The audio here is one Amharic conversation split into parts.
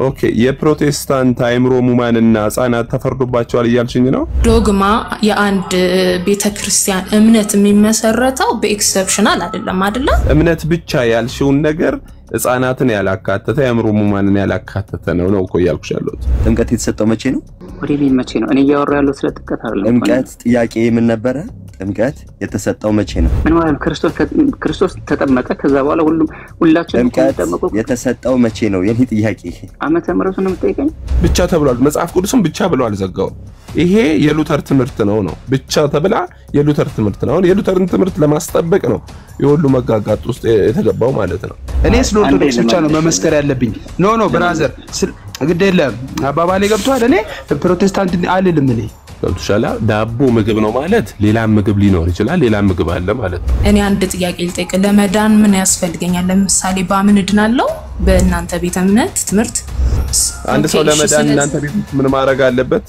ኦኬ የፕሮቴስታንት አእምሮ ሙማንና ህጻናት ተፈርዶባቸዋል እያልሽኝ ነው? ዶግማ የአንድ ቤተ ክርስቲያን እምነት የሚመሰረተው በኤክሰፕሽናል አይደለም አይደለም። እምነት ብቻ ያልሽውን ነገር ህጻናትን ያላካተተ የአእምሮ ሙማንን ያላካተተ ነው ነው እኮ እያልኩሽ ያለሁት። ጥምቀት የተሰጠው መቼ ነው? ወደ ቤት መቼ ነው? እኔ እያወራ ያለው ስለ ጥምቀት አይደለም። ጥምቀት ጥያቄ ምን ነበረ? ጥምቀት የተሰጠው መቼ ነው? ምን ማለት ነው? ክርስቶስ ክርስቶስ ተጠመቀ። ከዛ በኋላ ሁሉም ሁላችን ጥምቀት ተጠመቁ። የተሰጠው መቼ ነው? የኔ ጥያቄ ዓመተ ምሕረቱን ነው የምጠይቀኝ? ብቻ ተብሏል። መጽሐፍ ቅዱስም ብቻ ብሎ አልዘጋውም። ይሄ የሉተር ትምህርት ነው ነው ብቻ ተብላ የሉተር ትምህርት ነው። አሁን የሉተርን ትምህርት ለማስጠበቅ ነው የሁሉ መጋጋጥ ውስጥ የተገባው ማለት ነው። እኔ ስለ ኦርቶዶክስ ብቻ ነው መመስከር ያለብኝ። ኖ ኖ ብራዘር፣ ግድ የለም አባባሌ ገብቶሃል። እኔ ፕሮቴስታንት አልልም። እኔ ገብቶሻል። ዳቦ ምግብ ነው ማለት ሌላም ምግብ ሊኖር ይችላል። ሌላም ምግብ አለ ማለት ነው። እኔ አንድ ጥያቄ ልጠይቅ። ለመዳን ምን ያስፈልገኛል? ለምሳሌ በምን እድናለሁ? በእናንተ ቤተ እምነት ትምህርት አንድ ሰው ኦኬ፣ እሺ፣ ለመዳን ስለዚህ- እናንተ ቤት ውስጥ ምን ማድረግ አለበት?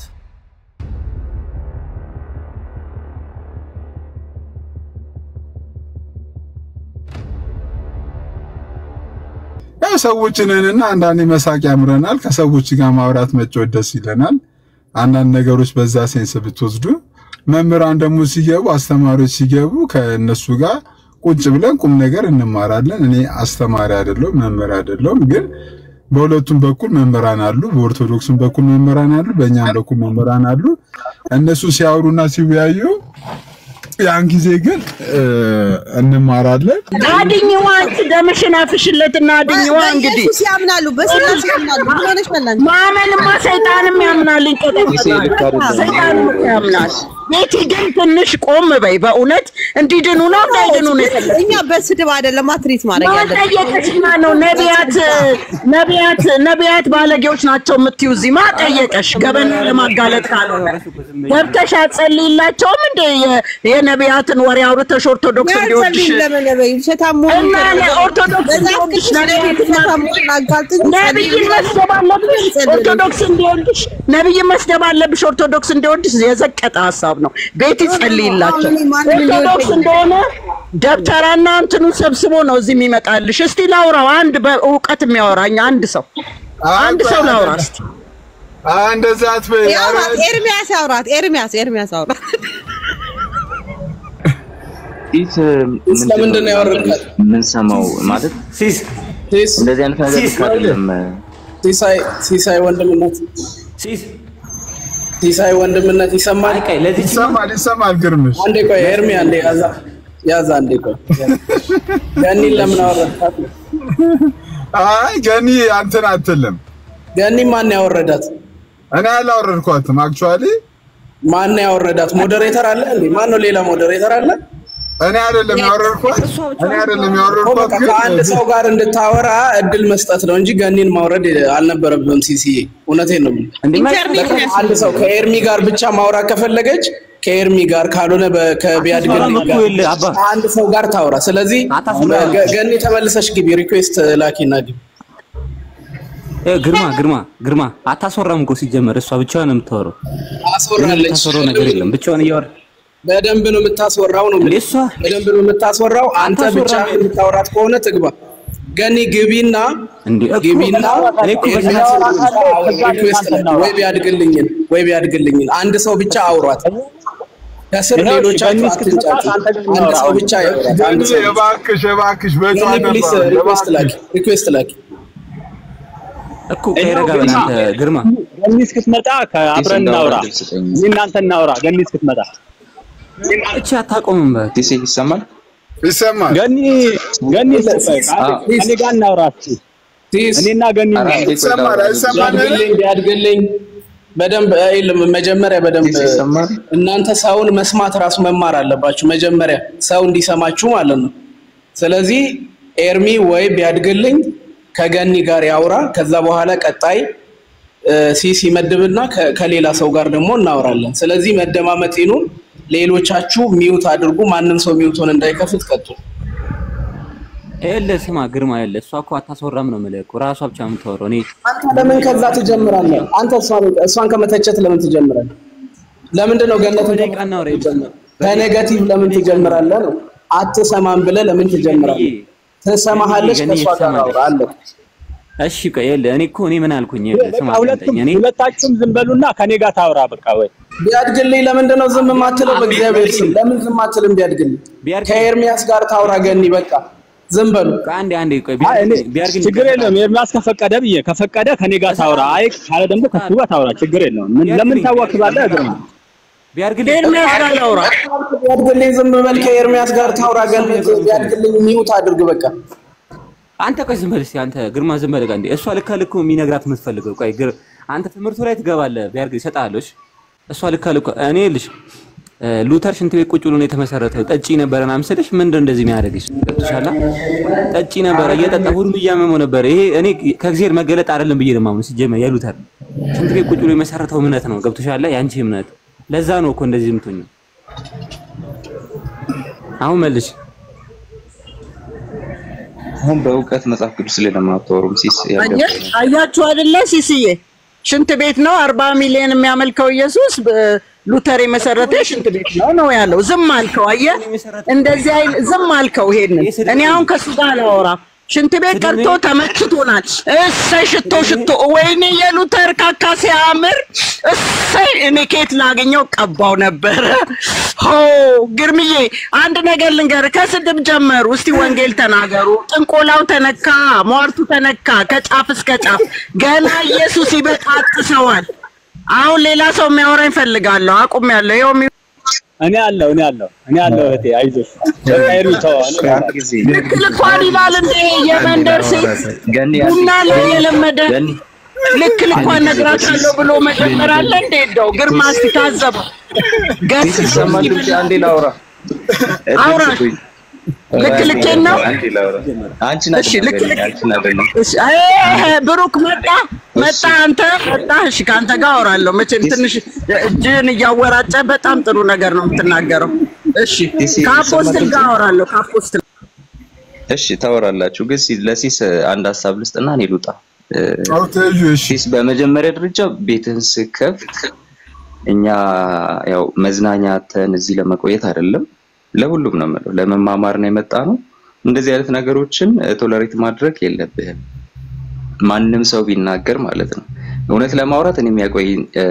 ያው ሰዎች ነንና አንዳንዴ መሳቅ ያምረናል። ከሰዎች ጋር ማውራት መጫወት ደስ ይለናል። አንዳንድ ነገሮች በዛ ሴንስ ብትወስዱ፣ መምህራን ደግሞ ሲገቡ፣ አስተማሪዎች ሲገቡ ከእነሱ ጋር ቁጭ ብለን ቁም ነገር እንማራለን። እኔ አስተማሪ አይደለሁም፣ መምህር አይደለሁም። ግን በሁለቱም በኩል መምህራን አሉ። በኦርቶዶክስም በኩል መምህራን አሉ፣ በእኛም በኩል መምህራን አሉ። እነሱ ሲያወሩና ሲወያዩ ያን ጊዜ ግን እ፣ እንማራለን። አድኝዋ አንቺ ደምሽን አፍሽለትና አድኝዋ። እንግዲህ በኢየሱስ ያምናሉ፣ በስላሴ ያምናሉ። ምን ሆነሽ መላን ማመንማ ሰይጣንም ያምናል፣ ይንቀጠቀጣል። ሰይጣንም እኮ ያምናል። ቤቲ ግን ትንሽ ቆም በይ። በእውነት እንዲድኑ ነው እንዳይድኑ ነው የፈለግሽው? እኛ በስድብ አይደለም ትሪት ማድረግ ያለብን። ማጠየቀሽማ ነው ነቢያት ነቢያት ነቢያት ባለጌዎች ናቸው የምትዩ እዚህ ማጠየቀሽ ገበና ለማጋለጥ ካልሆነ ገብተሽ አትጸልይላቸውም እንደ የ- የነቢያትን ወሬ አውርተሽ ኦርቶዶክስ እንዲወድሽ ያልጸልይም ለምን በይ ውሸታም መሆኑን እና ተናግረሽ ኦርቶዶክስ መጽሐፍ እንዲወድሽ ቅዱስ ላይ ነቢያትን ውሸታም መሆኑን አጋልጥኝ፣ ነብይን መስደብ አለብሽ ኦርቶዶክስ እንዲወድሽ ነብይን መስደብ አለብሽ ኦርቶዶክስ እንዲወድሽ የዘቀጠ ሀሳብ ነው። ቤት ይጸልይላቸው አሁን እኔ ማንም ኦርቶዶክስ እንዲወደኝ እንደሆነ ደብተራና እንትኑ ሰብስቦ ነው እዚህ የሚመጣልሽ። እስቲ ላውራው አንድ በእውቀት የሚያወራኝ አንድ ሰው አንድ ሰው ላውራ እስቲ። እንደዛ አትበይ። ያውራት፣ ኤርሚያስ ያውራት፣ ኤርሚያስ ኤርሚያስ ያውራት። ፊት ለምንድን ነው ያወረድካት? የምንሰማው ማለት ሲስ እንደዚህ አይነት ነገር ልክ አይደለም። ሲሳይ ሲሳይ ወንድምነት ሲሳይ ወንድምነት ይሰማል። ይሰማል ይሰማል። ግርምሽ አንዴ ቆይ ኤርሚ አንዴ ያዛ ያዛ አንዴ ቆይ ገኒን ለምን አወረድካት? አይ ገኒ አንተን አትልም። ገኒ ማን ያወረዳት? እኔ አላወረድኳትም። አክቹዋሊ ማን ያወረዳት? ሞዴሬተር አለ እንዴ? ማን ነው ሌላ ሞዴሬተር አለ? እኔ አይደለም ያወረድኳት። እኔ አይደለም ያወረድኳት። በቃ ግን ከአንድ ሰው ጋር እንድታወራ እድል መስጠት ነው እንጂ ገኒን ማውረድ አልነበረብህም። ሲሲዬ እውነቴን ነው የምልህ። አንድ ሰው ከኤርሚ ጋር ብቻ ማውራት ከፈለገች ከኤርሚ ጋር ካልሆነ በ- ከቢያድግልኝ አታስወራም እኮ ጋር የለ አባ። አንድ ሰው ጋር ታውራ። ስለዚህ ገ- ገኒ ተመልሰሽ ግቢ፣ ሪኩዌስት ላኪና ግቢ። እ ግርማ ግርማ ግርማ አታስወራም እኮ ሲጀመር እሷ ብቻዋን ነው የምታወራው። አስወራለች። የምታስወራው ነገር የለም ብቻዋን እያወራ በደንብ ነው የምታስወራው ነው የምልህ። በደንብ ነው የምታስወራው። አንተ ብቻ አታስወራም። የምታወራት ከሆነ ትግባ። ገኒ ግቢና ግቢና እኔ እኮ ኤርሚያስ በስነ- ሪኩዌስት ላኪ። ወይ ቢያድግልኝን ወይ ቢያድግልኝን አንድ ሰው ብቻ አውሯት። ከስር ይኸው ሌሎቻችሁ አትንጫጩ። አንድ ሰው ብቻ ያውራት። አንድ ገኒ ሰው ብቻ። እባክሽ እባክሽ በጨዋ ገኒ ፕሊስ ነበር። ሪኩዌስት ላኪ። ሪኩዌስት ላኪ። እኮ ከረጋ በል አንተ ግርማ ገኒ እስክትመጣ አብረን እናውራ። እኔ እናንተ እናውራ። ገኒ እስክትመጣ እቺ አታቆምም። ዲሴ ይሰማል ይሰማል። ገኒ ገኒ እኔ ጋር እናውራ እስኪ። እኔና ገኒ እናውራ። ቢያድግልኝ ቢያድግልኝ በደንብ አይልም። መጀመሪያ በደንብ እናንተ ሰውን መስማት ራሱ መማር አለባችሁ። መጀመሪያ ሰው እንዲሰማችሁ ማለት ነው። ስለዚህ ኤርሚ ወይ ቢያድግልኝ ከገኒ ጋር ያውራ። ከዛ በኋላ ቀጣይ እ፣ ሲሲ መድብና ከ- ከሌላ ሰው ጋር ደግሞ እናወራለን። ስለዚህ መደማመጥ ይኑን። ሌሎቻችሁ ሚዩት አድርጉ። ማንም ሰው ሚዩቱን እንዳይከፍት ቀጥሉ። ይኸውልህ ስማ ግርማ ይኸውልህ እሷ እኮ አታስወራም ነው የምልህ እኮ ራሷ ብቻ ነው የምታወራው። እኔ አንተ ለምን ከዛ ትጀምራለህ? አንተ እሷን እሷን ከመተቸት ለምን ትጀምራለህ? ለምንድን ነው ገነት በኔጋቲቭ ለምን ትጀምራለህ ነው? አትሰማም ብለህ ለምን ትጀምራለህ? ትሰማሃለች፣ ከእሷ ጋር አውራ አለ። እሺ ቆይ ይኸውልህ፣ እኔ እኮ እኔ ምን አልኩኝ? ይኸውልህ ስማ በቃ ሁለቱም አዳምጠኝ። እኔ ሁለታችሁም ዝም በሉና ከኔ ጋር ታውራ። በቃ ወይ ቢያድግልኝ ለምንድን ነው ዝም የማትለው? በእግዚአብሔር ስም ለምን ዝም አትልም? ቢያድግልኝ ከኤርሚያስ ጋር ታውራ ገኒ። በቃ ዝም በሉ። አንዴ አንዴ ቆይ አይ እኔ ችግር የለውም ኤርሚያስ ከፈቀደ ብዬ ከፈቀደ ከኔ ጋር ታውራ። አይ ካለ ደግሞ ከሱ ጋር ታውራ። ችግር የለውም። ምን ለምን ታዋክባለህ? እግር ነው ቢያድግልኝ ኤርሚያስ ጋር ላውራ። ቢያድግልኝ ዝም በል። ከኤርሚያስ ጋር ታውራ ገኒ። ቢያድግልኝ ሚውት አድርግ በቃ። አንተ ቆይ ዝም በል እስኪ አንተ ግርማ ዝም በል እንዴ እሷ ልካ ልኩ የሚነግራት የምትፈልገው ቆይ ግር አንተ ትምህርቱ ላይ ትገባለህ ቢያርግ ይሰጣል እሺ እሷ ልካ ልኩ እኔ ልሽ ሉተር ሽንት ቤት ቁጭ ብሎ ነው የተመሰረተው ጠጪ ነበረ ምናምን ስልሽ ምንድን ነው እንደዚህ የሚያደርግሽ ገብቶሻል ጠጪ ነበረ እየጠጣ ሁሉም እያመመው ነበረ ይሄ እኔ ከእግዚአብሔር መገለጥ አይደለም ብዬ ነው የማምነው ሲጀመር የሉተር ሽንት ቤት ቁጭ ብሎ የመሰረተው እምነት ነው ገብቶሻል ያንቺ እምነት ለዛ ነው እኮ እንደዚህ የምትሆኚው አሁን መልሽ አሁን በእውቀት መጽሐፍ ቅዱስ ላይ ለማታወሩም ሲስ አየ- አያችሁ አይደለ ሲስዬ ሽንት ቤት ነው አርባ ሚሊዮን የሚያመልከው ኢየሱስ በ- ሉተር የመሰረተ ሽንት ቤት ነው ነው ያለው። ዝም አልከው። አየህ እንደዚህ አይል ዝም አልከው። ይሄንን እኔ አሁን ከሱ ጋር አላወራም። ሽንት ቤት ቀርቶ ተመችቶናል። እሰይ ሽቶ ሽቶ፣ ወይኔ የሉተር ካካ ሲያምር፣ እሰይ እኔ ከየት ላገኘው ቀባው ነበረ። ሆ ግርምዬ፣ አንድ ነገር ልንገር፣ ከስድብ ጀመሩ። እስቲ ወንጌል ተናገሩ። ጥንቆላው ተነካ፣ ሟርቱ ተነካ፣ ከጫፍ እስከ ጫፍ ገና ኢየሱስ ይበጣጥሰዋል። አሁን ሌላ ሰው የሚያወራኝ እፈልጋለሁ። አቁሜያለሁ። ይኸው የሚ- እኔ አለሁ እኔ አለሁ እኔ አለሁ እህቴ አይዞሽ። በቃ ኤርሚ ተው እኔ እመጣለሁ። ልክ ልኳን ይላል እንዴ የመንደር ሴት ገኒ ቡና ላይ የለመደ ልክ ልኳን ነግራታለሁ ብሎ መጀመር አለ እንዴ? እንደው ግርማ እስቲ ታዘበው። ገስ ይሰማል ድምጼ? አንዴ ላውራ አውራ። ልክ ልኬን ነው? አንዴ ላውራ። አንቺን እሺ፣ ልክ አይደለም ገኒ፣ አንቺን አይደለም እሺ፣ አይ፣ ብሩክ መጣ መጣ፣ አንተ መጣ። እሺ፣ ከአንተ ጋር አወራለሁ። መቼም ትንሽ እጅህን እያወራጨ በጣም ጥሩ ነገር ነው የምትናገረው። እሺ፣ ከአፖስትል ጋር አወራለሁ። ከአፖስትል እሺ ታወራላችሁ። ግን ሲ- ለሲስ አንድ ሀሳብ ልስጥና እኔ ልውጣ። አውተዩ ሲስ በመጀመሪያ ደረጃ ቤትህን ስከፍት እኛ ያው መዝናኛ ተን እዚህ ለመቆየት አይደለም፣ ለሁሉም ነው የምለው፣ ለመማማር ነው የመጣ ነው። እንደዚህ አይነት ነገሮችን ቶለሬት ማድረግ የለብህም። ማንም ሰው ቢናገር ማለት ነው። እውነት ለማውራት እኔ የሚያቆይ እ፣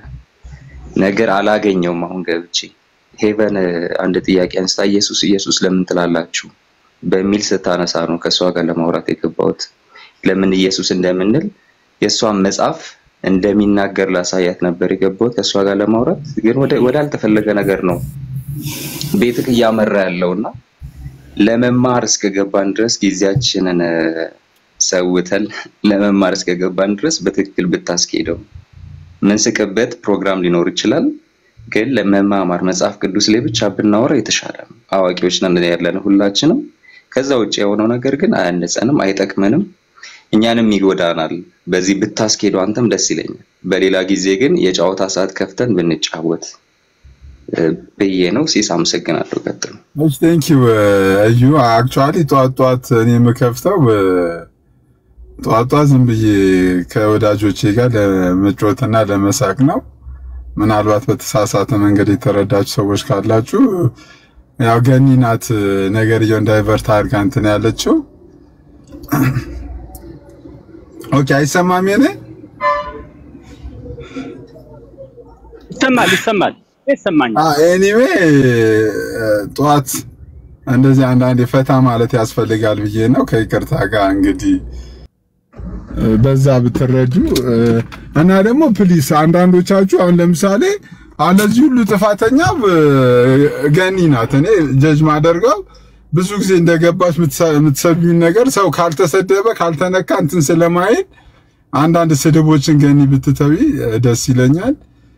ነገር አላገኘውም። አሁን ገብቼ ሄቨን አንድ ጥያቄ አንስታ ኢየሱስ ኢየሱስ ለምን ትላላችሁ በሚል ስታነሳ ነው ከእሷ ጋር ለማውራት የገባሁት። ለምን ኢየሱስ እንደምንል የእሷን መጽሐፍ እንደሚናገር ላሳያት ነበር የገባሁት ከእሷ ጋር ለማውራት። ግን ወደ ወዳልተፈለገ ነገር ነው ቤትክ እያመራ ያለውና ለመማር እስከገባን ድረስ ጊዜያችንን እ፣ ሰውተን ለመማር እስከገባን ድረስ በትክክል ብታስኬደው ምንስቅበት ፕሮግራም ሊኖር ይችላል። ግን ለመማማር መጽሐፍ ቅዱስ ላይ ብቻ ብናወራ የተሻለ ነው። አዋቂዎች ነን ያለን ሁላችንም። ከዛ ውጭ የሆነው ነገር ግን አያነጸንም፣ አይጠቅመንም፣ እኛንም ይጎዳናል። በዚህ ብታስኬዱ አንተም ደስ ይለኛል። በሌላ ጊዜ ግን የጨዋታ ሰዓት ከፍተን ብንጫወት እ፣ ብዬ ነው። ሲስ አመሰግናለሁ። ቀጥሉ። እሺ ቴንክ ዩ እዩ አክቹአሊ ጧት ጧት እኔ የምከፍተው እ፣ ጧት ጧት ዝም ብዬ ከወዳጆቼ ጋር ለመጫወትና ለመሳቅ ነው። ምናልባት በተሳሳተ መንገድ የተረዳችሁ ሰዎች ካላችሁ ያው ገኒ ናት ነገርየው እንዳይቨርት አድርጋ እንትን ያለችው። ኦኬ አይሰማም የኔ ይሰማል ይሰማል ይሰማኛል። ኤኒዌይ ጠዋት እንደዚህ አንዳንዴ ፈታ ማለት ያስፈልጋል ብዬ ነው። ከይቅርታ ጋር እንግዲህ እ፣ በዛ ብትረዱ እ፣ እና ደግሞ ፕሊስ አንዳንዶቻችሁ አሁን ለምሳሌ አሁን ለዚህ ሁሉ ጥፋተኛ እ፣ ገኒ ናት። እኔ ጀጅ ማደርገው ብዙ ጊዜ እንደገባች የምትሰዱኝ ነገር ሰው ካልተሰደበ ካልተነካ እንትን ስለማይል አንዳንድ ስድቦችን ገኒ ብትተዊ እ፣ ደስ ይለኛል።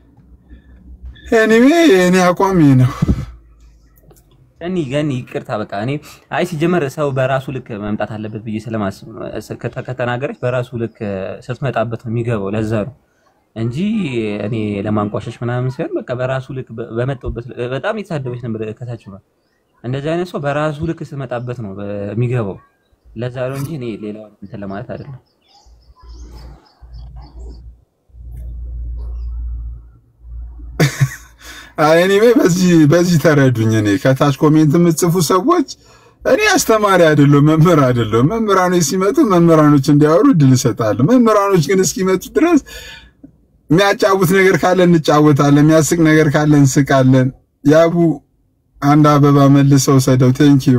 ኤኒዌይ የእኔ አቋም ይሄ ነው። ገኒ ገኒ ይቅርታ በቃ እኔ አይ ሲጀመር ሰው በራሱ ልክ መምጣት አለበት ብዬ ስለማስብ ነው። እስ- ከተ- ከተናገረች በራሱ ልክ ስትመጣበት ነው የሚገባው። ለዛ ነው እንጂ እኔ ለማንቋሸሽ ምናምን ሲሆን በቃ በራሱ ልክ በ- በመጣሁበት ል- በጣም የተሳደበች ነበር ከታች ነው። እንደዚህ አይነት ሰው በራሱ ልክ ስትመጣበት ነው በ- የሚገባው። ለዛ ነው እንጂ እኔ ሌላውን እንትን ለማለት አይደለም። ኤኒዌይ በዚህ በዚህ ተረዱኝ። እኔ ከታች ኮሜንት የምትጽፉ ሰዎች እኔ አስተማሪ አይደለሁም፣ መምህር አይደለሁም። መምህራኖች ሲመጡ መምህራኖች እንዲያወሩ እድል እሰጣለሁ። መምህራኖች ግን እስኪመጡ ድረስ የሚያጫውት ነገር ካለ እንጫወታለን፣ የሚያስቅ ነገር ካለ እንስቃለን። ያቡ አንድ አበባ መልሰው ሰደው ቴንኪዩ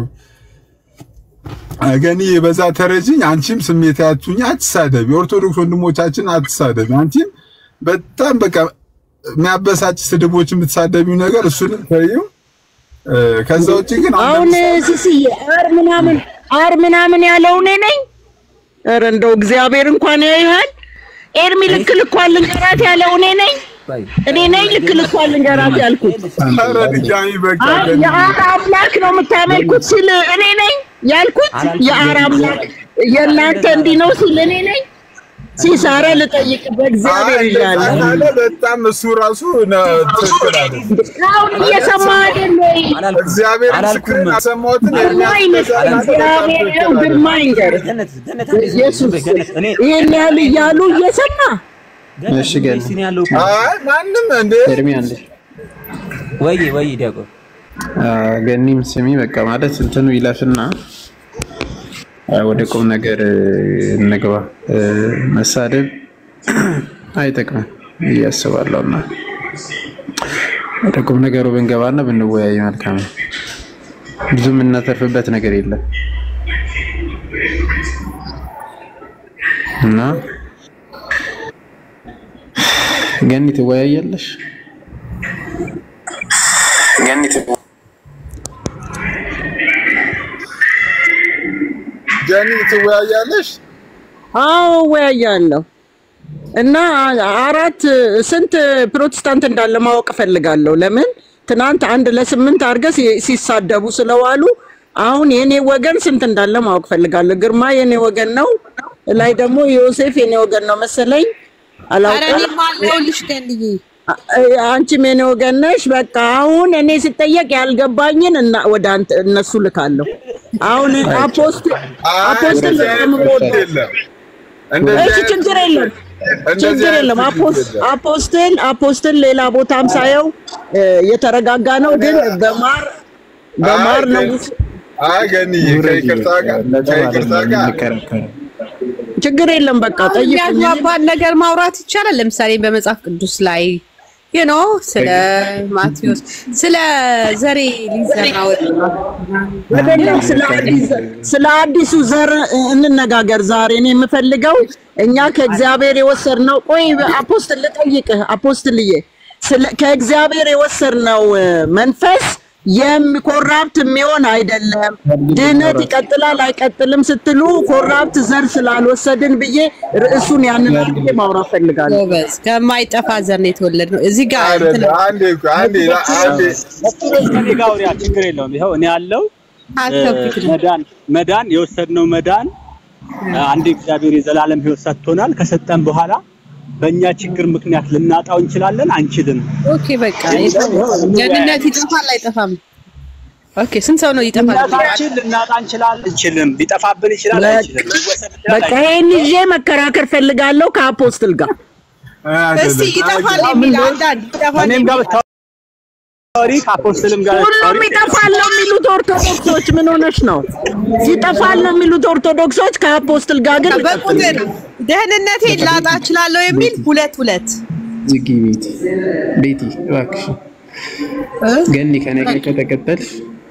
ገኒ በዛ ተረጅኝ። አንቺም ስሜት ያቱኝ አትሳደቢ፣ ኦርቶዶክስ ወንድሞቻችን አትሳደቢ። አንቺም በጣም በቃ የሚያበሳጭ ስድቦች የምትሳደቢው ነገር እሱንም ተይው። ከዛ ውጭ ግን አሁን ሲስዬ አር ምናምን አር ምናምን ያለው እኔ ነኝ። ኧረ እንደው እግዚአብሔር እንኳን ያይሃል። ኤርሚ ልክ ልኳን ልንገራት ያለው እኔ ነኝ። እኔ ነኝ ልክ ልኳን ልንገራት ያልኩት። ኧረ ድጋሚ በቃ አር የአር አምላክ ነው የምታመልኩት ሲል እኔ ነኝ ያልኩት። የአር አምላክ የእናንተ እንዲህ ነው ሲል እኔ ነኝ። ሲሳረ ልጠይቅ በእግዚአብሔር ይላል። አለ በጣም እሱ ራሱ ትክክል አይደለም። አሁን እየሰማ አይደል ወይ? እግዚአብሔር ምስክርን አሰማሁትን ግርማኝ እግዚአብሔር ነው ግርማኝ ገር ኢየሱስ ይህን ያህል እያሉ እየሰማ እሺ ገኒ አይ ማንም እንደ ኤርሚ አንዴ ወይ ወይ ዲያቆን ገኒም ስሚ በቃ ማለት እንትኑ ይለፍና ወደ ቁም ነገር እንግባ። መሳደብ አይጠቅምም ብዬ አስባለሁ እና ወደ ቁም ነገሩ ብንገባና ብንወያይ መልካም ነው። ብዙ የምናተርፍበት ነገር የለም እና ገኒ ትወያያለሽ? ገኒ ገኒ ትወያያለሽ? አዎ እወያያለሁ። እና አራት ስንት ፕሮቴስታንት እንዳለ ማወቅ እፈልጋለሁ። ለምን ትናንት አንድ ለስምንት አድርገህ ሲ- ሲሳደቡ ስለዋሉ አሁን የኔ ወገን ስንት እንዳለ ማወቅ እፈልጋለሁ። ግርማ የኔ ወገን ነው፣ ላይ ደግሞ ዮሴፍ የኔ ወገን ነው መሰለኝ። ኧረ አላውቅም። እኔም አለሁልሽ ገንዬ። አንቺም የኔ ወገን ነሽ። በቃ አሁን እኔ ሲጠየቅ ያልገባኝን እና ወደ አንተ እነሱ ልካለሁ። አሁን አፖስት አፖስትል እንደዚህ አይነት ለምወደው የለም። እንደዚህ እሺ አይነት- ችግር የለም እንደዚህ ችግር አይነት የለም። አፖስ- የለም። አፖስትል አፖስትል ሌላ ቦታም ሳየው እ፣ የተረጋጋ ነው፣ ግን በማር በማር ነው ውስጥ አይ ገኒዬ ከይቅርታ ጋር ከይቅርታ ጋር ችግር የለም። በቃ ጠይቁኝ። የሚያግባባን ነገር ማውራት ይቻላል። ለምሳሌ በመጽሐፍ ቅዱስ ላይ ዩ ኖ ስለ ማቴዎስ ስለ ዘሬ ሊዘራ ወጣ አይደለም ስለ አዲስ ስለ አዲሱ ዘር እንነጋገር ዛሬ። እኔ የምፈልገው እኛ ከእግዚአብሔር የወሰድነው ቆይ አፖስትል ልጠይቅህ አፖስትልዬ፣ ስለ- ከእግዚአብሔር የወሰድነው እ፣ መንፈስ የሚኮራፕት የሚሆን አይደለም። ድህነት ይቀጥላል አይቀጥልም ስትሉ ኮራፕት ዘር ስላልወሰድን ብዬ ርዕሱን ያንን አድርጌ ማውራት ፈልጋለሁ። ጎበዝ ከማይጠፋ ዘር ነው የተወለድነው። እዚህ ጋር እንትን አንዴ አንዴ አንዴ ከኔ ጋር አውሪያ ችግር የለውም። ይኸው እኔ ያለው አትከፍት መዳን መዳን የወሰድነው መዳን አንድ እግዚአብሔር የዘላለም ሕይወት ሰጥቶናል። ከሰጠን በኋላ በእኛ ችግር ምክንያት ልናጣው እንችላለን፣ አንችልም። ኦኬ በቃ ደህንነት ይጠፋል አይጠፋም? ኦኬ ስንት ሰው ነው ይጠፋል? እናታችን ልናጣ እንችላለን፣ አንችልም። ሊጠፋብን ይችላል፣ አይችልም። ሊወሰድ ይችላል፣ በቃ ይሄን ይዤ መከራከር ፈልጋለሁ ከአፖስትል ጋር። እስቲ ይጠፋል የሚል አንዳንድ ይጠፋል እኔም ጋር የሚል ብታወሪ ከአፖስትልም ጋር ሁሉም ብታወሪ ይጠፋል ነው የሚሉት ኦርቶዶክሶች። ምን ሆነሽ ነው? ይጠፋል ነው የሚሉት ኦርቶዶክሶች። ከአፖስትል ጋር ግን በቁጥር ደህንነቴን ላጣ እችላለሁ የሚል ሁለት ሁለት ዝጊ ቤቲ ቤቲ እባክሽ ገኒ ከኔ ጋር ከተቀጠልሽ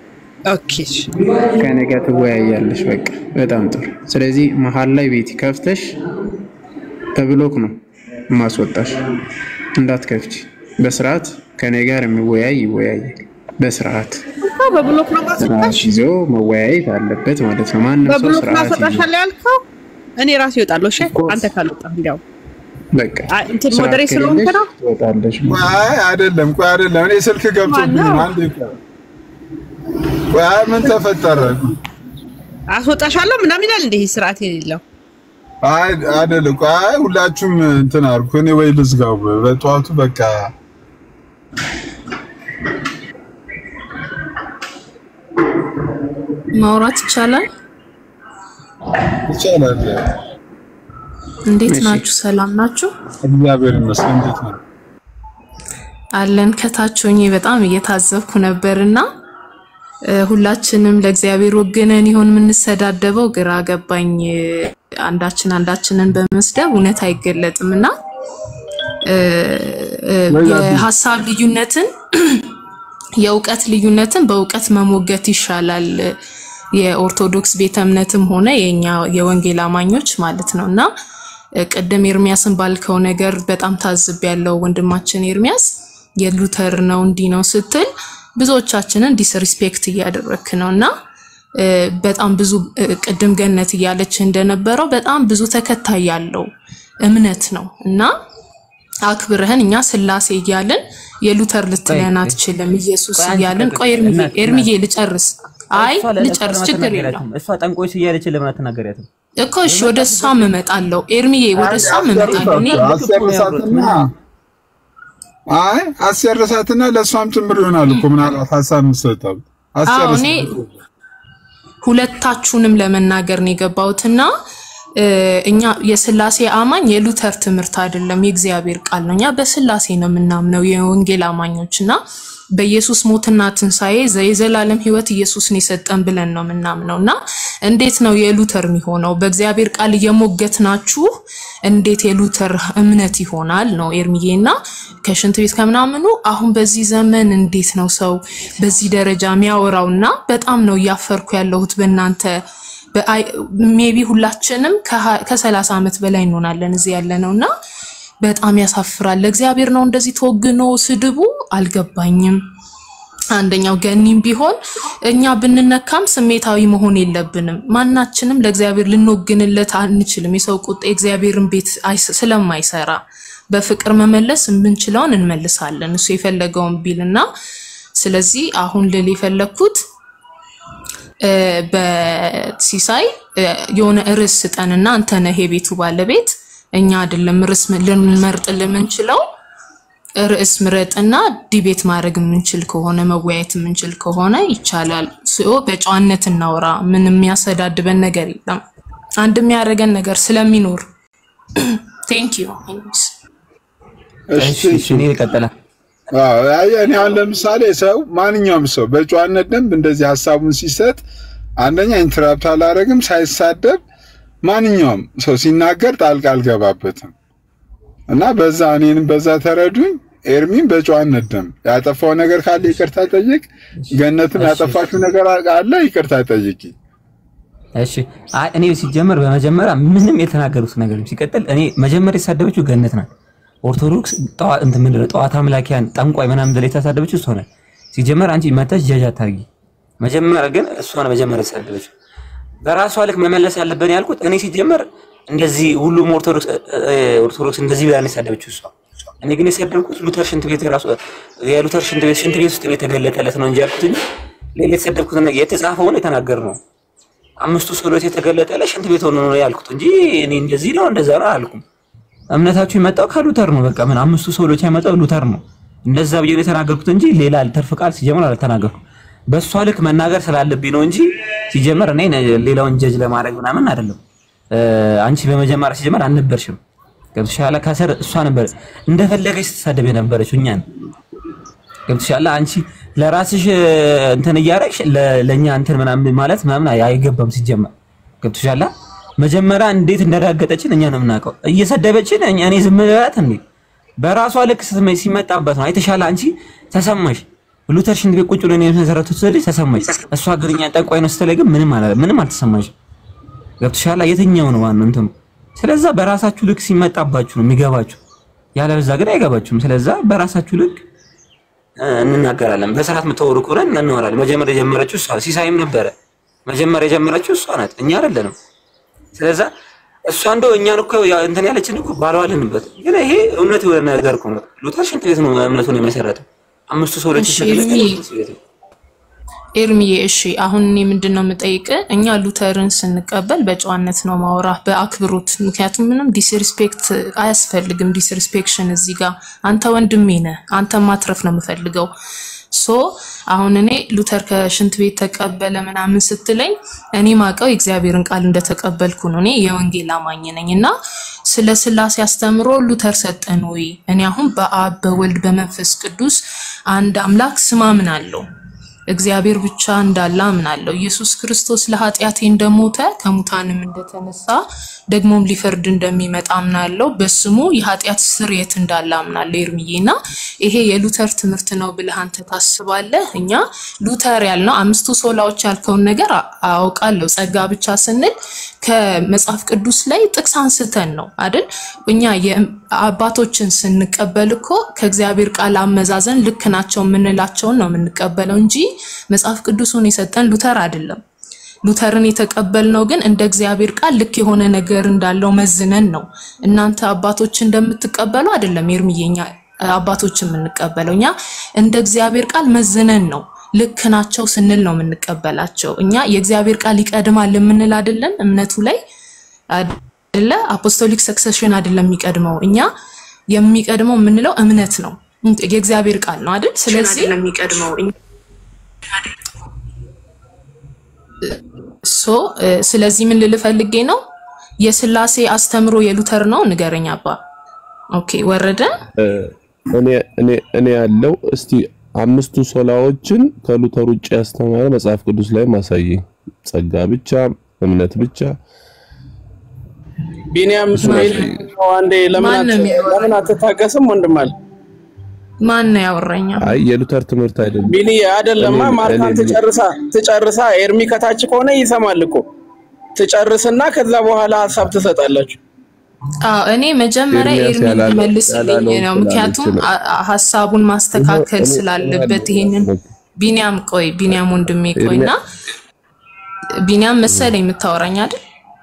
ከኔ ጋር ትወያያለሽ። በቃ በጣም ጥሩ። ስለዚህ መሀል ላይ ቤቲ ከፍተሽ በብሎክ ነው ማስወጣሽ። እንዳትከፍቺ በስርዓት ከኔ ጋር የሚወያይ ይወያያል። በስርዓት እኮ በብሎክ ነው ስርዓት ማስወጣሽ ይዞ መወያየት አለበት ማለት ነው። ማንም ሰው በብሎክ ስርዓት ይዞ ማስወጣሻለሁ ያልከው እኔ ራሴ እወጣለሁ። እሺ አንተ ካልወጣህ እንዲያው በቃ አይ፣ እንትን ስርዓት ሞዴሬት ስለሆንክ ከሌለሽ ነው። ትወጣለሽ። አይ አይደለም፣ ቆይ አይደለም። እኔ ስልክ ገብቶብኝ ነው። አንዴ ቆይ ቆይ፣ አይ ምን ተፈጠረ? አስወጣሻለሁ ምናምን ይላል እንደ ይሄ ስርዓት የሌለው አይ አይደለም፣ ቆይ አይ ሁላችሁም እንትን አልኩ። እኔ ወይ ልዝጋው በጠዋቱ በቃ ማውራት ይቻላል። ይቻላል። እንዴት እሺ። ናችሁ? ሰላም ናችሁ? እግዚአብሔር ይመስገን። እንዴት ነው? አለን ከታች ሆኜ በጣም እየታዘብኩ ነበርና እ፣ ሁላችንም ለእግዚአብሔር ወግነን ይሆን የምንሰዳደበው? ግራ ገባኝ። አንዳችን አንዳችንን በመስደብ እውነት አይገለጥም እና እ፣ እ፣ የሀሳብ ልዩነትን የእውቀት ልዩነትን በእውቀት መሞገት ይሻላል። የኦርቶዶክስ ቤተ እምነትም ሆነ የኛ የወንጌል አማኞች ማለት ነው እና እ፣ ቅድም ኤርሚያስን ባልከው ነገር በጣም ታዝብ ያለው ወንድማችን ኤርሚያስ የሉተር ነው እንዲህ ነው ስትል ብዙዎቻችንን ዲስሪስፔክት እያደረክ ነው እና እ፣ በጣም ብዙ እ፣ ቅድም ገነት እያለች እንደነበረው በጣም ብዙ ተከታይ ያለው እምነት ነው እና አክብረህን እኛ ስላሴ እያልን የሉተር ልትለን አትችልም። ኢየሱስ እያልን ቆይ ኤርሚዬ ኤርሚዬ ልጨርስ። አይ ልጨርስ፣ ችግር የለውም እሷ ጠንቆች እያለች ለምን አትናገሪያትም? እኮ እሺ፣ ወደ እሷም እመጣለሁ። ኤርሚዬ ወደ እሷም እመጣለሁ። እኔ አስጨርሳትና አይ አስጨርሳትና ለእሷም ጭምር ይሆናል እኮ ምናልባት ሀሳብ የምትሰጠው አዎ አስጨርስ። እኔ ሁለታችሁንም ለመናገር ነው የገባሁትና እ፣ እኛ የስላሴ አማኝ የሉተር ትምህርት አይደለም፣ የእግዚአብሔር ቃል ነው። እኛ በስላሴ ነው የምናምነው የወንጌል አማኞች እና በኢየሱስ ሞትና ትንሣኤ ዘ- የዘላለም ሕይወት ኢየሱስን የሰጠን ብለን ነው የምናምነው እና እንዴት ነው የሉተር የሚሆነው? በእግዚአብሔር ቃል እየሞገትናችሁ እንዴት የሉተር እምነት ይሆናል ነው ኤርሚዬ። እና ከሽንት ቤት ከምናምኑ አሁን በዚህ ዘመን እንዴት ነው ሰው በዚህ ደረጃ የሚያወራው? እና በጣም ነው እያፈርኩ ያለሁት በእናንተ ሜቢ ሁላችንም ከሰላሳ ዓመት በላይ እንሆናለን እዚህ ያለ ነው እና በጣም ያሳፍራል። ለእግዚአብሔር ነው እንደዚህ ተወግኖ ስድቡ አልገባኝም። አንደኛው ገኒም ቢሆን እኛ ብንነካም ስሜታዊ መሆን የለብንም። ማናችንም ለእግዚአብሔር ልንወግንለት አንችልም። የሰው ቁጣ የእግዚአብሔርን ቤት አይስ- ስለማይሰራ በፍቅር መመለስ የምንችለውን እንመልሳለን። እሱ የፈለገውን ቢልና ስለዚህ አሁን ልል የፈለግኩት እ፣ በሲሳይ እ፣ የሆነ ርዕስ ስጠንና አንተ ነህ የቤቱ ባለቤት እኛ አይደለም ርዕስ ም- ልንመርጥ የምንችለው ርዕስ ምረጥና ዲቤት ማድረግ የምንችል ከሆነ መወያየት የምንችል ከሆነ ይቻላል። ስኦ በጨዋነት እናውራ። ምን የሚያሰዳድበን ነገር የለም። አንድ የሚያደርገን ነገር ስለሚኖር ቴንክ ዩ እሺ እኔ ልቀጥላ። እኔ አሁን ለምሳሌ ሰው ማንኛውም ሰው በጨዋነት ደንብ እንደዚህ ሀሳቡን ሲሰጥ አንደኛ ኢንተራፕት አላረግም፣ ሳይሳደብ ማንኛውም ሰው ሲናገር ጣልቃ አልገባበትም እና በዛ እኔንም በዛ ተረዱኝ። ኤርሚን በጨዋነት ደንብ ያጠፋው ነገር ካለ ይቅርታ ጠይቅ። ገነትም ያጠፋችው ነገር አለ ይቅርታ ጠይቂ። እሺ አይ እኔ ሲጀመር በመጀመሪያ ምንም የተናገሩት ነገር የለም። ሲቀጥል እኔ መጀመሪያ የተሳደበችው ገነት ናት። ኦርቶዶክስ ጠዋ- እንትን ምንድን ነው ጠዋት አምላኪያን ጠንቋይ ምናምን ብላ የተሳደበችው እሷ ናት። ሲጀመር አንቺ መተሽ ጀጅ አታርጊ። መጀመሪያ ግን እሷ ነው መጀመሪያ የተሳደበችው። በራሷ ልክ መመለስ ያለብን ያልኩት እኔ ሲጀመር እንደዚህ ሁሉም ኦርቶዶክስ ኦርቶዶክስ እንደዚህ ብላ ነው የሳደበችው እሷ። እኔ ግን የሰደብኩት ሉተር ሽንት ቤት ራሱ የሉተር ሽንት ቤት ሽንት ቤት ውስጥ ነው የተገለጠለት ነው እንጂ ያልኩት እንጂ ሌላ የተሰደብኩት ነገር የተጻፈውን የተናገር ነው። አምስቱ ሶሎት የተገለጠለት ሽንት ቤት ሆኖ ነው ያልኩት እንጂ እኔ እንደዚህ ነው እንደዛ ነው አላልኩም። እምነታችሁ የመጣው ከሉተር ነው። በቃ ምን አምስቱ ሶሎች የመጣው ሉተር ነው። እንደዛ ብዬ ነው የተናገርኩት እንጂ ሌላ ተርፍ ቃል ሲጀመር አልተናገርኩም። በእሷ ልክ መናገር ስላለብኝ ነው እንጂ ሲጀመር እኔ ሌላውን ጀጅ ለማድረግ ምናምን አይደለም። እ፣ አንቺ በመጀመሪያ ሲጀመር አልነበርሽም። ገብቶሻል። ከስር እሷ ነበር እንደፈለገች ስትሳደብ የነበረችው እኛን ገብቶሻል። አንቺ ለራስሽ እ፣ እንትን እያደረግሽ ለ- ለእኛ እንትን ምናምን ማለት ምናምን አይ- አይገባም ሲጀመር ገብቶሻል። መጀመሪያ እንዴት እንደዳገጠችን እኛ ነው የምናውቀው። እየሰደበችን እኛ እኔ ዝም ብላት እንዴ በራሷ ልክ ስትመ- ሲመጣበት ነው አይተሻል። አንቺ ተሰማሽ ሉተር ሽንት ቤት ቁጭ ብሎ ነው የመሰረቱት ስልሽ ተሰማሽ። እሷ ግን እኛን ጠንቋይ ነው ስትለኝ ግን ምንም አላ ምንም አልተሰማሽ። ገብቶሻል። የትኛው ነው ዋናው እንትኑ? ስለዛ በራሳችሁ ልክ ሲመጣባችሁ ነው የሚገባችሁ፣ ያለበዛ ግን አይገባችሁም። ስለዛ በራሳችሁ ልክ እ፣ እንናገራለን። በስርዓት የምታወሩ ከሆነ እናወራለን። መጀመሪያ የጀመረችው እሷ ሲሳይም ነበረ። መጀመሪያ የጀመረችው እሷ ናት፣ እኛ አይደለንም። ስለዛ እሷ እንደው እኛን እኮ ያ- እንትን ያለችን እኮ ባለዋልንበት፣ ግን ይሄ እውነት የሆነ ነገር እኮ ነው። ሉተር ሽንት ቤት ነው እምነቱን የመሰረተው። አምስቱ ሰዎች እሺ ኤርሚ ኤርሚዬ እሺ አሁን እኔ ምንድን ነው የምጠይቅ እኛ ሉተርን ስንቀበል በጨዋነት ነው ማውራ በአክብሮት ምክንያቱም ምንም ዲስሪስፔክት አያስፈልግም ዲስሪስፔክሽን እዚህ ጋር አንተ ወንድሜ ነህ አንተ ማትረፍ ነው የምፈልገው ሶ አሁን እኔ ሉተር ከሽንት ቤት ተቀበለ ምናምን ስትለኝ እኔ ማቀው የእግዚአብሔርን ቃል እንደተቀበልኩ ነው እኔ የወንጌል አማኝ ነኝ እና ስለ ስላሴ አስተምሮ ሉተር ሰጠን ወይ እኔ አሁን በአብ በወልድ በመንፈስ ቅዱስ አንድ አምላክ ስማምን አለው እግዚአብሔር ብቻ እንዳለ አምናለሁ። ኢየሱስ ክርስቶስ ለኃጢአቴ እንደሞተ ከሙታንም እንደተነሳ ደግሞም ሊፈርድ እንደሚመጣ አምናለሁ። በስሙ የኃጢአት ስርየት እንዳለ አምናለሁ። ኤርሚዬ እና ይሄ የሉተር ትምህርት ነው ብለህ አንተ ታስባለህ? እኛ ሉተር ያልነው አምስቱ ሶላዎች ያልከውን ነገር አ- አውቃለሁ። ጸጋ ብቻ ስንል ከመጽሐፍ ቅዱስ ላይ ጥቅስ አንስተን ነው አይደል? እኛ የእም- አባቶችን ስንቀበል እኮ ከእግዚአብሔር ቃል አመዛዘን ልክ ናቸው የምንላቸውን ነው የምንቀበለው እንጂ መጽሐፍ ቅዱሱን የሰጠን ሉተር አይደለም። ሉተርን የተቀበልነው ግን እንደ እግዚአብሔር ቃል ልክ የሆነ ነገር እንዳለው መዝነን ነው። እናንተ አባቶች እንደምትቀበሉ አይደለም ኤርምዬ፣ እኛ አባቶች የምንቀበለው እኛ እንደ እግዚአብሔር ቃል መዝነን ነው። ልክ ናቸው ስንል ነው የምንቀበላቸው። እኛ የእግዚአብሔር ቃል ይቀድማል የምንል አይደለም እምነቱ ላይ አይደለ አፖስቶሊክ ሰክሰሽን አይደለም የሚቀድመው። እኛ የሚቀድመው የምንለው እምነት ነው፣ የእግዚአብሔር ቃል ነው አይደል? ስለዚህ የሚቀድመው ሶ እ፣ ስለዚህ ምን ልል ፈልጌ ነው የስላሴ አስተምሮ የሉተር ነው ንገረኝ አባ። ኦኬ ወረደ እ፣ እኔ እኔ እኔ ያለው እስቲ አምስቱ ሶላዎችን ከሉተር ውጭ ያስተማረ መጽሐፍ ቅዱስ ላይ ማሳየኝ። ጸጋ ብቻ፣ እምነት ብቻ ቢኒያም እስማኤል አንዴ ለምን ማን ነው አት- የሚያወራው? ለምን አትታገስም ወንድም አለ ማን ነው ያወራኛ? አይ የሉተር ትምህርት አይደለም። ቢኒ አይደለማ እኔ- ማርካን እኔ- ትጨርሳ ትጨርሳ ኤርሚ ከታች ከሆነ ይሰማል እኮ ትጨርስና ከዛ በኋላ ሀሳብ ትሰጣላችሁ። አዎ እኔ መጀመሪያ ኤርሚያስ ኤርሚ ያላለው- መልስልኝ ያላለውን ነው። ስላለች ምክንያቱም ነው። አ- አ- ሀሳቡን ማስተካከል እኔ- ስላለበት እኔ ይሄንን ቢኒያም ቆይ ቢኒያም ወንድሜ ቆይና ቢኒያም መሰለኝ የምታወራኝ አይደል?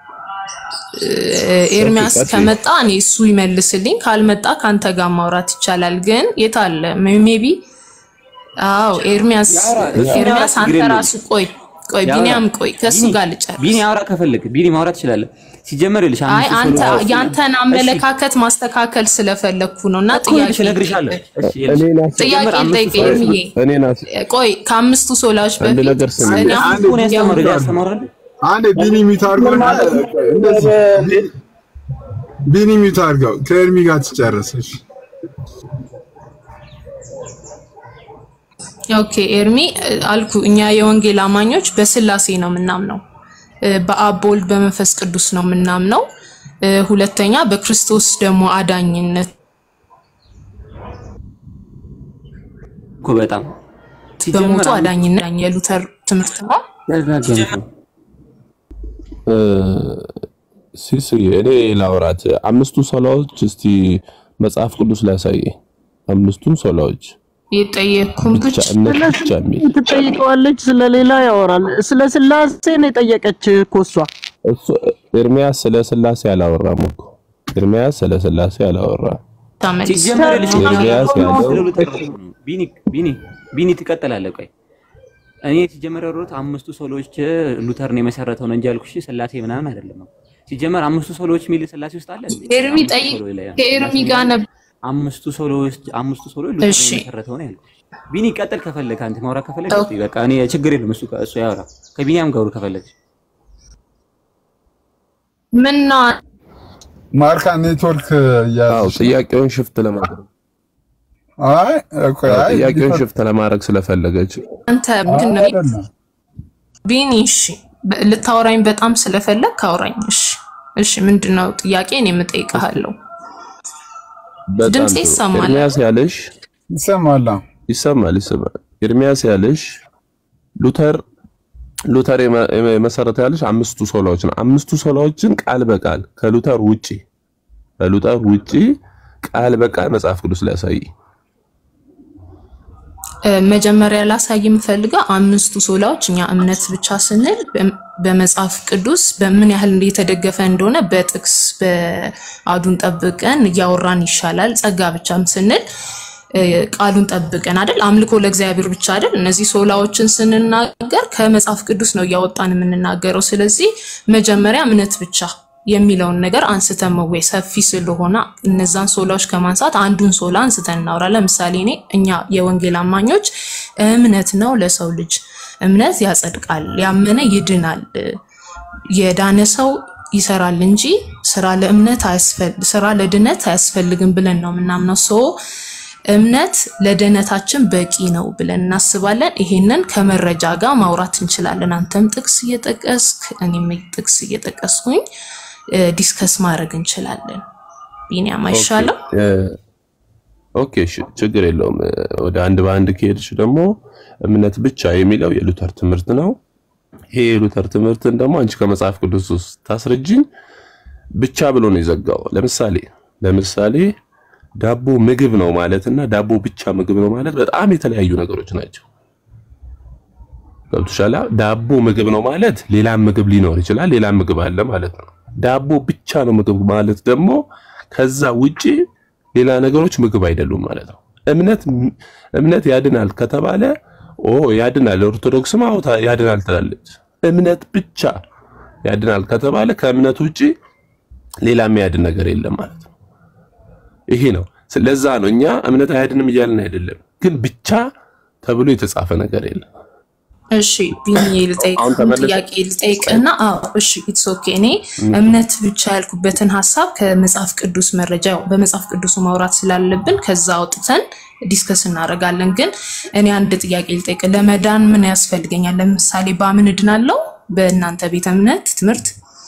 እ- ኤርሚያስ ቀጥይ። ከመጣ እኔ እሱ ይመልስልኝ፣ ካልመጣ ከአንተ ጋር ማውራት ይቻላል። ግን የት አለ ሜቢ? አዎ ኤርሚያስ ኤርሚያስ አንተ ራሱ ቆይ ቆይ ያውራ። ቢኒያም ቆይ ከሱ ቢኒ- ጋር ልጨርስ። ቢኒ አውራ ከፈለግ ቢኒ ማውራት ትችላለህ። ሲጀመር ይልሽ አይ አምስቱ አንተ ሶሎዎች- ያንተን አመለካከት ማስተካከል ስለፈለግኩ ነው እና እኮ ይልሽ ጥያቄ እነግርሻለሁ። እሺ ይልሽ እኔ ናስ- ጥያቄ ሲጀመር ልጠይቅ አምስቱ ኤርሚዬ እኔ ናስ ቆይ ከአምስቱ ሶላዎች አንድ በፊት ነገር ስሚ። እኔ አሁን እኮ ነው ያስተማረው ያስተማራል። አንዴ ቢኒ ሚት አድርገው እና እንደዚህ ቢ- ቢኒ ሚት አድርገው ከኤርሚ ጋር ትጨርሰሽ። ኦኬ ኤርሚ እ፣ አልኩ እኛ የወንጌል አማኞች በስላሴ ነው የምናምነው እ፣ በአብ በወልድ በመንፈስ ቅዱስ ነው የምናምነው እ፣ ሁለተኛ በክርስቶስ ደግሞ አዳኝነት እኮ በጣም በሞቱ አዳኝነት የሉተር ትምህርት ነው ያዘጋጀን እ፣ ሲስዬ እኔ ላውራት አምስቱ ሶላዎች እስቲ መጽሐፍ ቅዱስ ላይ ያሳየኝ። አምስቱን ሶላዎች የጠየቅኩም ብቻ እምነት ብቻ የሚል ትጠይቀዋለች፣ ስለሌላ ያወራል። ስለ ስላሴ ነው የጠየቀች እኮ እሷ። እሱ ኤርሚያስ ስለ ስላሴ አላወራም እኮ ኤርሚያስ ስለ ስላሴ አላወራም። ሲጀመር ይልሽ ኤርሚያስ ያለው ስለ ሉተር ነው። ቢኒ ቢኒ ቢኒ ትቀጥላለህ። ቆይ እኔ ሲጀመር ያወራሁት አምስቱ ሶሎዎች ሉተርን የመሰረተው ነው እንጂ ያልኩሽ ስላሴ ምናምን አይደለም ነው። ሲጀመር አምስቱ ሶሎዎች የሚል ስላሴ ውስጥ አለ እንዴ? ኤርሚ አምስቱ ጠይቅ ሶሎች ላይ ነው። ከኤርሚ ጋር ነበር አምስቱ ሶሎዎች አምስቱ ሶሎች ሉተርን እሺ። የመሰረተው ነው ያልኩሽ። ቢኒ ቀጥል ከፈለግ አንተ ማውራት ከፈለግ ቀጥል። በቃ እኔ ችግር የለም እሱ እሱ ያወራ ከቢኒያም ጋር ከፈለግ ምን ነው ማርካ ኔትወርክ አዎ እያለች ጥያቄውን ሽፍት ለማድረግ አይ እኮ አዎ፣ አይ ጥያቄውን ሽፍት ለማድረግ ስለፈለገች አንተ ምንድን ነው አይደለም ቢኒ እሺ በ- ልታወራኝ በጣም ስለፈለግ ካውራኝ እሺ እሺ ምንድን ነው ጥያቄ እኔ የምጠይቅሃለሁ በጣም ድምጼ ጥሩ። ይሰማል? ኤርሚያስ ያለሽ ይሰማል። አዎ። ይሰማል ይሰማል። ኤርሚያስ ያለሽ ሉተር ሉተር የመ- የመሰረተው ያለሽ አምስቱ ሶላዎች ነው። አምስቱ ሶላዎችን ቃል በቃል ከሉተር ውጪ ከሉተር ውጪ ቃል በቃል መጽሐፍ ቅዱስ ላይ ያሳይ። እ፣ መጀመሪያ ላሳይ የምፈልገው አምስቱ ሶላዎች እኛ እምነት ብቻ ስንል በ- በመጽሐፍ ቅዱስ በምን ያህል የተደገፈ እንደሆነ በጥቅስ በአዱን ጠብቀን እያወራን ይሻላል። ጸጋ ብቻም ስንል እ፣ ቃሉን ጠብቀን አይደል፣ አምልኮ ለእግዚአብሔር ብቻ አይደል። እነዚህ ሶላዎችን ስንናገር ከመጽሐፍ ቅዱስ ነው እያወጣን የምንናገረው። ስለዚህ መጀመሪያ እምነት ብቻ የሚለውን ነገር አንስተን መወይ ሰፊ ስለሆነ እነዛን ሶላዎች ከማንሳት አንዱን ሶላ አንስተን እናውራ። ለምሳሌ እኔ እኛ የወንጌል አማኞች እምነት ነው ለሰው ልጅ እምነት ያጸድቃል፣ ያመነ ይድናል፣ የዳነ ሰው ይሰራል እንጂ ስራ ለእምነት አያስፈል ስራ ለድነት አያስፈልግም ብለን ነው የምናምነው። ሶ እምነት ለድህነታችን በቂ ነው ብለን እናስባለን። ይሄንን ከመረጃ ጋር ማውራት እንችላለን። አንተም ጥቅስ እየጠቀስክ እኔም ጥቅስ እየጠቀስኩኝ እ፣ ዲስከስ ማድረግ እንችላለን። ቢኒያም አይሻልም? እ፣ ኦኬ እሺ፣ ችግር የለውም። እ፣ ወደ አንድ በአንድ ከሄድሽ ደግሞ እምነት ብቻ የሚለው የሉተር ትምህርት ነው። ይሄ የሉተር ትምህርትን ደግሞ አንቺ ከመጽሐፍ ቅዱስ ውስጥ ታስረጅኝ ብቻ ብሎ ነው የዘጋው። ለምሳሌ ለምሳሌ ዳቦ ምግብ ነው ማለት እና ዳቦ ብቻ ምግብ ነው ማለት በጣም የተለያዩ ነገሮች ናቸው። ገብቶሻል? ዳቦ ምግብ ነው ማለት ሌላም ምግብ ሊኖር ይችላል። ሌላም ምግብ አለ ማለት ነው። ዳቦ ብቻ ነው ምግብ ማለት ደግሞ ከዛ ውጪ ሌላ ነገሮች ምግብ አይደሉም ማለት ነው። እምነት እምነት ያድናል ከተባለ ኦ ያድናል፣ ኦርቶዶክስም አዎ ታ- ያድናል ትላለች። እምነት ብቻ ያድናል ከተባለ ከእምነት ውጪ ሌላ የሚያድን ነገር የለም ማለት ነው። ይሄ ነው። ስለዛ ነው እኛ እምነት አያድንም እያልን አይደለም፣ ግን ብቻ ተብሎ የተጻፈ ነገር የለም። እሺ ቢኒ ልጠይቅ አሁን ተመለሰ? ጥያቄ ልጠይቅና፣ አዎ እሺ ኢትስ ኦኬ። እኔ እምነት ብቻ ያልኩበትን ሀሳብ ከመጽሐፍ ቅዱስ መረጃ ያው በመጽሐፍ ቅዱሱ ማውራት ስላለብን ከዛ አውጥተን ዲስከስ እናደርጋለን። ግን እኔ አንድ ጥያቄ ልጠይቅ። ለመዳን ምን ያስፈልገኛል? ለምሳሌ በምን እድናለሁ? በእናንተ ቤተ እምነት ትምህርት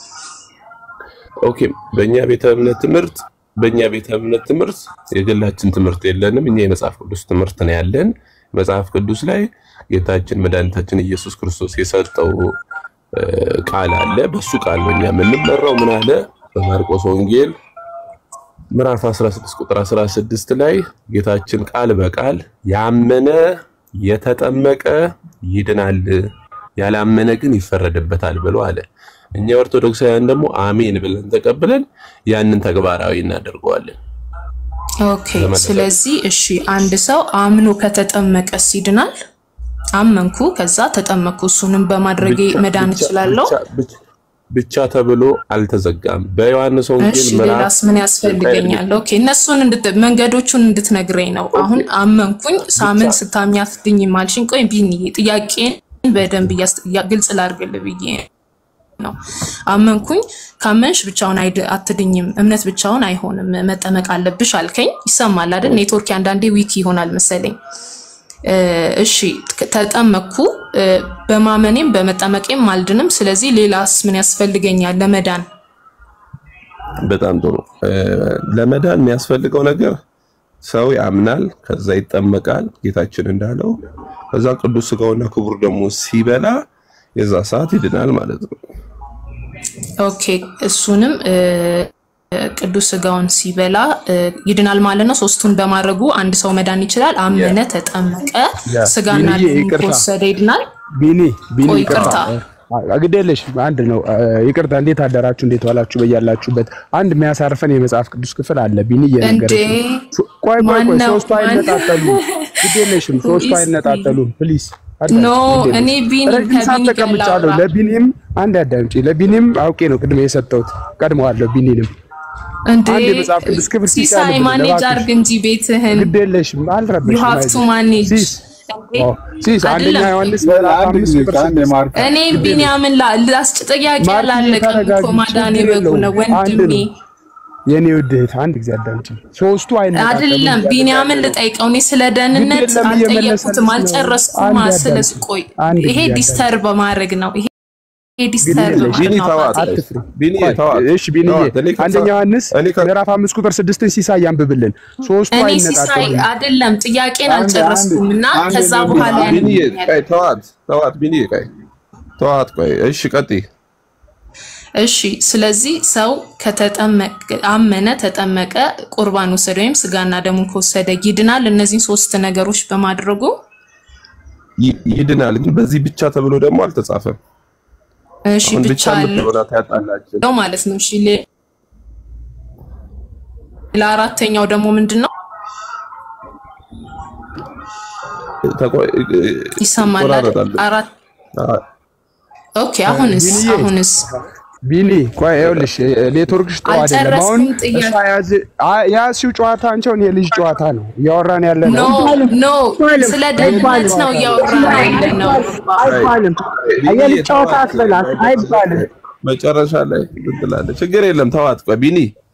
ኦኬ በእኛ ቤተ እምነት ትምህርት በእኛ ቤተ እምነት ትምህርት የግላችን ትምህርት የለንም። እኛ የመጽሐፍ ቅዱስ ትምህርት ነው ያለን። መጽሐፍ ቅዱስ ላይ ጌታችን መድኃኒታችን ኢየሱስ ክርስቶስ የሰጠው እ፣ ቃል አለ። በሱ ቃል ነው እኛ የምንመራው። ምን አለ በማርቆስ ወንጌል ምዕራፍ 16 ቁጥር 16 ላይ ጌታችን ቃል በቃል ያመነ የተጠመቀ ይድናል፣ ያላመነ ግን ይፈረድበታል ብሎ አለ። እኛ ኦርቶዶክሳውያን ደግሞ አሜን ብለን ተቀብለን ያንን ተግባራዊ እናደርገዋለን። ኦኬ። ስለዚህ እሺ አንድ ሰው አምኖ ከተጠመቀስ ይድናል? አመንኩ ከዛ ተጠመቅኩ፣ እሱንም በማድረጌ ብቻ- መዳን ብቻ- እችላለሁ? ብቻ- ብቻ- ብቻ ተብሎ አልተዘጋም። በዮሐንስ ወንጌል እሺ ምዕራፍ ሌላስ ምን ያስፈልገኛል? ኦኬ እነሱን እንድት መንገዶቹን እንድትነግረኝ ነው። አሁን አመንኩኝ፣ ሳምን ስታምኝ አትድኝም አልሽኝ። ቆይ ቢኒዬ ጥያቄን በደንብ እያስ- እያ- ግልጽ ላድርግልህ ብዬ ነው። አመንኩኝ፣ ካመንሽ ብቻውን አይድ- አትድኝም፣ እምነት ብቻውን አይሆንም፣ መጠመቅ አለብሽ አልከኝ። ይሰማል አይደል? ኔትወርክ አንዳንዴ ዊክ ይሆናል መሰለኝ። እ፣ እሺ ት- ተጠመቅኩ፣ እ፣ በማመኔም በመጠመቄም አልድንም። ስለዚህ ሌላስ ምን ያስፈልገኛል ለመዳን? በጣም ጥሩ። እ፣ ለመዳን የሚያስፈልገው ነገር ሰው ያምናል፣ ከዛ ይጠመቃል፣ ጌታችን እንዳለው ከዛ ቅዱስ ስጋውና ክቡር ደግሞ ሲበላ የዛ ሰዓት ይድናል ማለት ነው። ኦኬ እሱንም እ፣ ቅዱስ ስጋውን ሲበላ እ፣ ይድናል ማለት ነው። ሶስቱን በማድረጉ አንድ ሰው መዳን ይችላል። አመነ፣ ተጠመቀ፣ ያ፣ ስጋና ቢኒዬ ደሙን ይቅርታ። ከወሰደ ይድናል። ቢኒ ቢኒ ቆይ ይቅርታ ይቅርታ። ግድ የለሽ አንድ ነው። ይቅርታ። እንዴት አደራችሁ? እንዴት ዋላችሁ? በያላችሁበት አንድ የሚያሳርፈን የመጽሐፍ ቅዱስ ክፍል አለ። ቢኒ እየነገረች ነው። እንዴ! ሶ- ቆይ ቆይ ቆይ፣ ማነው? ሶስቱ ማን- አይነጣጠሉም። ግድ የለሽም፣ ሶስቱ Who is አይነጣጠሉም። ፕሊዝ ኖ እኔ ቢኒ ረጅም ሰዓት ከቢኒ ጋር ተቀምጫለሁ። ላውራ። ለቢኒም አንድ አዳምጪ። ለቢኒም አውቄ ነው ቅድሜ የሰጠሁት፣ ቀድመዋለሁ። ቢኒንም እንዴ አንድ የመጽሐፍ ቅዱስ ክፍል ሲሳይ ሲጫንብን ማኔጅ እባክሽ። አድርግ እንጂ ቤትህን ግድ የለሽም፣ ዩ አልረበሽም። ሃቭ ቱ አይዞሽ። ማኔጅ ሲስ ኦ፣ ሲስ አንደኛ አይደለም። ዮሐንስ ምዕራፍ አንድ አምስት ጊዜ ቁጥር ከአንድ ስድስት የማርክ እኔ ቢኒያምን ላ- ላስጭ ጥያቄ ማርክ አላለቀም እኮ ተረጋጊ፣ ማዳን ችግር የበጉ ነው የለውም። አንድ ወንድሜ ነው። የኔ ውድ እህት አንድ ጊዜ አዳምጪ። ሶስቱ አይነጣጠሉም አይደለም እያለ ቢኒያምን ያለው። ልጠይቀው። እኔ ስለ ደህንነት ግድ የለም እየመለሰልሽ አልጠየቅኩትም፣ ነው። አልጨረስኩም። አንድ ስለ አዳምጪ። ቆይ አንድ ይሄ ጊዜ ዲስተርብ በማድረግ ነው። ይሄ ይሄ ዲስተርብ የለሽ። በማድረግ ቢኒ ነው ተዋት፣ አባቴ። አትፍሪ። ቢኒ ቆይ፣ ተዋት፣ እሺ ቢኒዬ ተዋት። እኔ ከዛ- አንደኛ ዮሐንስ እኔ ከ- ምዕራፍ አምስት ቁጥር ስድስትን ሲሳይ ያንብብልን። ሶስቱ እኔ ሲሳይ አይነጣጠሉም። አይደለም ጥያቄን አንድ- አልጨረስኩም እና አንድ- ከዛ አንድ በኋላ ቢኒ፣ ቢኒዬ ያንን ቆይ ተዋት፣ ተዋት ቢኒዬ ቆይ ተዋት፣ ቆይ እሺ ቀጥይ። እሺ ስለዚህ ሰው ከተጠመቀ አመነ፣ ተጠመቀ፣ ቁርባን ወሰደ ወይም ስጋና ደሙን ከወሰደ ይድናል። እነዚህን ሶስት ነገሮች በማድረጉ ይ- ይድናል። ግን በዚህ ብቻ ተብሎ ደግሞ አልተጻፈም። እሺ አሁን ብቻ ብቻ የምትሆናት ያጣላችን ነው ማለት ነው። እሺ ሌ- ለአራተኛው ደግሞ ምንድን ነው ተቆ- ይሰማል አይደል? ይቆራረጣል። አራት አ- ኦኬ። አሁንስ ቢኒዬ፣ አሁንስ ቢኒ ቆይ ይኸውልሽ ኔትወርክሽ ጥሩ አይደለም። አልጨረስኩም አሁን ጥያቄ። እሷ ያዝ ያዝሽው ጨዋታ አንቺ አሁን የልጅ ጨዋታ ነው እያወራን ያለ ኖ ነው። ኖ ስለ ደህንነት ነው እያወራን ያለ ነው። አይባልም። ቢኒዬ የልጅ ጨዋታ ተዋት። አትበላት አይባልም። መጨረሻ ላይ እንትን ትላለች። ችግር የለም ተዋት። ቆይ ቢኒ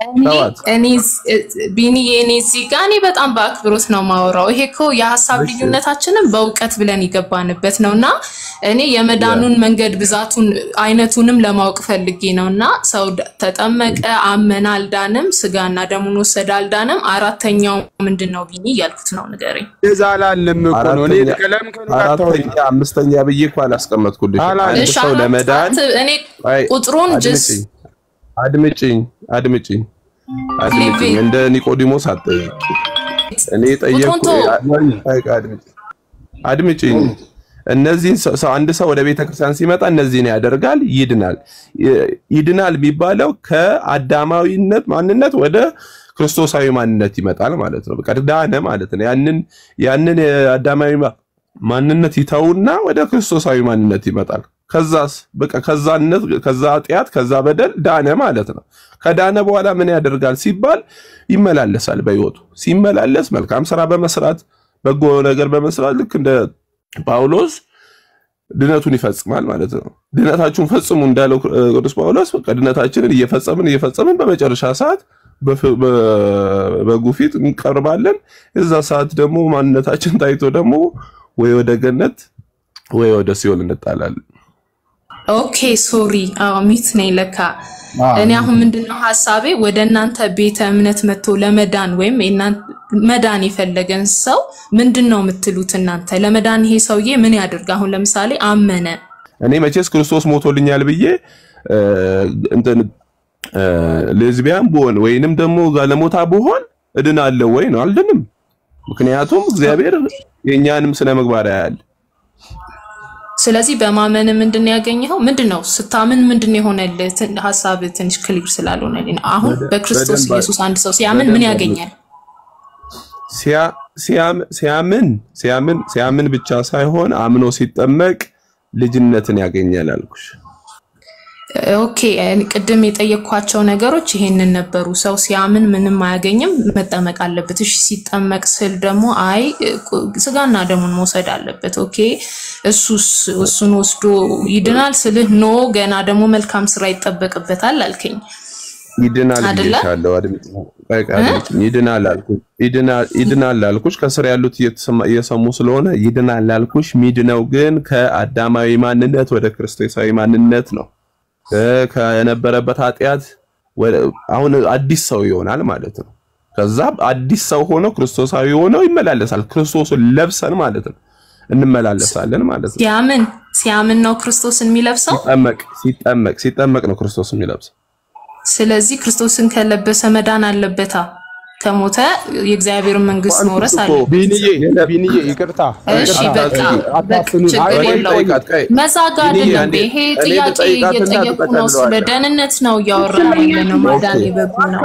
ተዋት። እኔ ቢኒ የኔ እዚህ ጋር እኔ በጣም በአክብሮት ነው ማወራው። ይሄ እኮ የሀሳብ እሺ። ልዩነታችንን በእውቀት ብለን የገባንበት ነው እና እኔ የመዳኑን መንገድ ብዛቱን አይነቱንም ለማወቅ ፈልጌ ነው እና ሰው ደ- ተጠመቀ፣ አመነ፣ አልዳንም፣ ስጋና ደሙን ወሰደ፣ አልዳንም፣ አራተኛው ምንድን ነው ቢኒ እያልኩት ነው ንገረኝ። እንደዛ አላለም እኮ ነው። እኔ አራተኛ ቀለም ከኑ ጋር አታወሪ። አራተኛ አምስተኛ ብዬ እኮ አላስቀመጥኩልሽ። አላ- አንድ እሺ ሰው አራት ለመዳን ሰዓት እኔ አይ፣ ቁጥሩን ጅስ አድምጪኝ አድምጪኝ አድምጪኝ አድምጪኝ እንደ ኒቆዲሞስ አትጠይቂ። እኔ ጠየቅኩ ቁጥሩን ተው። አድምጪኝ። እነዚህን ሰው ሰው- አንድ ሰው ወደ ቤተ ክርስቲያን ሲመጣ እነዚህን ያደርጋል፣ ይድናል። ይ- ይድናል የሚባለው ከአዳማዊነት ማንነት ወደ ክርስቶሳዊ ማንነት ይመጣል ማለት ነው። በቃ ዳነ ማለት ነው። ያንን ያንን የአዳማዊ ማ- ማንነት ይተውና ወደ ክርስቶሳዊ ማንነት ይመጣል። ከዛስ በቃ ከዛነት ከዛ ኃጢአት ከዛ በደል ዳነ ማለት ነው። ከዳነ በኋላ ምን ያደርጋል ሲባል ይመላለሳል። በሕይወቱ ሲመላለስ መልካም ስራ በመስራት በጎ ነገር በመስራት ልክ እንደ ጳውሎስ ድነቱን ይፈጽማል ማለት ነው። ድነታችሁን ፈጽሙ እንዳለው እ, ቅዱስ ጳውሎስ በቃ ድነታችንን እየፈጸምን እየፈጸምን በመጨረሻ ሰዓት በፍ- በ- በጉ ፊት እንቀርባለን። የዛ ሰዓት ደግሞ ማንነታችን ታይቶ ደግሞ ወይ ወደ ገነት ወይ ወደ ሲኦል እንጣላለን። ኦኬ ሶሪ፣ አዎ ሚት ነኝ ለካ። አዎ። እኔ አሁን ምንድነው ሀሳቤ ወደ እናንተ ቤተ እምነት መጥቶ ለመዳን ወይም የእናን- መዳን የፈለገን ሰው ምንድን ነው የምትሉት እናንተ? ለመዳን ይሄ ሰውዬ ምን ያድርግ? አሁን ለምሳሌ አመነ፣ እኔ መቼስ ክርስቶስ ሞቶልኛል ብዬ እ, እንትን እ, ሌዝቢያን ብሆን ወይንም ደግሞ ጋለሞታ ብሆን እድናለሁ ወይ ነው? አልድንም። ምክንያቱም እግዚአብሔር የእኛንም ስነ ምግባር ያያል። ስለዚህ በማመን ምንድን ነው ያገኘኸው? ምንድን ነው ስታምን ምንድን ነው የሆነልህ? ትን- ሀሳብ ትንሽ ክሊር ስላልሆነልኝ ነው። አሁን በደ- በክርስቶስ በደንብ ኢየሱስ አንድ ሰው ሲያምን ምን በደንብ ያገኛል? ሲያ- ሲያም- ሲያምን ሲያምን ሲያምን ብቻ ሳይሆን አምኖ ሲጠመቅ ልጅነትን ያገኛል አልኩሽ። ኦኬ እኔ ቅድም የጠየኳቸው ነገሮች ይሄንን ነበሩ። ሰው ሲያምን ምንም አያገኝም፣ መጠመቅ አለበት። እሺ ሲጠመቅ ስል ደግሞ አይ ቁ- ስጋና ደሙን መውሰድ አለበት። ኦኬ እሱስ እሱን ወስዶ ይድናል ስልህ ኖ ገና ደግሞ መልካም ስራ ይጠበቅበታል አልከኝ። ይድናል አይደለ? ብዬሻለሁ። አድምጪ፣ ቆይ ቆይ አድምጪኝ። ይድናል አልኩሽ። ይድናል ይድናል አልኩሽ። ከስር ያሉት እየተሰማ- እየሰሙ ስለሆነ ይድናል አልኩሽ። ሚድነው ግን ከአዳማዊ ማንነት ወደ ክርስቶሳዊ ማንነት ነው። እ፣ ከነበረበት ኃጢአት ወደ- አሁን አዲስ ሰው ይሆናል ማለት ነው። ከዛ አዲስ ሰው ሆኖ ክርስቶሳዊ ሆኖ ይመላለሳል። ክርስቶስን ለብሰን ማለት ነው እንመላለሳለን ማለት ነው። ሲያምን ሲያምን ነው ክርስቶስን የሚለብሰው። ሲጠመቅ ሲጠመቅ ሲጠመቅ ነው ክርስቶስ የሚለብሰው። ስለዚህ ክርስቶስን ከለበሰ መዳን አለበታ። ከሞተ የእግዚአብሔርን መንግስት መውረስ አለ። ቢንዬ ቢንዬ ይቅርታ እሺ ይቅርታ። በቃ አታፍኑ። ችግር አይ፣ ቆይ የለውም። ጠይቃት፣ ቆይ። መዛጋ ቢንዬ አይደለም። አንዴ ይሄ እኔ ጥያቄ ልጠይቃትና እየጠየቁ ነው። ስለ ትጠቀልለዋለህ። ደህንነት ነው እያወራን ያለ ነው። ማዳን የበጉ ነው።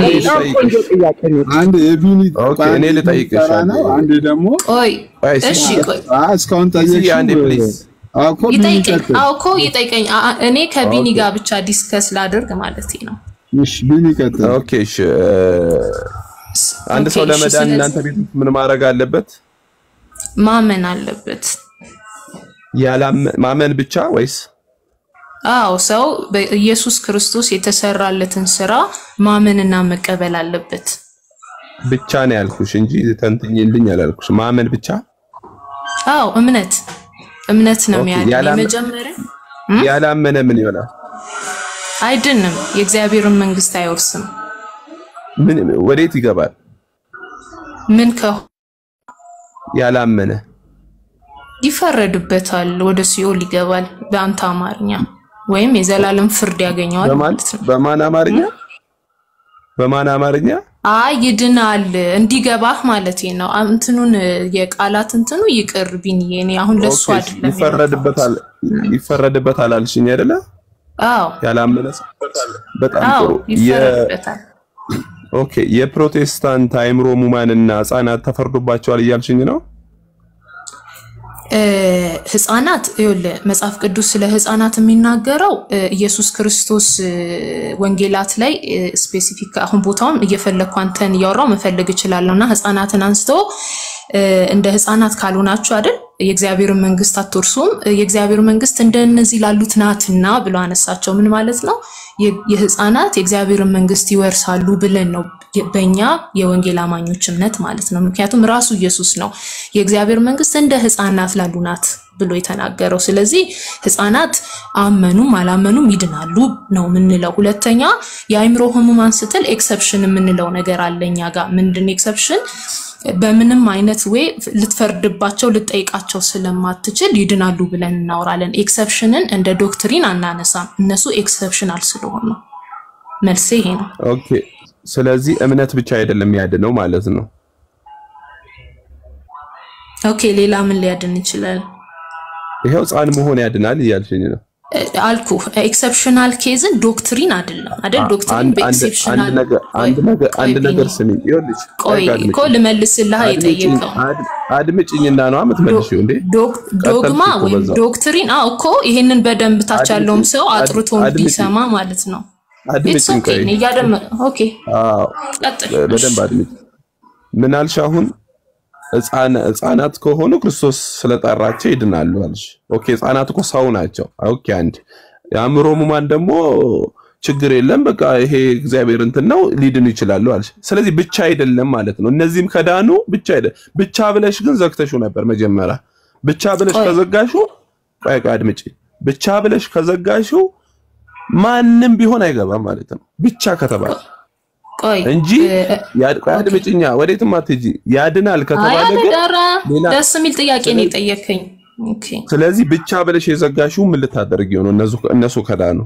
አንድ የቢኒ ኦኬ፣ እኔ ልጠይቅሽ ተራ ነው። አንዴ ደግሞ ቆይ ቆይ፣ እሺ ቆይ አ እስካሁን እስኪ ጠየቅሽው አንዴ ፕሊዝ እኮ ቢኒ ይጠይቀኝ። ቀጥል። አዎ እኮ ይጠይቀኝ። አ- አ- እኔ ከቢኒ ኦኬ። ጋር ብቻ ዲስከስ ላድርግ ማለት ነው። እሺ ቢኒ ቀጥል። ኦኬ እሺ እ፣ አንድ ኦኬ፣ ሰው እሺ፣ ለመዳን ስለዚህ- እናንተ ቤት ውስጥ ምን ማድረግ አለበት? ማመን አለበት። ያላመ- ማመን ብቻ ወይስ አዎ ሰው በኢየሱስ ክርስቶስ የተሰራለትን ስራ ማመንና መቀበል አለበት። ብቻ ነው ያልኩሽ እንጂ ተንትኝልኝ አላልኩሽ። ማመን ብቻ አዎ እምነት እምነት ነው ኦኬ፣ የሚያድን። ያላመ- የመጀመሪያ ያላመነ ምን ይሆናል? አይድንም፣ የእግዚአብሔርን መንግስት አይወርስም። ምን ወዴት ይገባል? ምን ከሆ ያላመነ ይፈረድበታል፣ ወደ ሲኦል ይገባል። በአንተ አማርኛ ወይም የዘላለም ፍርድ ያገኘዋል በማን ማለት ነው። በማን አማርኛ በማን አማርኛ? አይ ይድናል እንዲገባህ ማለት ነው። አ- እንትኑን የቃላት እንትኑ ይቅር ቢንዬ፣ እኔ አሁን ለሱ ኦኬ፣ አይደለም ይፈረድበታል ይፈረድበታል አልሽኝ አይደለ? አዎ ያላመነ ሰው በጣም አዎ ጥሩ የ ይፈረድበታል። ኦኬ የፕሮቴስታንት አእምሮ ሙማንና ህጻናት ተፈርዶባቸዋል እያልሽኝ ነው? እ፣ ህፃናት ይኸውልህ መጽሐፍ ቅዱስ ስለ ህፃናት የሚናገረው እ፣ ኢየሱስ ክርስቶስ እ፣ ወንጌላት ላይ ስፔሲፊክ አሁን ቦታውን እየፈለግኩ አንተን እያወራው መፈለግ እችላለሁ እና ህፃናትን አንስቶ እ፣ እንደ ህፃናት ካልሆናችሁ አይደል የእግዚአብሔርን መንግስት አትወርሱም፣ የእግዚአብሔር መንግስት እንደነዚህ ላሉት ናትና ብሎ አነሳቸው። ምን ማለት ነው? የ- የህፃናት የእግዚአብሔርን መንግስት ይወርሳሉ ብለን ነው የ- በእኛ የወንጌል አማኞች እምነት ማለት ነው። ምክንያቱም ራሱ ኢየሱስ ነው የእግዚአብሔር መንግስት እንደ ህፃናት ላሉ ናት ብሎ የተናገረው። ስለዚህ ህፃናት አመኑም አላመኑም ይድናሉ ነው የምንለው። ሁለተኛ የአእምሮ ህሙማን ስትል ኤክሰፕሽን የምንለው ነገር አለ እኛ ጋር። ምንድን ኤክሰፕሽን? በምንም አይነት ወይ ልትፈርድባቸው ልጠይቃቸው ስለማትችል ይድናሉ ብለን እናወራለን። ኤክሰፕሽንን እንደ ዶክትሪን አናነሳም። እነሱ ኤክሰፕሽናል ስለሆኑ መልሴ ይሄ ነው። ኦኬ። ስለዚህ እምነት ብቻ አይደለም ያድነው ማለት ነው። ኦኬ ሌላ ምን ሊያድን ይችላል? ይሄው ህፃን መሆን ያድናል እያልሽኝ ነው። እ፣ አልኩ ኤክሰፕሽናል ኬዝን ዶክትሪን አይደለም አይደል? ዶክትሪን አንድ አንድ አንድ በኤክሰፕሽናል ነገር አንድ ነገር አንድ ነገር ስሚ። ይኸውልሽ ቆይ አድምጪኝ። እኮ ልመልስልህ አድምጪኝ የጠየቀው አድ- አድምጪኝና ነው የምትመልሺው እንዴ? ዶግ- ዶግማ ቀጠልሽ እኮ ወይም በዛው። ዶክትሪን አዎ እኮ ይሄንን በደንብ ታች ያለውም ሰው አድ- አጥርቶ አድምጪኝ። እንዲሰማ ማለት ነው። ኢትስ አድምጪኝ ኦኬ ቆይ። እያደመ ኦኬ አዎ ቀጥል። በደንብ አድምጪ። ምን አልሽ አሁን? ህፃን ህፃናት ከሆኑ ክርስቶስ ስለጠራቸው ይድናሉ አልሽ። ኦኬ ህፃናት እኮ ሰው ናቸው። ኦኬ አንድ የአእምሮ ህሙማን ደግሞ ችግር የለም በቃ ይሄ እግዚአብሔር እንትን ነው ሊድኑ ይችላሉ አልሽ። ስለዚህ ብቻ አይደለም ማለት ነው። እነዚህም ከዳኑ ብቻ አይደለም። ብቻ ብለሽ ግን ዘግተሽው ነበር መጀመሪያ። ብቻ ብለሽ ቆይ። ከዘጋሽው ቆይ ቆይ አድምጪ። ብቻ ብለሽ ከዘጋሽው ማንም ቢሆን አይገባም ማለት ነው። ብቻ ከተባለ ቆይ እንጂ ያ- ቆይ አድምጪኛ፣ ወዴትም አትሄጂ። ያድናል አይ ከተባለ ግን ኧረ ሌላ ደስ የሚል ጥያቄ ነው የጠየከኝ። ኦኬ ስለዚህ ብቻ ብለሽ የዘጋሽው ምን ልታደርጊው ነው? እነሱ እነሱ ከዳኑ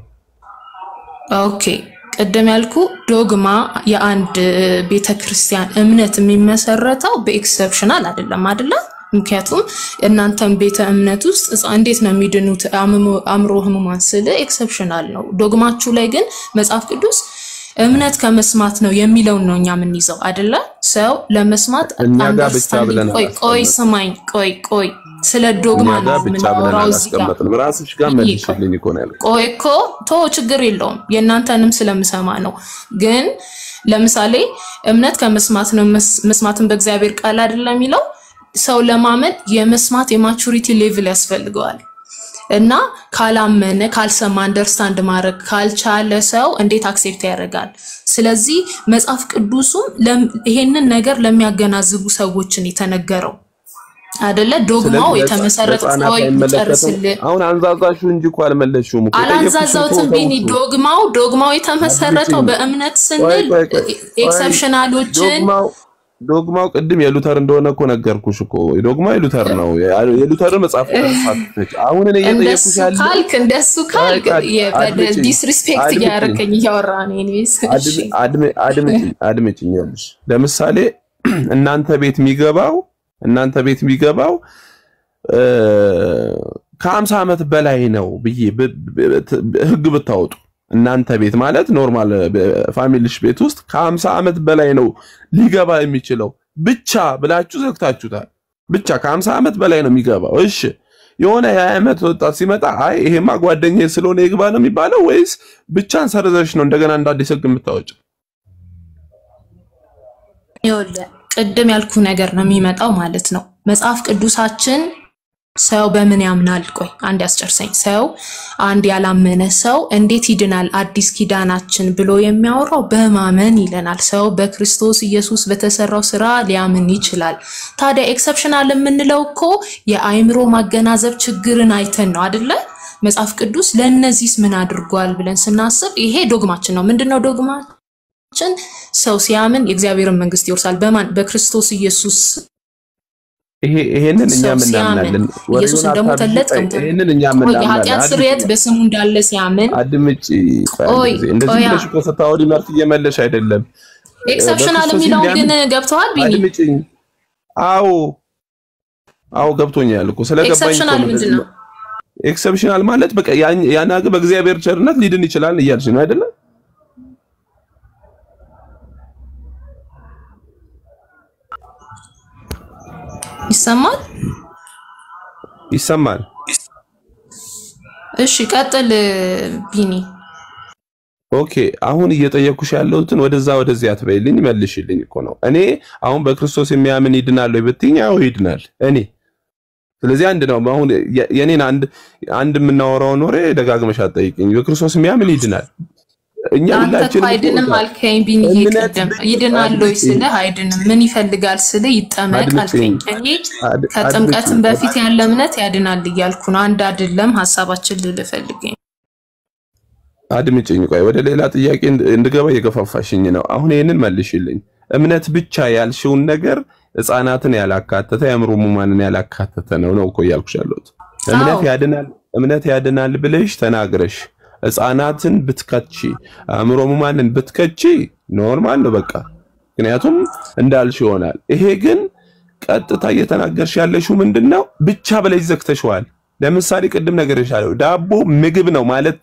ኦኬ ቅድም ያልኩ ዶግማ የአንድ ቤተ ክርስቲያን እምነት የሚመሰረተው በኤክሰፕሽናል አይደለም አይደለ? ምክንያቱም እናንተም ቤተ እምነት ውስጥ ሕፃን እንዴት ነው የሚድኑት አእምሞ- አእምሮ ህሙማን ስል ኤክሰፕሽናል ነው። ዶግማችሁ ላይ ግን መጽሐፍ ቅዱስ እምነት ከመስማት ነው የሚለውን ነው እኛ የምንይዘው አይደለ? ሰው ለመስማት እኛ ጋር ብቻ አንደርስታንዲንግ ብለን ቆይ ቆይ አላስቀመጥንም። ስማኝ ቆይ ቆይ ስለ ዶግማ እኛ ነው ጋር ብቻ ብለን የምናወራው እዚህ ጋር አላስቀመጥንም። ራስሽ ጋር መልሽልኝ እኮ ነው ያልኩት። ቆይ እኮ ቶ ችግር የለውም የእናንተንም ስለምሰማ ነው። ግን ለምሳሌ እምነት ከመስማት ነው፣ መስ- መስማትን በእግዚአብሔር ቃል አይደለም የሚለው ሰው ለማመን የመስማት የማቹሪቲ ሌቭል ያስፈልገዋል። እና ካላመነ ካልሰማ አንደርስታንድ ማድረግ ካልቻለ ሰው እንዴት አክሴፕት ያደርጋል? ስለዚህ መጽሐፍ ቅዱሱም ለም- ይሄንን ነገር ለሚያገናዝቡ ሰዎችን የተነገረው አደለ? ዶግማው ስለዚህ የተመሰረተ ለህፃናት ቆይ አይመለከትም። ልጨርስልህ አሁን አንዛዛሹ እንጂ እኮ አልመለስሽውም እኮ አላንዛዛውትም ቢኒ የጠየኩሽን እኮ ዶግማው ዶግማው የተመሰረተው አድምጪኝ። በእምነት ቆይ ስንል ቆይ ቆይ ቆይ። ኤክሰፕሽናሎችን ዶግማው ዶግማው ቅድም የሉተር እንደሆነ እኮ ነገርኩሽ እኮ ዶግማው የሉተር ነው። የሉተርን መጽሐፍ ቅዱስ አትፈጭ። አሁን እኔ እንደሱ እየጠየኩሽ ያለው ካልክ እንደሱ ካልክ አድምጪኝ፣ ዲስሪስፔክት አድምጪኝ። እያደረከኝ እያወራ ነው። ኤኒዌይስ እሺ አድም- አድምጪኝ አድምጪኝ። ይኸውልሽ ለምሳሌ እናንተ ቤት የሚገባው እናንተ ቤት የሚገባው እ፣ ከሀምሳ ዓመት በላይ ነው ብዬ ብ- ብ- ት- ህግ ብታወጡ እናንተ ቤት ማለት ኖርማል ፋሚሊሽ ቤት ውስጥ ከሀምሳ ዓመት በላይ ነው ሊገባ የሚችለው ብቻ ብላችሁ ዘግታችሁታል። ብቻ ከሀምሳ ዓመት በላይ ነው የሚገባው። እሺ የሆነ የሀያ ዓመት ወጣት ሲመጣ አይ ይሄማ ጓደኛዬ ስለሆነ ይግባ ነው የሚባለው ወይስ ብቻን ሰርዘሽ ነው እንደገና እንደ አዲስ ህግ የምታወጭ? ይኸውልህ ቅድም ያልኩ ነገር ነው የሚመጣው ማለት ነው። መጽሐፍ ቅዱሳችን ሰው በምን ያምናል? ቆይ አንድ ያስጨርሰኝ። ሰው አንድ ያላመነ ሰው እንዴት ይድናል? አዲስ ኪዳናችን ብሎ የሚያወራው በማመን ይለናል። ሰው በክርስቶስ ኢየሱስ በተሰራው ስራ ሊያምን ይችላል። ታዲያ ኤክሰፕሽናል የምንለው እኮ የአእምሮ ማገናዘብ ችግርን አይተን ነው አደለ? መጽሐፍ ቅዱስ ለእነዚህስ ምን አድርጓል ብለን ስናስብ ይሄ ዶግማችን ነው። ምንድነው ዶግማችን? ሰው ሲያምን የእግዚአብሔርን መንግስት ይወርሳል። በማን? በክርስቶስ ኢየሱስ ይሄ ይሄንን እኛ ሰው ሲያምን ምናምናለን። ኢየሱስ ወሬውን እንደሞተለት አታብዢ። ቀምቶ ይሄንን እኛ ቆይ ምናምናለን። የኃጢአት አድምጪ ስርየት በስሙ እንዳለ ሲያምን አድምጪ። ቆይ አንድ ቆይ ጊዜ እንደዚህ ቆያ ብለሽ እኮ ስታወሪ መልስ እየመለሽ አይደለም። ኤክሰፕሽናል በክርስቶስ የሚለውን ግን እንዲያምን ገብተዋል ቢኒ አድምጪኝ። አዎ አዎ ገብቶኛል እኮ ስለገባኝ እኮ ኤክሰፕሽናል ነው ምንድን ነው? ኤክሰፕሽናል ማለት በቃ ያን ያን ሀገር በእግዚአብሔር ቸርነት ሊድን ይችላል እያልሽ ነው አይደለም? ይሰማል? ይሰማል። እሺ ቀጥል ቢኒ። ኦኬ አሁን እየጠየኩሽ ያለሁትን ወደዛ ወደዚህ አትበይልኝ፣ መልሽልኝ እኮ ነው። እኔ አሁን በክርስቶስ የሚያምን ይድናል ወይ ብትይኝ፣ አዎ ይድናል። እኔ ስለዚህ አንድ ነው። አሁን የ- የኔን አንድ አንድ የምናወራውን ወሬ ደጋግመሽ አትጠይቅኝ። በክርስቶስ የሚያምን ይድናል። እኛ አንተ እኮ ሁላችንም አይድንም እኮ አልከኝ ቢንዬ እምነት ቅድም ብቻ ይድናል ወይ አድምጪኝ፣ ስልህ አይድንም ምን ይፈልጋል ስልህ ይጠመቅ አድምጪኝ፣ አልከኝ እኔ አድ- ከጥምቀትም አድምጪኝ። በፊት ያለ እምነት ያድናል እያልኩ ነው አንድ አይደለም ሀሳባችን ልልህ ፈልጌ ነው። አድምጪኝ። ቆይ ወደ ሌላ ጥያቄ እንድ- እንድገባ እየገፋፋሽኝ ነው። አሁን ይህንን መልሽልኝ። እምነት ብቻ ያልሽውን ነገር ሕፃናትን ያላካተተ የአእምሮ ሕሙማንን ያላካተተ ነው ነው እኮ እያልኩሽ ያለሁት። እምነት አዎ ያድናል እምነት ያድናል ብለሽ ተናግረሽ ሕፃናትን ብትከቺ አእምሮ ሕሙማንን ብትከቺ ኖርማል ነው በቃ። ምክንያቱም እንዳልሽ ይሆናል። ይሄ ግን ቀጥታ እየተናገርሽ ያለሽው ምንድን ነው? ብቻ ብለሽ ዘግተሽዋል። ለምሳሌ ቅድም ነግሬሻለሁ። ዳቦ ምግብ ነው ማለት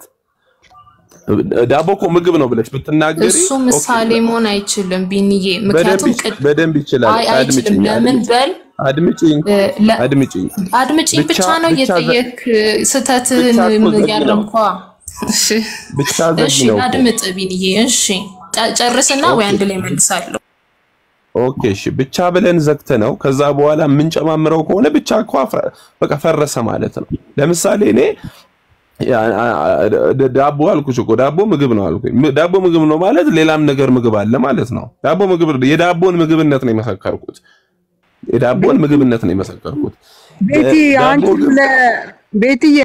ዳቦ እኮ ምግብ ነው ብለሽ ብትናገሪ እሱ ኦኬ፣ ምሳሌ መሆን አይችልም ቢንዬ በደንብ ምክንያቱም ይች- ቅድ በደንብ ይችላል። አይ አይችልም አድምጪኝ ለምን በል አድምጪኝ እ፣ ለ- አድምጪኝ አድምጪኝ ብቻ ብቻ ነው ብቻ ዘ- እየጠየክ ስህተትን ብቻ እኮ ዘግ ነው ያረምኳ እሺ ብቻ ዘግ እሺ ነው እኮ አድምጥ ቢንዬ እሺ ጨ- ጨርስና ወይ አንድ ላይ መልሳለሁ ኦኬ እሺ ብቻ ብለን ዘግተ ነው። ከዛ በኋላ የምንጨማምረው ከሆነ ብቻ እኮ አፍረ- በቃ ፈረሰ ማለት ነው። ለምሳሌ እኔ ያ- አ- አ- ደ- ዳቦ አልኩሽ እኮ ዳቦ ምግብ ነው አልኩኝ። ም- ዳቦ ምግብ ነው ማለት ሌላም ነገር ምግብ አለ ማለት ነው። ዳቦ ምግብ የዳቦን ምግብነት ነው የመሰከርኩት። የዳቦን ምግብነት ነው የመሰከርኩት። ቤቲ ዳቦ አንቺም ግን ለ ቤትዬ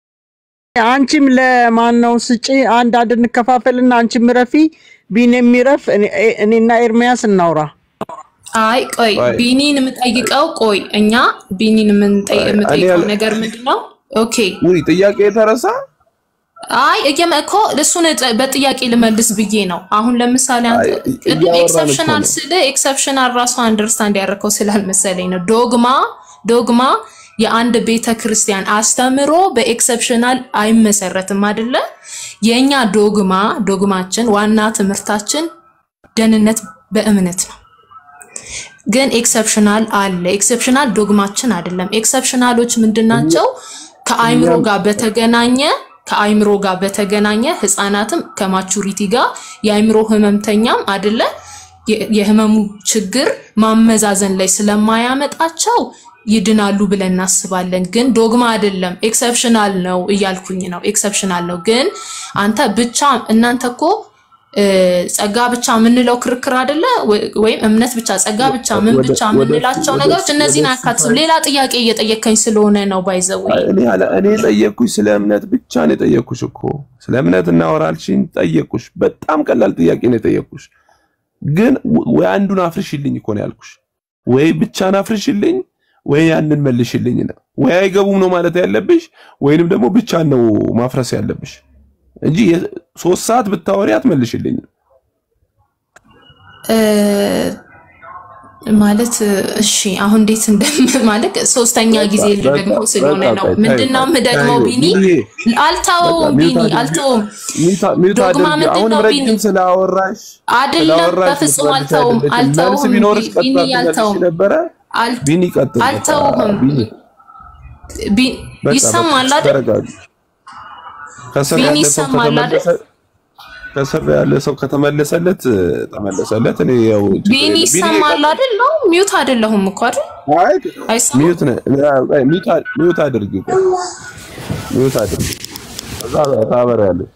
አንቺም ለማን ነው ስጪ አንድ አንድ እንከፋፈልና አንቺም ረፊ ቢን የሚረፍ እኔ- እኔና ኤርሚያስ እናውራ። አይ ቆይ ቆይ ቢኒን የምጠይቀው ቆይ እኛ ቢኒን የምንጠይ- እኔ የምጠይቀው ያል- ነገር ምንድን ነው ኦኬ ውይ ጥያቄ የተረሳ አይ እየመ እኮ እሱን ጠ- በጥያቄ ልመልስ ብዬ ነው። አሁን ለምሳሌ አንተ አይ ቅድም እያወራን እኮ ኤክሰፕሽናል ነው። ስለ ኤክሰፕሽናል ራሱ አንደርስታንድ ያደረከው ስላልመሰለኝ ነው። ዶግማ ዶግማ የአንድ ቤተ ክርስቲያን አስተምሮ በኤክሰፕሽናል አይመሰረትም አይደለ? የእኛ ዶግማ ዶግማችን ዋና ትምህርታችን ደህንነት በእምነት ነው። ግን ኤክሰፕሽናል አለ። ኤክሰፕሽናል ዶግማችን አይደለም። ኤክሰፕሽናሎች ምንድናቸው? ከአይምሮ እኛም ጋር በተገናኘ ከአይምሮ ጋር በተገናኘ ህፃናትም ከማቹሪቲ ጋር የአይምሮ ህመምተኛም አይደለ የ- የህመሙ ችግር ማመዛዘን ላይ ስለማያመጣቸው ይድናሉ ብለን እናስባለን። ግን ዶግማ አይደለም፣ ኤክሰፕሽናል ነው እያልኩኝ ነው። ኤክሰፕሽናል ነው። ግን አንተ ብቻ እናንተ እኮ እ፣ ጸጋ ብቻ የምንለው ክርክር አይደለ ወ- ወይም እምነት ብቻ ጸጋ ብቻ ምን ወደ ብቻ ወደ የምንላቸው ወደ ነገሮች እነዚህን ወደ አያካትትም። ሌላ ጥያቄ እየጠየከኝ ስለሆነ ነው ባይዘዌ እኔ አለ እኔ የጠየቅኩሽ ስለ እምነት ብቻ ነው የጠየቅኩሽ እኮ ስለ እምነት እናወራልሽኝ ጠየቅኩሽ። በጣም ቀላል ጥያቄ ነው የጠየቅኩሽ። ግን ወ- ወይ አንዱን አፍርሽልኝ እኮ ነው ያልኩሽ። ወይ ብቻን አፍርሽልኝ ወይ ያንን መልሽልኝ ነው። ወይ አይገቡም ነው ማለት ያለብሽ ወይንም ደግሞ ብቻን ነው ማፍረስ ያለብሽ እንጂ የ- ሶስት ሰዓት ብታወሪ አትመልሽልኝ። እ፣ ማለት እሺ አሁን እንዴት እንደም ማለት ሶስተኛ ጊዜ በቃ ደግሞ በቃ ስለሆነ በቃ ነው። ቆይ፣ ምንድነው ታዩ የምደግመው ታዩ ቢኒ? ቢኒዬ አልተውም በቃ ሚውት ቢኒ አድርጊ አልተውም። ሚውት ሚውት ዶግማ አድርጊ። ምንድን አሁንም ነው ቢኒ? ረጅም ስላወራሽ አይደለም ስላወራሽ በፍጹም ምትመልሽ አልተውም አይደለችም። መልስ አልተውም ቢኖርሽ ቢ- ቀጥታ ቢኒ ትመልሽ አልተውም ነበረ። አል- ቢኒ ቀጥል። በቃ አልተውም ቢኒ ቢ- በቃ ይሰማል በቃ አይደል? ተረጋጊ። ከስር ቢኒ ያለ ሰው ይሰማል አይደል? ከተመለሰ ከስር ያለ ሰው ከተመለሰለት ተመለሰለት። እኔ ያው ችግር ቢኒ የለም። ቢኒ ይሰማል አይደል? ነው ሚውት አይደለሁም እኮ አይደል? አይ አይሰማም? ሚውት ነ አይ ሚውት አ- ሚውት አድርጊ ቆይ፣ ሚውት አድርጊ እዛ ታበሪያለሽ።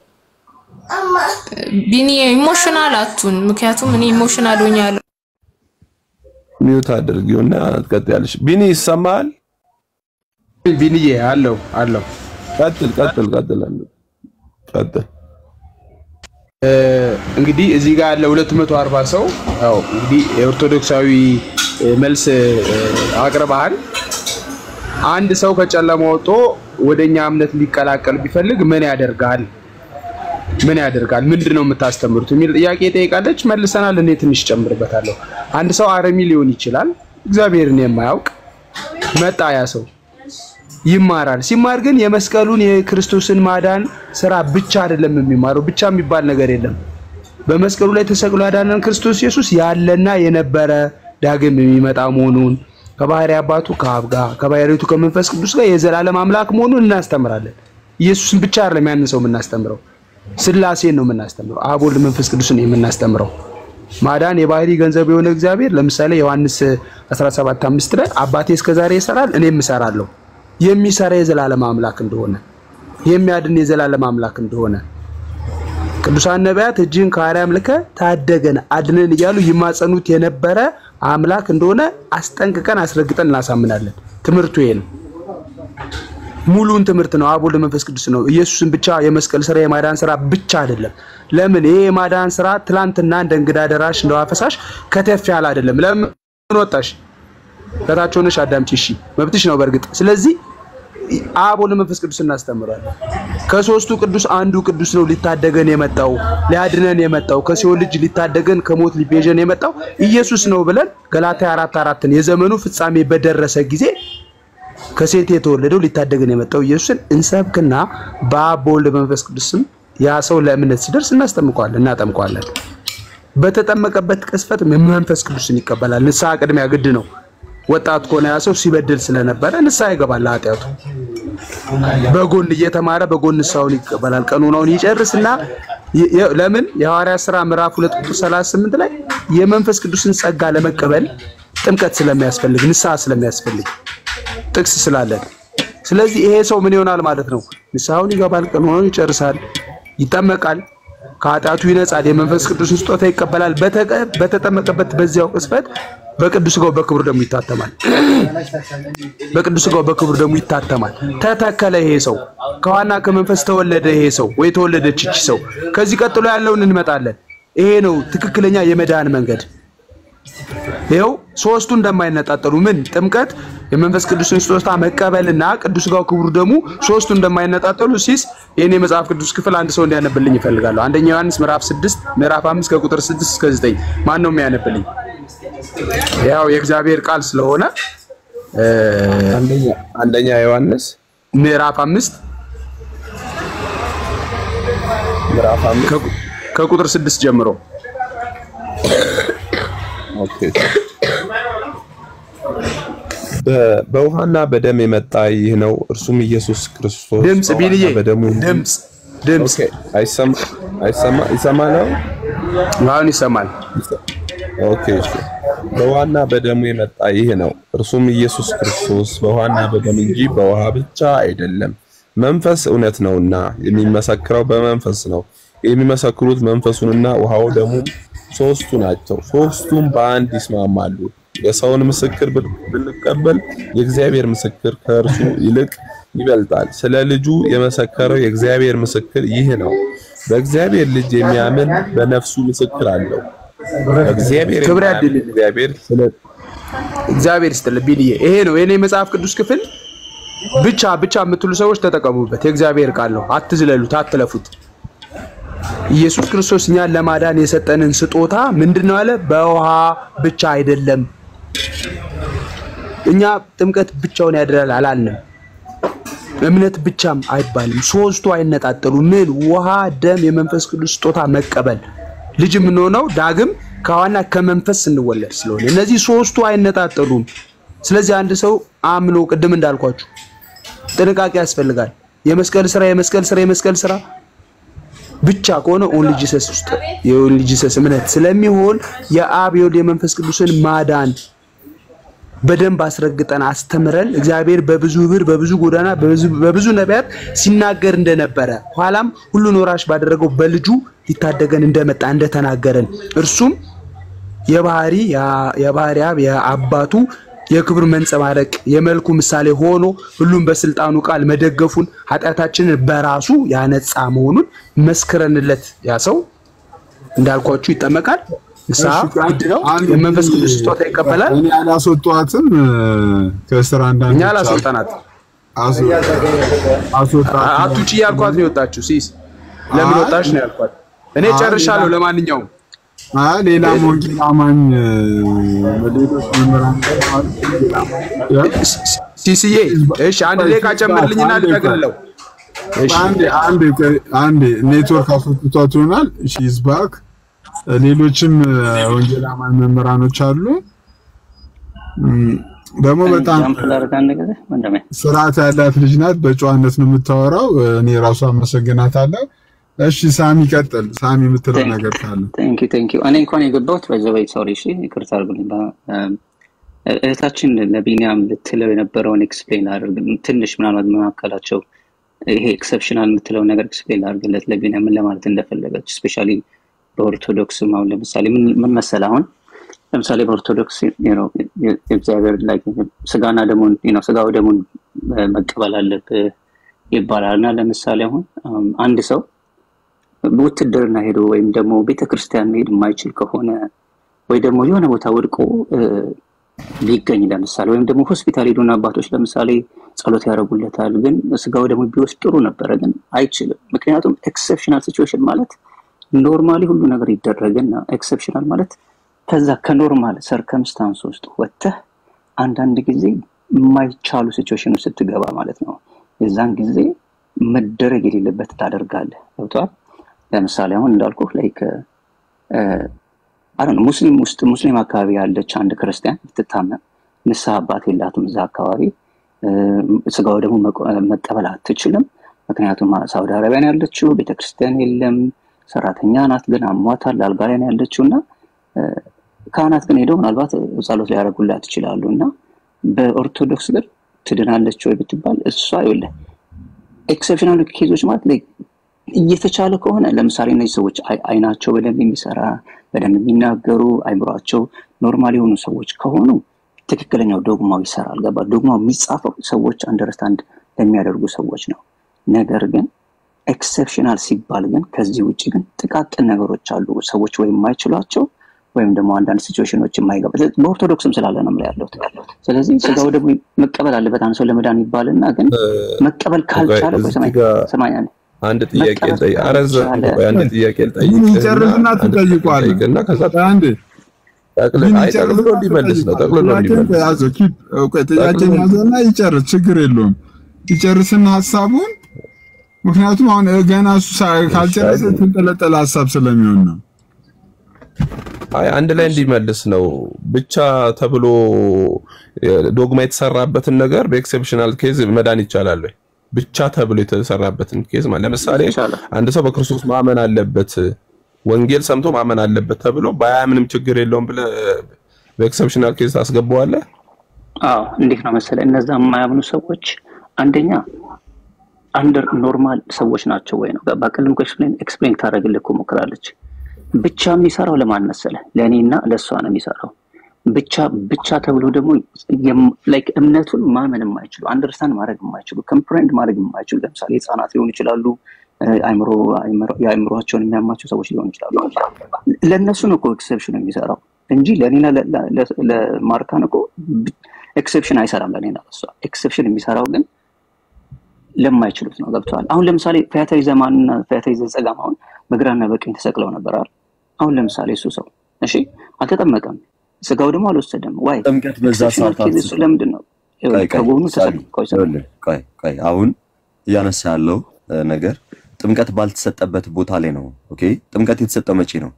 ቢኒ ኢሞሽናል አቱን ምክንያቱም እኔ ኢሞሽናል ሆኛለሁ። ሚውት አድርጊውና ትቀጥያለሽ። ቢኒ ይሰማል? ቢኒዬ አለው አለው ቀጥል ቀጥል ቀጥል አለው ቀጥል። እ፣ እንግዲህ እዚህ ጋር ያለ 240 ሰው ያው እንግዲህ የኦርቶዶክሳዊ እ፣ መልስ እ፣ አቅርበሃል። አንድ ሰው ከጨለማ ወጥቶ ወደኛ እምነት ሊቀላቀል ቢፈልግ ምን ያደርጋል? ምን ያደርጋል? ምንድን ነው የምታስተምሩት? የሚል ጥያቄ ጠይቃለች። መልሰናል። እኔ ትንሽ ጨምርበታለሁ። አንድ ሰው አረሚ ሊሆን ይችላል። እግዚአብሔርን የማያውቅ መጣ ያ ሰው ይማራል። ሲማር ግን የመስቀሉን የክርስቶስን ማዳን ስራ ብቻ አይደለም የሚማረው። ብቻ የሚባል ነገር የለም። በመስቀሉ ላይ ተሰቅሎ ያዳነን ክርስቶስ ኢየሱስ ያለና የነበረ ዳግም የሚመጣ መሆኑን ከባህሪ አባቱ ከአብ ጋር ከባህሪቱ ከመንፈስ ቅዱስ ጋር የዘላለም አምላክ መሆኑን እናስተምራለን። ኢየሱስን ብቻ አይደለም ያንን ሰው የምናስተምረው፣ ስላሴን ነው የምናስተምረው። አብ ወልድ፣ መንፈስ ቅዱስን የምናስተምረው ማዳን የባህሪ ገንዘብ የሆነ እግዚአብሔር ለምሳሌ ዮሐንስ 17:5 ላይ አባቴ እስከዛሬ ይሰራል እኔም እሰራለሁ የሚሰራ የዘላለም አምላክ እንደሆነ የሚያድን የዘላለም አምላክ እንደሆነ ቅዱሳን ነቢያት እጅህን ከአርያም ልከ ታደገን አድነን እያሉ ይማጸኑት የነበረ አምላክ እንደሆነ አስጠንቅቀን አስረግጠን እናሳምናለን። ትምህርቱ ይሄ ነው። ሙሉን ትምህርት ነው። አብ ወልድ መንፈስ ቅዱስ ነው። ኢየሱስን ብቻ የመስቀል ስራ የማዳን ስራ ብቻ አይደለም። ለምን ይሄ የማዳን ስራ ትላንትና እንደ እንግዳ ደራሽ እንደ ውሃ ፈሳሽ ከተፍ ያለ አይደለም። ለምን ወጣሽ? ከታች ሆነሽ አዳምጪ። እሺ መብትሽ ነው በእርግጥ ስለዚህ አብ ወልድ መንፈስ ቅዱስ እናስተምራለን። ከሶስቱ ቅዱስ አንዱ ቅዱስ ነው ሊታደገን የመጣው ሊያድነን የመጣው ከሲኦል ልጅ ሊታደገን ከሞት ሊቤዠን የመጣው ኢየሱስ ነው ብለን ገላትያ አራት አራትን የዘመኑ ፍጻሜ በደረሰ ጊዜ ከሴት የተወለደው ሊታደገን የመጣው ኢየሱስን እንሰብክና በአብ በወልድ በመንፈስ ቅዱስ ስም ያ ሰው ለእምነት ሲደርስ እናስጠምቀዋለን እናጠምቀዋለን። በተጠመቀበት ቅስፈት መንፈስ ቅዱስን ይቀበላል። ንስሐ ቅድሚያ ግድ ነው። ወጣት ከሆነ ያ ሰው ሲበድል ስለነበረ ንስሐ ይገባል ለኃጢአቱ። በጎን እየተማረ በጎን ንስሐውን ይቀበላል። ቀኖናውን ይጨርስና የ- የ- ለምን የሐዋርያት ሥራ ምዕራፍ 2 ቁጥር 38 ላይ የመንፈስ ቅዱስን ጸጋ ለመቀበል ጥምቀት ስለሚያስፈልግ ንስሐ ስለሚያስፈልግ ጥቅስ ስላለን፣ ስለዚህ ይሄ ሰው ምን ይሆናል ማለት ነው? ንስሐውን ይገባል፣ ቀኖናውን ይጨርሳል፣ ይጠመቃል፣ ከኃጢአቱ ይነጻል፣ የመንፈስ ቅዱስን ስጦታ ይቀበላል። በተቀ- በተጠመቀበት በዚያው ቅጽበት በቅዱስ ሥጋው በክብር ደግሞ ይታተማል። በቅዱስ ሥጋው በክብር ደግሞ ይታተማል። ተተከለ ይሄ ሰው ከዋና ከመንፈስ ተወለደ ይሄ ሰው ወይ ተወለደች ይቺ ሰው። ከዚህ ቀጥሎ ያለውን እንመጣለን። ይሄ ነው ትክክለኛ የመዳን መንገድ። ይኸው ሶስቱ እንደማይነጣጠሉ ምን ጥምቀት፣ የመንፈስ ቅዱስን ስጦታ መቀበልና ቅዱስ ሥጋው ክቡር ደግሞ ሶስቱ እንደማይነጣጠሉ ሲስ ይህን የመጽሐፍ ቅዱስ ክፍል አንድ ሰው እንዲያነብልኝ ይፈልጋለሁ። አንደኛ ዮሐንስ ምዕራፍ 6 ምዕራፍ 5 ከቁጥር 6 እስከ 9 ማን ነው የሚያነብልኝ? ያው የእግዚአብሔር ቃል ስለሆነ እ፣ አንደኛ ዮሐንስ ምዕራፍ 5 ምዕራፍ አምስት ከቁጥር 6 ጀምሮ ኦኬ በ- በውሃና በደም የመጣ ይህ ነው፣ እርሱም ኢየሱስ ክርስቶስ ድምፅ በውሃና ቢልዬ በደሙ ድምፅ ድምፅ አይሰማ አይሰማ ይሰማል አሁን አሁን ይሰማል። ኦኬ እሺ። በውሃና በደሙ የመጣ ይህ ነው፣ እርሱም ኢየሱስ ክርስቶስ በውሃና በደም እንጂ በውሃ ብቻ አይደለም። መንፈስ እውነት ነውና የሚመሰክረው በመንፈስ ነው። የሚመሰክሩት መንፈሱንና ውሃው ደሙም ሶስቱ ናቸው። ሶስቱም በአንድ ይስማማሉ። የሰውን ምስክር ብ- ብንቀበል የእግዚአብሔር ምስክር ከእርሱ ይልቅ ይበልጣል። ስለ ልጁ የመሰከረው የእግዚአብሔር ምስክር ይህ ነው። በእግዚአብሔር ልጅ የሚያምን በነፍሱ ምስክር አለው። እግዚአብሔር ክብር የማያምን ያድልልን። እግዚአብሔር ስለ እግዚአብሔር ይስጥልህ ቢልዬ። ይሄ ነው የኔ መጽሐፍ ቅዱስ ክፍል ብቻ ብቻ የምትሉ ሰዎች ተጠቀሙበት። የእግዚአብሔር ቃል ነው። አትዝለሉት፣ አትለፉት። ኢየሱስ ክርስቶስ እኛን ለማዳን የሰጠንን ስጦታ ምንድን ነው አለ? በውሃ ብቻ አይደለም። እኛ ጥምቀት ብቻውን ያድራል አላልንም። እምነት ብቻም አይባልም። ሶስቱ አይነጣጠሉ። ምን? ውሃ፣ ደም፣ የመንፈስ ቅዱስ ስጦታ መቀበል። ልጅ የምንሆነው ዳግም ከዋና ከመንፈስ ስንወለድ ስለሆነ እነዚህ ሶስቱ አይነጣጠሉም። ስለዚህ አንድ ሰው አምኖ ቅድም እንዳልኳችሁ ጥንቃቄ ያስፈልጋል። የመስቀል ስራ የመስቀል ስራ የመስቀል ስራ ብቻ ከሆነ ኦንሊ ጂሰስ ውስጥ የኦንሊ ጂሰስ እምነት ስለሚሆን የአብ የወልድ የመንፈስ ቅዱስን ማዳን በደንብ አስረግጠን አስተምረን እግዚአብሔር በብዙ ብር በብዙ ጎዳና በብዙ- በብዙ ነቢያት ሲናገር እንደነበረ ኋላም ሁሉን ወራሽ ባደረገው በልጁ ሊታደገን እንደመጣ እንደተናገረን እርሱም የባህሪ የባህሪ አብ የአባቱ የክብር መንጸባረቅ የመልኩ ምሳሌ ሆኖ ሁሉም በስልጣኑ ቃል መደገፉን ኃጢአታችንን በራሱ ያነጻ መሆኑን መስክረንለት ያ ሰው እንዳልኳችሁ ይጠመቃል። ንስሐ ግድ ነው። የመንፈስ ቅዱስ ስጦታ ይቀበላል። እኔ አላስወጧትም እ፣ ከስራ አንዳንድ እኛ አላስወጣናት አስወጣት አቱጭ እያልኳት ነው የወጣችሁ። ሲስ ለምን ወጣች ነው ያልኳት። እኔ አይ፣ ጨርሻለሁ። ሌላ- ለማንኛውም አይ ሌላም ወንጌል አማኝ እ፣ ሌሎች መምህራን ሲስዬ እሺ፣ አንድ ደቂቃ ጨምርልኝና ልጠቅልለው። አንዴ አንዴ አንዴ ኔትወርክ አስወጥቷት ይሆናል። እሺ ይዝባክ ሌሎችም እ፣ ወንጌል አማኝ መምህራኖች አሉ። እም፣ ደግሞ በጣም ጃምፕ ላድርግ አንድ ጊዜ ወንድሜ። ስርዓት ያላት ልጅ ናት። በጨዋነት ነው የምታወራው። እኔ ራሱ አመሰግናታለሁ። እሺ ሳሚ ቀጥል። ሳሚ የምትለው ነገር ካለ ቴንክ ዩ ቴንክ ዩ። እኔ እንኳን የገባሁት በዘበይ ሶሪ፣ እሺ ይቅርታ አድርጉልኝ። በ- እህታችን ለቢኒያም ልትለው የነበረውን ኤክስፕሌን አድርግ ትንሽ ምናልባት መካከላቸው ይሄ ኤክሰፕሽናል የምትለው ነገር ኤክስፕሌን አድርግለት ለቢኒያም ምን ለማለት እንደፈለገች ስፔሻሊ በኦርቶዶክስም አሁን ለምሳሌ ምን ምን መሰለህ አሁን ለምሳሌ በኦርቶዶክስ you know የ- የእግዚአብሔር ላይ ስጋና ደሙን you know ስጋው ደሙን እ፣ መቀበል አለብህ ይባላል እና ለምሳሌ አሁን አም፣ አንድ ሰው ውትድርና ሄዶ ወይም ደግሞ ቤተክርስቲያን መሄድ የማይችል ከሆነ ወይ ደግሞ የሆነ ቦታ ወድቆ እ፣ ቢገኝ ለምሳሌ ወይም ደግሞ ሆስፒታል ሄዱና አባቶች ለምሳሌ ጸሎት ያደርጉለታል፣ ግን ስጋው ደግሞ ቢወስድ ጥሩ ነበረ፣ ግን አይችልም። ምክንያቱም ኤክሰፕሽናል ሲቹዌሽን ማለት ኖርማሊ ሁሉ ነገር ይደረግና ኤክሰፕሽናል ማለት ከዛ ከኖርማል ሰርከምስታንስ ውስጥ ወጥተህ አንዳንድ ጊዜ የማይቻሉ ሲቹዌሽን ውስጥ ስትገባ ማለት ነው። የዛን ጊዜ መደረግ የሌለበት ታደርጋለህ። ገብቶሃል? ለምሳሌ አሁን እንዳልኩ ላይክ አሁን ሙስሊም ውስጥ ሙስሊም አካባቢ ያለች አንድ ክርስቲያን ብትታመም ንስሐ አባት የላትም እዛ አካባቢ እ፣ ስጋው ደግሞ መቆ- መቀበል አትችልም። ምክንያቱም ሳውዲ አረቢያ ነው ያለችው፣ ቤተክርስቲያን የለም፣ ሰራተኛ ናት፣ ግን አሟታል፣ አልጋ ላይ ነው ያለችው እና እ፣ ካህናት ግን ሄደው ምናልባት ጸሎት ሊያደርጉላት ይችላሉ እና በኦርቶዶክስ ግን ትድናለች ወይ ብትባል እሷ ይኸውልህ ኤክሰፕሽናል ኬዞች ማለት ላይ እየተቻለ ከሆነ ለምሳሌ እነዚህ ሰዎች አይ- አይናቸው በደንብ የሚሰራ በደንብ የሚናገሩ አይምሯቸው ኖርማል የሆኑ ሰዎች ከሆኑ ትክክለኛው ዶግማው ይሰራል። ገባ? ዶግማው የሚጻፈው ሰዎች አንደርስታንድ ለሚያደርጉ ሰዎች ነው። ነገር ግን ኤክሰፕሽናል ሲባል ግን ከዚህ ውጭ ግን ጥቃቅን ነገሮች አሉ ሰዎች ወይም የማይችሏቸው ወይም ደግሞ አንዳንድ ሲቹዌሽኖች የማይገባ በኦርቶዶክስም ስላለ ነው የምልህ ያለሁት። ስለዚህ ስጋው ደግሞ መቀበል አለበት አንድ ሰው ለመዳን ይባልና ግን መቀበል ካልቻለ ቆይ እዚህ ስማኝ ጋር ስማኝ አንዴ አንድ ጥያቄ መቀበል ልጠይቅ። ኧረ እዛ ካልቻለ ቆይ አንድ ጥያቄ ልጠይቅህና ምን ይጨርስና አንድ ጥያቄ ትጠይቋለህ። ልጠይቅህና ከዛ አንዴ ጠቅልል ምን አይ ጠቅልሎ ይጨርስና እንዲመልስ ነው ጠቅልሎ ጥያቄን እንዲመልስ ያዘው ኪፕ እውቀት ጥያቄን ጠቅልሎ ያዘና ይጨርስ፣ ችግር የለውም ይጨርስና ሀሳቡን ምክንያቱም አሁን ገና እሱ ሳ- ካልጨረሰ የተንጠለጠለ ሀሳብ ስለሚሆን ነው። አይ አንድ ላይ እንዲመልስ ነው ብቻ ተብሎ ዶግማ የተሰራበትን ነገር በኤክሴፕሽናል ኬዝ መዳን ይቻላል ወይ? ብቻ ተብሎ የተሰራበትን ኬዝ ማለት ለምሳሌ አንድ ሰው በክርስቶስ ማመን አለበት፣ ወንጌል ሰምቶ ማመን አለበት ተብሎ ባያምንም ችግር የለውም ብለህ በኤክሰፕሽናል ኬዝ ታስገባዋለህ? አዎ እንዴት ነው መሰለ እነዛ የማያምኑ ሰዎች አንደኛ አንደር ኖርማል ሰዎች ናቸው ወይ ነው በቅልም ኤክስፕሌን ታደረግልህ እኮ ሞክራለች ብቻ የሚሰራው ለማን መሰለ ለእኔና ለእሷ ነው የሚሰራው ብቻ ብቻ ተብሎ ደግሞ ላይክ እምነቱን ማመን የማይችሉ አንደርስታንድ ማድረግ የማይችሉ ከምፕሬንድ ማድረግ የማይችሉ ለምሳሌ ህጻናት ሊሆኑ ይችላሉ አይምሮ የአይምሮቸውን የሚያማቸው ሰዎች ሊሆኑ ይችላሉ ለእነሱ ነው እኮ ኤክሰፕሽን የሚሰራው እንጂ ለእኔና ለማርካን እኮ ኤክሰፕሽን አይሰራም ለእኔና ለእሷ ኤክሰፕሽን የሚሰራው ግን ለማይችሉት ነው ገብተዋል አሁን ለምሳሌ ፈያታዊ ዘማንና ፈያታዊ ዘጸጋም አሁን በግራና በቀኝ ተሰቅለው ነበር አይደል አሁን ለምሳሌ እሱ ሰው እሺ አልተጠመቀም ስጋው ደግሞ አልወሰደም ዋይ ጥምቀት በዛ ሰዓት አትስጥ። ለምንድን ነው ቆይ ቆይ ከጎኑ ሳሚ፣ ተሰቅ ቆይ ስማ። ይኸውልህ፣ ቆይ ቆይ አሁን እያነሳ ያለው እ, ነገር ጥምቀት ባልተሰጠበት ቦታ ላይ ነው። ኦኬ ጥምቀት የተሰጠው መቼ ነው?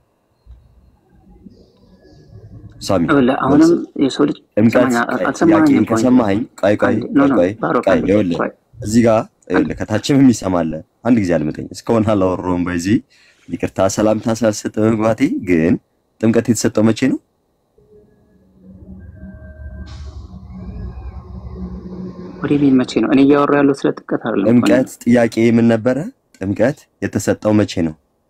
ሳሚ ይኸውልህ አሁንም የሰው ልጅ ጥምቀት ስማኝ፣ ቆይ፣ አልሰማኸኝም ጥያቄን እኮ ከሰማኸኝ ቆይ ቆይ አንዴ፣ ኖ ቆይ ኖ ቆይ ባሮክ ቆይ አንዴ፣ ይኸውልህ ቆይ እዚህ ጋር ይኸውልህ ከታችም የሚሰማለ አንድ ጊዜ አልመጠኝ እስካሁን አላወራሁም። በዚህ ይቅርታ ሰላምታ ስላልሰጠ መግባቴ ግን ጥምቀት የተሰጠው መቼ ነው? ወደ እኔ መቼ ነው እኔ እያወራሁ ያለው ስለ ጥምቀት አይደለም እኮ እኔ። ጥምቀት ጥያቄ ምን ነበረ? ጥምቀት የተሰጠው መቼ ነው?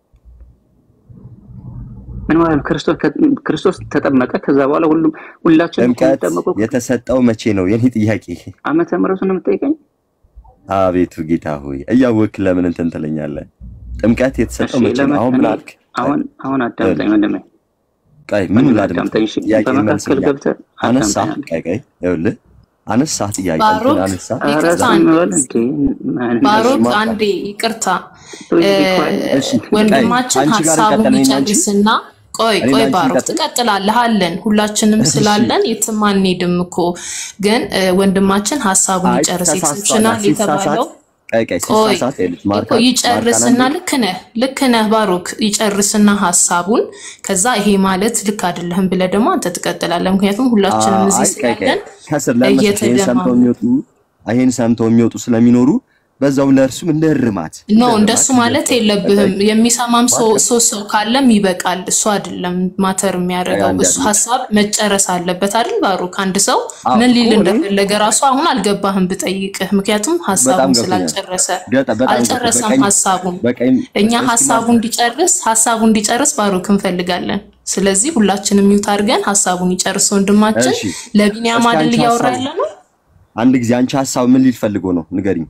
ምን ማለት ነው? ክርስቶስ ክርስቶስ ተጠመቀ። ከዛ በኋላ ሁሉም ሁላችንም እኮ ጥምቀት የምንጠመቀው የተሰጠው መቼ ነው? የኔ ጥያቄ። ዓመተ ምሕረቱን ነው የምትጠይቀኝ? አቤቱ ጌታ ሆይ እያወቅህ ለምን እንትን ትለኛለህ? ጥምቀት የተሰጠው እሺ መቼ ነው? ለምን አሁን ምን እኔ አልክ? አሁን አሁን አዳምጠኝ ወንድሜ፣ ቆይ ምን ወንድሜ ላድምጥ? አዳምጠኝ። እሺ ጥያቄ በመካከል መልስልኝ። ገብተህ አነሳ አዳምጠኝ አንዴ። ቆይ ቆይ ይኸውልህ አነሳ ጥያቄ ባሮክ እንትን አነሳ ኧረ ይቅርታ ዝም አንዴ በል እንዴ! ምን- ባሮክ ማታ አንዴ ይቅርታ Please እ፣ be quiet. እሺ ወንድማችን አንቺ ጋር ሀሳቡን እንቀጥል፣ እኔና አንቺ ይጨርስና ቆይ እኔና ቆይ አንቺ ባሮክ እንቀጥል። ትቀጥላለህ አለን ሁላችንም እሺ ስላለን የትም አንሄድም እኮ ግን እ፣ ወንድማችን ሀሳቡን አይ ይጨርስ ተሳስቷል። ኤክሰፕሽናል ሲሳሳት የተባለው ቆይ ቆይ ቆይ ሲሳሳት ይኸውልሽ እኮ ማርካን ማርካን ይጨርስና አንዴ ልክ ነህ ልክ ነህ ባሮክ ይጨርስና ሀሳቡን ከዛ ይሄ ማለት ልክ አይደለህም ብለህ ደግሞ አንተ ትቀጥላለህ ምክንያቱም ሁላችንም አይ እዚህ ቆይ ቆይ ስላለን ከስር ለምን መሰለሽ ይሄን ሰምተው እየተደማመ የሚወጡ ይሄን ሰምተው የሚወጡ ስለሚኖሩ በዛውም ለእርሱም እንደ እርማት ኖ እንደሱ ማለት የለብህም። የሚሰማም ሰው ሶስት ሰው ካለም ይበቃል። እሱ አይደለም ማተር የሚያደርገው እሱ ሀሳብ መጨረስ አለበት አይደል? ባሩክ አንድ ሰው አዎ፣ ምን ሊል እኮ እኔም- እንደፈለገ ራሱ አሁን አልገባህም ብጠይቅህ፣ ምክንያቱም ሀሳቡን ገብቶኛል። ስላልጨረሰ ገጠ- በጣም አልጨረሰም በቀኝ- ሀሳቡን። በቀኝ እኛ እስኪ ሀሳቡ እንዲጨርስ ሀሳቡ እንዲጨርስ ባሩክ እንፈልጋለን። ስለዚህ ሁላችንም ሚውት አድርገን ሀሳቡን ይጨርስ ወንድማችን። እሺ፣ ለቢኒያም እስኪ አይደል አንቺ እያወራ ሀሳብ- ያለ ነው? አንድ ጊዜ አንቺ ሀሳብ ምን ሊል ፈልጎ ነው ንገሪኝ።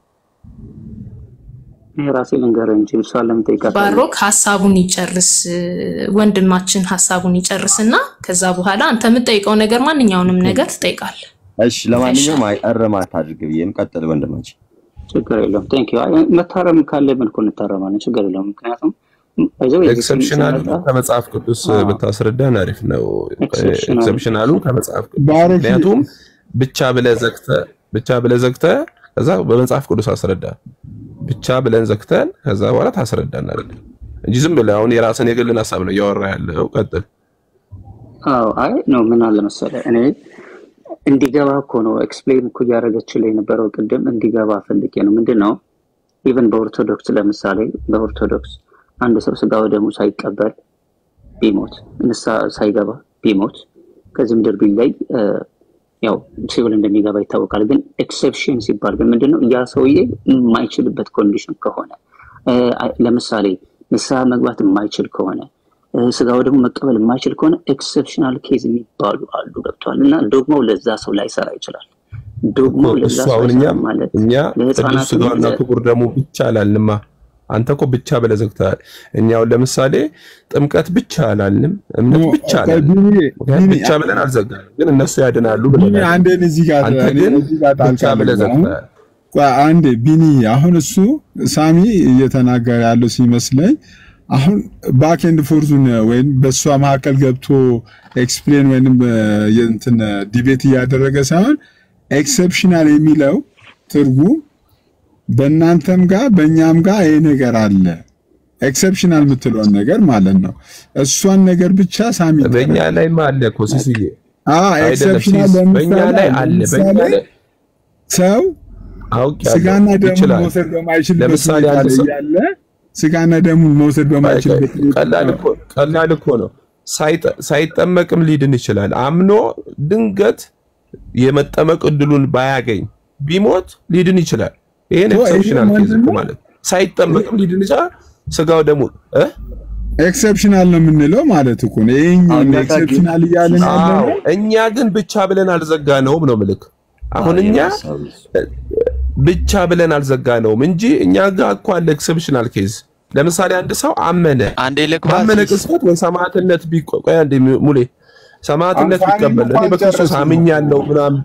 ይሄ ራሴ ልንገርህ እንጂ እሷን ለምን ጠይቃታለህ? ባሮክ ሀሳቡን ይጨርስ ወንድማችን ሀሳቡን ይጨርስ እና ከዛ በኋላ አንተ የምትጠይቀው ነገር ማንኛውንም ነገር ትጠይቃለህ። እሺ ለማንኛውም አይ እርማት አድርግ ብዬም ቀጥል ወንድማችን። ችግር የለውም። ቴንክ ዩ። መታረም ካለ መልኩ እንታረማለን። ችግር የለውም። ምክንያቱም ባይዘው ኤክሰፕሽናሉ ከመጽሐፍ ቅዱስ ብታስረዳን አሪፍ ነው። ኤክሰፕሽናሉ- ኤክሰፕሽናሉ ከመጽሐፍ ቅዱስ ባሮክ- ምክንያቱም ብቻ ብለህ ዘግተህ ብቻ ብለህ ዘግተህ ከዛ በመጽሐፍ ቅዱስ አስረዳ ብቻ ብለን ዘግተን ከዛ በኋላ ታስረዳን አይደል እንጂ ዝም ብለህ አሁን የራስን የግልን ሀሳብ ነው እያወራ ያለው። ቀጥል። አዎ አይ ነው ምን አለ መሰለህ እኔ እንዲገባ እኮ ነው ኤክስፕሌን እኮ እያደረገችልህ የነበረው ቅድም እንዲገባ ፈልጌ ነው። ምንድን ነው ኢቨን በኦርቶዶክስ ለምሳሌ በኦርቶዶክስ አንድ ሰው ስጋ ወደሙ ሳይቀበል ቢሞት ንስሐ ሳይገባ ቢሞት ከዚህ ምድር ቢለይ እ፣ ያው ሲኦል እንደሚገባ ይታወቃል። ግን ኤክሴፕሽን ሲባል ግን ምንድን ነው ያ ሰውዬ የማይችልበት ኮንዲሽን ከሆነ እ፣ ለምሳሌ ንስሐ መግባት የማይችል ከሆነ እ፣ ስጋው ደግሞ መቀበል የማይችል ከሆነ ኤክሰፕሽናል ኬዝ የሚባሉ አሉ። ገብተዋል። እና ዶግማው ለዛ ሰው ላይሰራ ይችላል። ዶግማው ለዛ እሱ ሰው አሁን አይሰራም እኛም ማለት እኛ ቅዱስ ለህፃናት ስጋውና ክቡር ደሙ ብቻ አላልንማ። አንተ እኮ ብቻ ብለህ ዘግተሃል። እኛውን ለምሳሌ ጥምቀት ብቻ አላልንም፣ እምነት ብቻ አላልንም። ምክንያቱም ብቻ ብለን አልዘጋንም፣ ግን እነሱ ያድናሉ ቢኒ ብለናል። አንዴን እዚህ ጋር አንተ እኔ ግን እዚህ ጋር ብቻ ጣልቃ ብለህ ልግባ። አሁን ዘግተሃል። ቆይ አንዴ ቢኒ አሁን እሱ ሳሚ እየተናገረ ያለው ሲመስለኝ አሁን ባክ ኤንድ ፎርዙን ወይም በእሷ መካከል ገብቶ ኤክስፕሌን ወይም እንትን ዲቤት እያደረገ ሳይሆን ኤክሰፕሽናል የሚለው ትርጉም በእናንተም ጋር በእኛም ጋር ይሄ ነገር አለ። ኤክሰፕሽናል የምትለውን ነገር ማለት ነው። እሷን ነገር ብቻ ሳሚ በእኛ ላይማ አለ እኮ ሲስዬ አዎ አይደለም ኤክሰፕሽናል ሲስ በእኛ ለምሳሌ ላይ አለ። በእኛ ለምሳሌ ላይ ሰው አውቄያለሁ ስጋና ደሙን ይችላል። መውሰድ በማይችልበት ለምሳሌ ሁኔታ አንድ ላይ ሰው ያለ ስጋና ደሙን መውሰድ በማይችልበት ሁኔታ ቀላል እኮ ቀላል እኮ ነው። ሳይጠ- ሳይጠመቅም ሊድን ይችላል። አምኖ ድንገት የመጠመቅ እድሉን ባያገኝ ቢሞት ሊድን ይችላል። ይሄን ኦ፣ ይሄ ኤክሰፕሽናል ኬዝ ምንድን እኮ ነው? ማለት ሳይጠመቅም ሊድን ይችላል። ስጋው ደግሞ እ ኤክሰፕሽናል ነው የምንለው ማለት እኮ ነው። ይሄኛው አሁን ኤክሰፕሽናል እያልን ያለ አዎ፣ ነው። እኛ ግን ብቻ ብለን አልዘጋነውም ነው ምልክ። አሁን እኛ ብቻ ብለን አልዘጋነውም እንጂ እኛ ጋር እኮ አለ ኤክሰፕሽናል ኬዝ። ለምሳሌ አንድ ሰው አመነ አንዴ ልግባ ባመነ ሲስ ቅጽበት ወይ ሰማዕትነት ቢቆ- ቆይ አንዴ ሙሌ ሰማዕትነት አንሳኒ ቢቀበል እኔ እንኳን በክርስቶስ ጨረስን አምኛለሁ ምናምን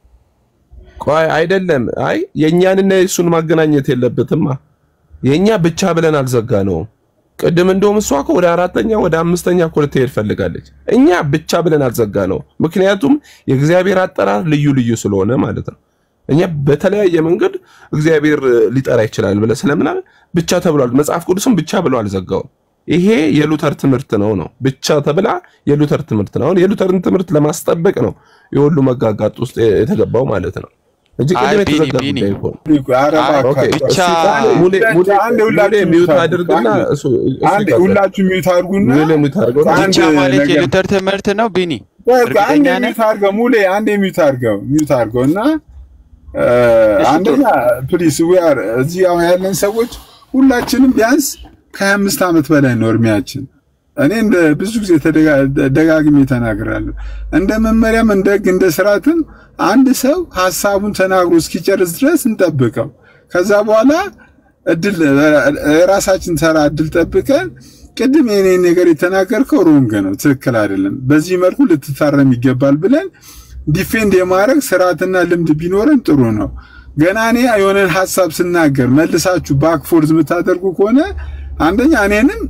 ቆይ አይደለም። አይ የእኛንና የእሱን ማገናኘት የለበትማ። የእኛ ብቻ ብለን አልዘጋነውም። ቅድም እንደውም እሷ እኮ ወደ አራተኛ ወደ አምስተኛ እኮ ልትሄድ ፈልጋለች። እኛ ብቻ ብለን አልዘጋነውም። ምክንያቱም የእግዚአብሔር አጠራር ልዩ ልዩ ስለሆነ ማለት ነው። እኛ በተለያየ መንገድ እግዚአብሔር ሊጠራ ይችላል ብለን ስለምናምን ብቻ ተብሏል። መጽሐፍ ቅዱስም ብቻ ብሎ አልዘጋውም። ይሄ የሉተር ትምህርት ነው ነው ብቻ ተብላ የሉተር ትምህርት ነው። አሁን የሉተርን ትምህርት ለማስጠበቅ ነው የሁሉ መጋጋጥ ውስጥ የተገባው ማለት ነው እንጂ አይ ቅድም ቢኒ የተዘጋ ቢኒ ጉዳይ እኮ ነው። ኧረ አይ እባክህ፣ ብቻ እስኪ ሙሌ ሙሌ አንዴ ሙሌ ሁላችሁ ሚውት ሚውት አድርግና አድርጉ። እሱ እሱ አንዴ ይቀጥል። ሁላችሁ ሚውት አድርጉና ሙሌ ሚውት አድርገው። አንድ ብቻ ማለት ነገር የሉተር ትምህርት ነው ቢኒ ቆይ ቆይ፣ አንዴ እርግጠኛ ነህ? ሚውት አድርገው ሙሌ፣ አንዴ ሚውት አድርገው ሚውት አድርገው እና እ፣ አንደኛ ፕሊስ ዊ አር እዚህ አሁን ያለን ሰዎች ሁላችንም ቢያንስ ከሀያ አምስት ዓመት በላይ ነው እድሜያችን። እኔ እንደ ብዙ ጊዜ ተደጋ- ደጋግሜ ተናግራለሁ። እንደ መመሪያም እንደ ሕግ እንደ ስርዓትም አንድ ሰው ሀሳቡን ተናግሮ እስኪጨርስ ድረስ እንጠብቀው። ከዛ በኋላ እድል የራሳችን ተራ እድል ጠብቀን ቅድም የኔ ነገር የተናገርከው ሮንግ ነው፣ ትክክል አይደለም፣ በዚህ መልኩ ልትታረም ይገባል ብለን ዲፌንድ የማድረግ ስርዓትና ልምድ ቢኖረን ጥሩ ነው። ገና እኔ የሆነን ሀሳብ ስናገር መልሳችሁ ባክፎርዝ የምታደርጉ ከሆነ አንደኛ እኔንም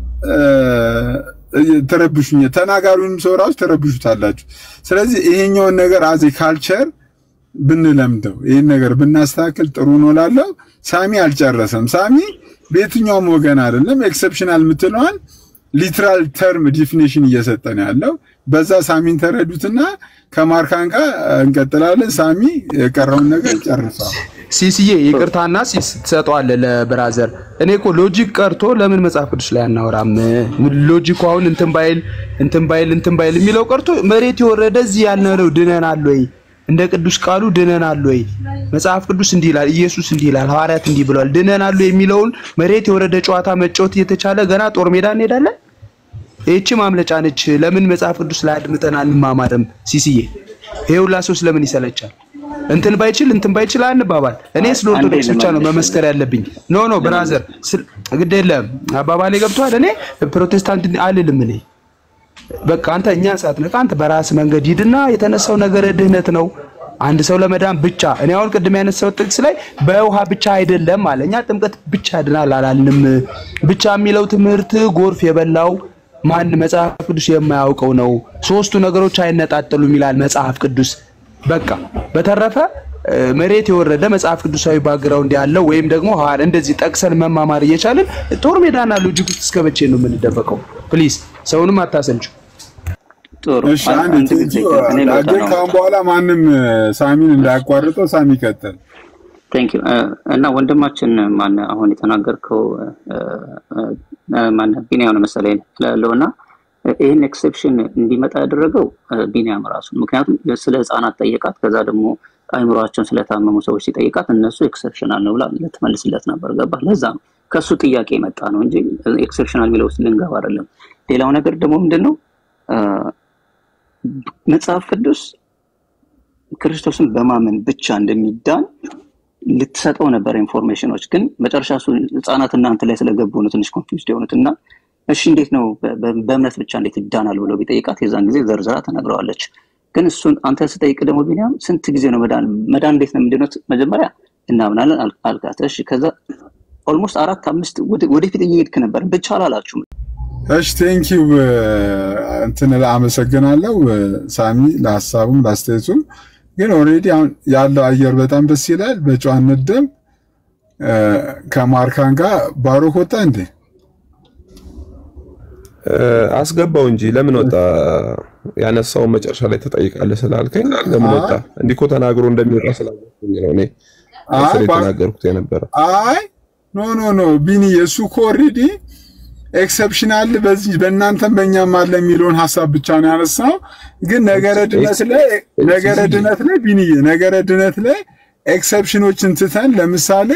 ተረብሹኝ፣ ተናጋሪውንም ሰው ራሱ ተረብሹታላችሁ። ስለዚህ ይሄኛውን ነገር አዜ ካልቸር ብንለምደው ይህን ነገር ብናስተካክል ጥሩ ነው ላለው። ሳሚ አልጨረሰም። ሳሚ በየትኛውም ወገን አይደለም። ኤክሰፕሽናል የምትለዋን ሊትራል ተርም ዲፊኒሽን እየሰጠ ነው ያለው። በዛ ሳሚን ተረዱትና ከማርካን ጋር እንቀጥላለን። ሳሚ የቀረውን ነገር ጨርሷል። ሲስዬ ይቅርታና ሲስ ትሰጠዋለህ ለብራዘር። እኔ እኮ ሎጂክ ቀርቶ ለምን መጽሐፍ ቅዱስ ላይ አናወራም? ሎጂኩ አሁን እንትን ባይል እንትን ባይል እንትን ባይል የሚለው ቀርቶ መሬት የወረደ እዚህ ያልነው ድነናል ወይ? እንደ ቅዱስ ቃሉ ድነናል ወይ? መጽሐፍ ቅዱስ እንዲህ ይላል፣ ኢየሱስ እንዲህ ይላል፣ ሐዋርያት እንዲህ ብለዋል። ድነናል ወይ የሚለውን መሬት የወረደ ጨዋታ መጫወት እየተቻለ ገና ጦር ሜዳ እንሄዳለን። ይህቺ ማምለጫ ነች። ለምን መጽሐፍ ቅዱስ ላይ አድምጠን አንማማርም? ሲስዬ ይሄ ሁላ ሰው ስለምን ይሰለቻል? እንትን ባይችል እንትን ባይችል አንባባል። እኔ ስለ ኦርቶዶክስ ብቻ ነው መመስከር ያለብኝ። ኖ ኖ ብራዘር፣ ግድ የለም አባባሌ ገብቶሃል። እኔ ፕሮቴስታንት አልልም። እኔ በቃ አንተ እኛን ሳትነካ አንተ በራስ መንገድ ሂድና የተነሳው ነገር ድህነት ነው። አንድ ሰው ለመዳን ብቻ እኔ አሁን ቅድም ያነሳው ጥቅስ ላይ በውሃ ብቻ አይደለም አለ። እኛ ጥምቀት ብቻ ያድናል አላልንም። ብቻ የሚለው ትምህርት ጎርፍ የበላው ማን መጽሐፍ ቅዱስ የማያውቀው ነው። ሶስቱ ነገሮች አይነጣጠሉም ይላል መጽሐፍ ቅዱስ። በቃ በተረፈ መሬት የወረደ መጽሐፍ ቅዱሳዊ ባግራውንድ ያለው ወይም ደግሞ ሐዋር እንደዚህ ጠቅሰን መማማር እየቻልን ጦር ሜዳና ሎጂክ ውስጥ እስከ መቼ ነው የምንደበቀው? ፕሊዝ ሰውንም አታሰልቹ። እሺ አንድ ግን ካሁን በኋላ ማንም ሳሚን እንዳያቋርጠው ሳሚ ይቀጥል። ቴንክ ዩ እና ወንድማችን ማን አሁን የተናገርከው ማን ቢኒያም ነው መሰለኝ ላለው እና ይህን ኤክሴፕሽን እንዲመጣ ያደረገው ቢኒያም ራሱ ምክንያቱም ስለ ህፃናት ጠየቃት። ከዛ ደግሞ አይምሯቸውን ስለታመሙ ሰዎች ሲጠይቃት እነሱ ኤክሰፕሽናል ነው ብላ ልትመልስለት ነበር። ገባ? ለዛ ነው ከእሱ ጥያቄ የመጣ ነው እንጂ ኤክሰፕሽናል የሚለው ውስጥ ልንገባ አይደለም። ሌላው ነገር ደግሞ ምንድን ነው መጽሐፍ ቅዱስ ክርስቶስን በማመን ብቻ እንደሚዳን ልትሰጠው ነበር ኢንፎርሜሽኖች። ግን መጨረሻ እሱ ህፃናት እናንተ ላይ ስለገቡ ነው ትንሽ ኮንፊውዝድ የሆኑት እና እሺ እንዴት ነው በእምነት ብቻ እንዴት ይዳናል ብሎ ቢጠይቃት የዛን ጊዜ ዘርዝራ ተነግረዋለች። ግን እሱን አንተ ስጠይቅ ደግሞ ቢኒያም ስንት ጊዜ ነው መዳን መዳን እንዴት ነው ምንድነው መጀመሪያ እናምናለን አልካት። እሺ ከዛ ኦልሞስት አራት አምስት ወደፊት እየሄድክ ነበር ብቻ አላላችሁም። እሺ ቴንኪው እንትን አመሰግናለሁ ሳሚ ለሀሳቡም ለአስተያየቱም። ግን ኦልሬዲ አሁን ያለው አየር በጣም ደስ ይላል። በጨዋነት ደም ከማርካን ጋር ባሮክ ወጣ እንዴ? አስገባው እንጂ ለምን ወጣ? ያነሳውን መጨረሻ ላይ ትጠይቃለህ ስላልከኝ ለምን ወጣ? እንዲህ እኮ ተናግሮ እንደሚወጣ ስላልኩኝ ነው እኔ ስለ የተናገርኩት የነበረ። አይ ኖ ኖ ኖ ቢኒ እሱ እኮ ኦልሬዲ ኤክሰፕሽናል በዚህ በእናንተም በእኛም አለ የሚለውን ሀሳብ ብቻ ነው ያነሳው። ግን ነገረ ድነት ላይ ነገረ ድነት ላይ ቢኒ ነገረ ድነት ላይ ኤክሰፕሽኖችን ትተን ለምሳሌ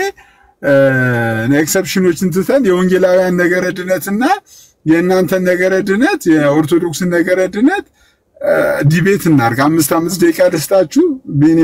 ኤክሰፕሽኖችን ትተን የወንጌላውያን ነገረ ድነትና የእናንተን ነገረ ድነት የኦርቶዶክስን ነገረ ድነት ዲቤት እናድርግ። አምስት አምስት ደቂቃ ደስታችሁ ቢኒ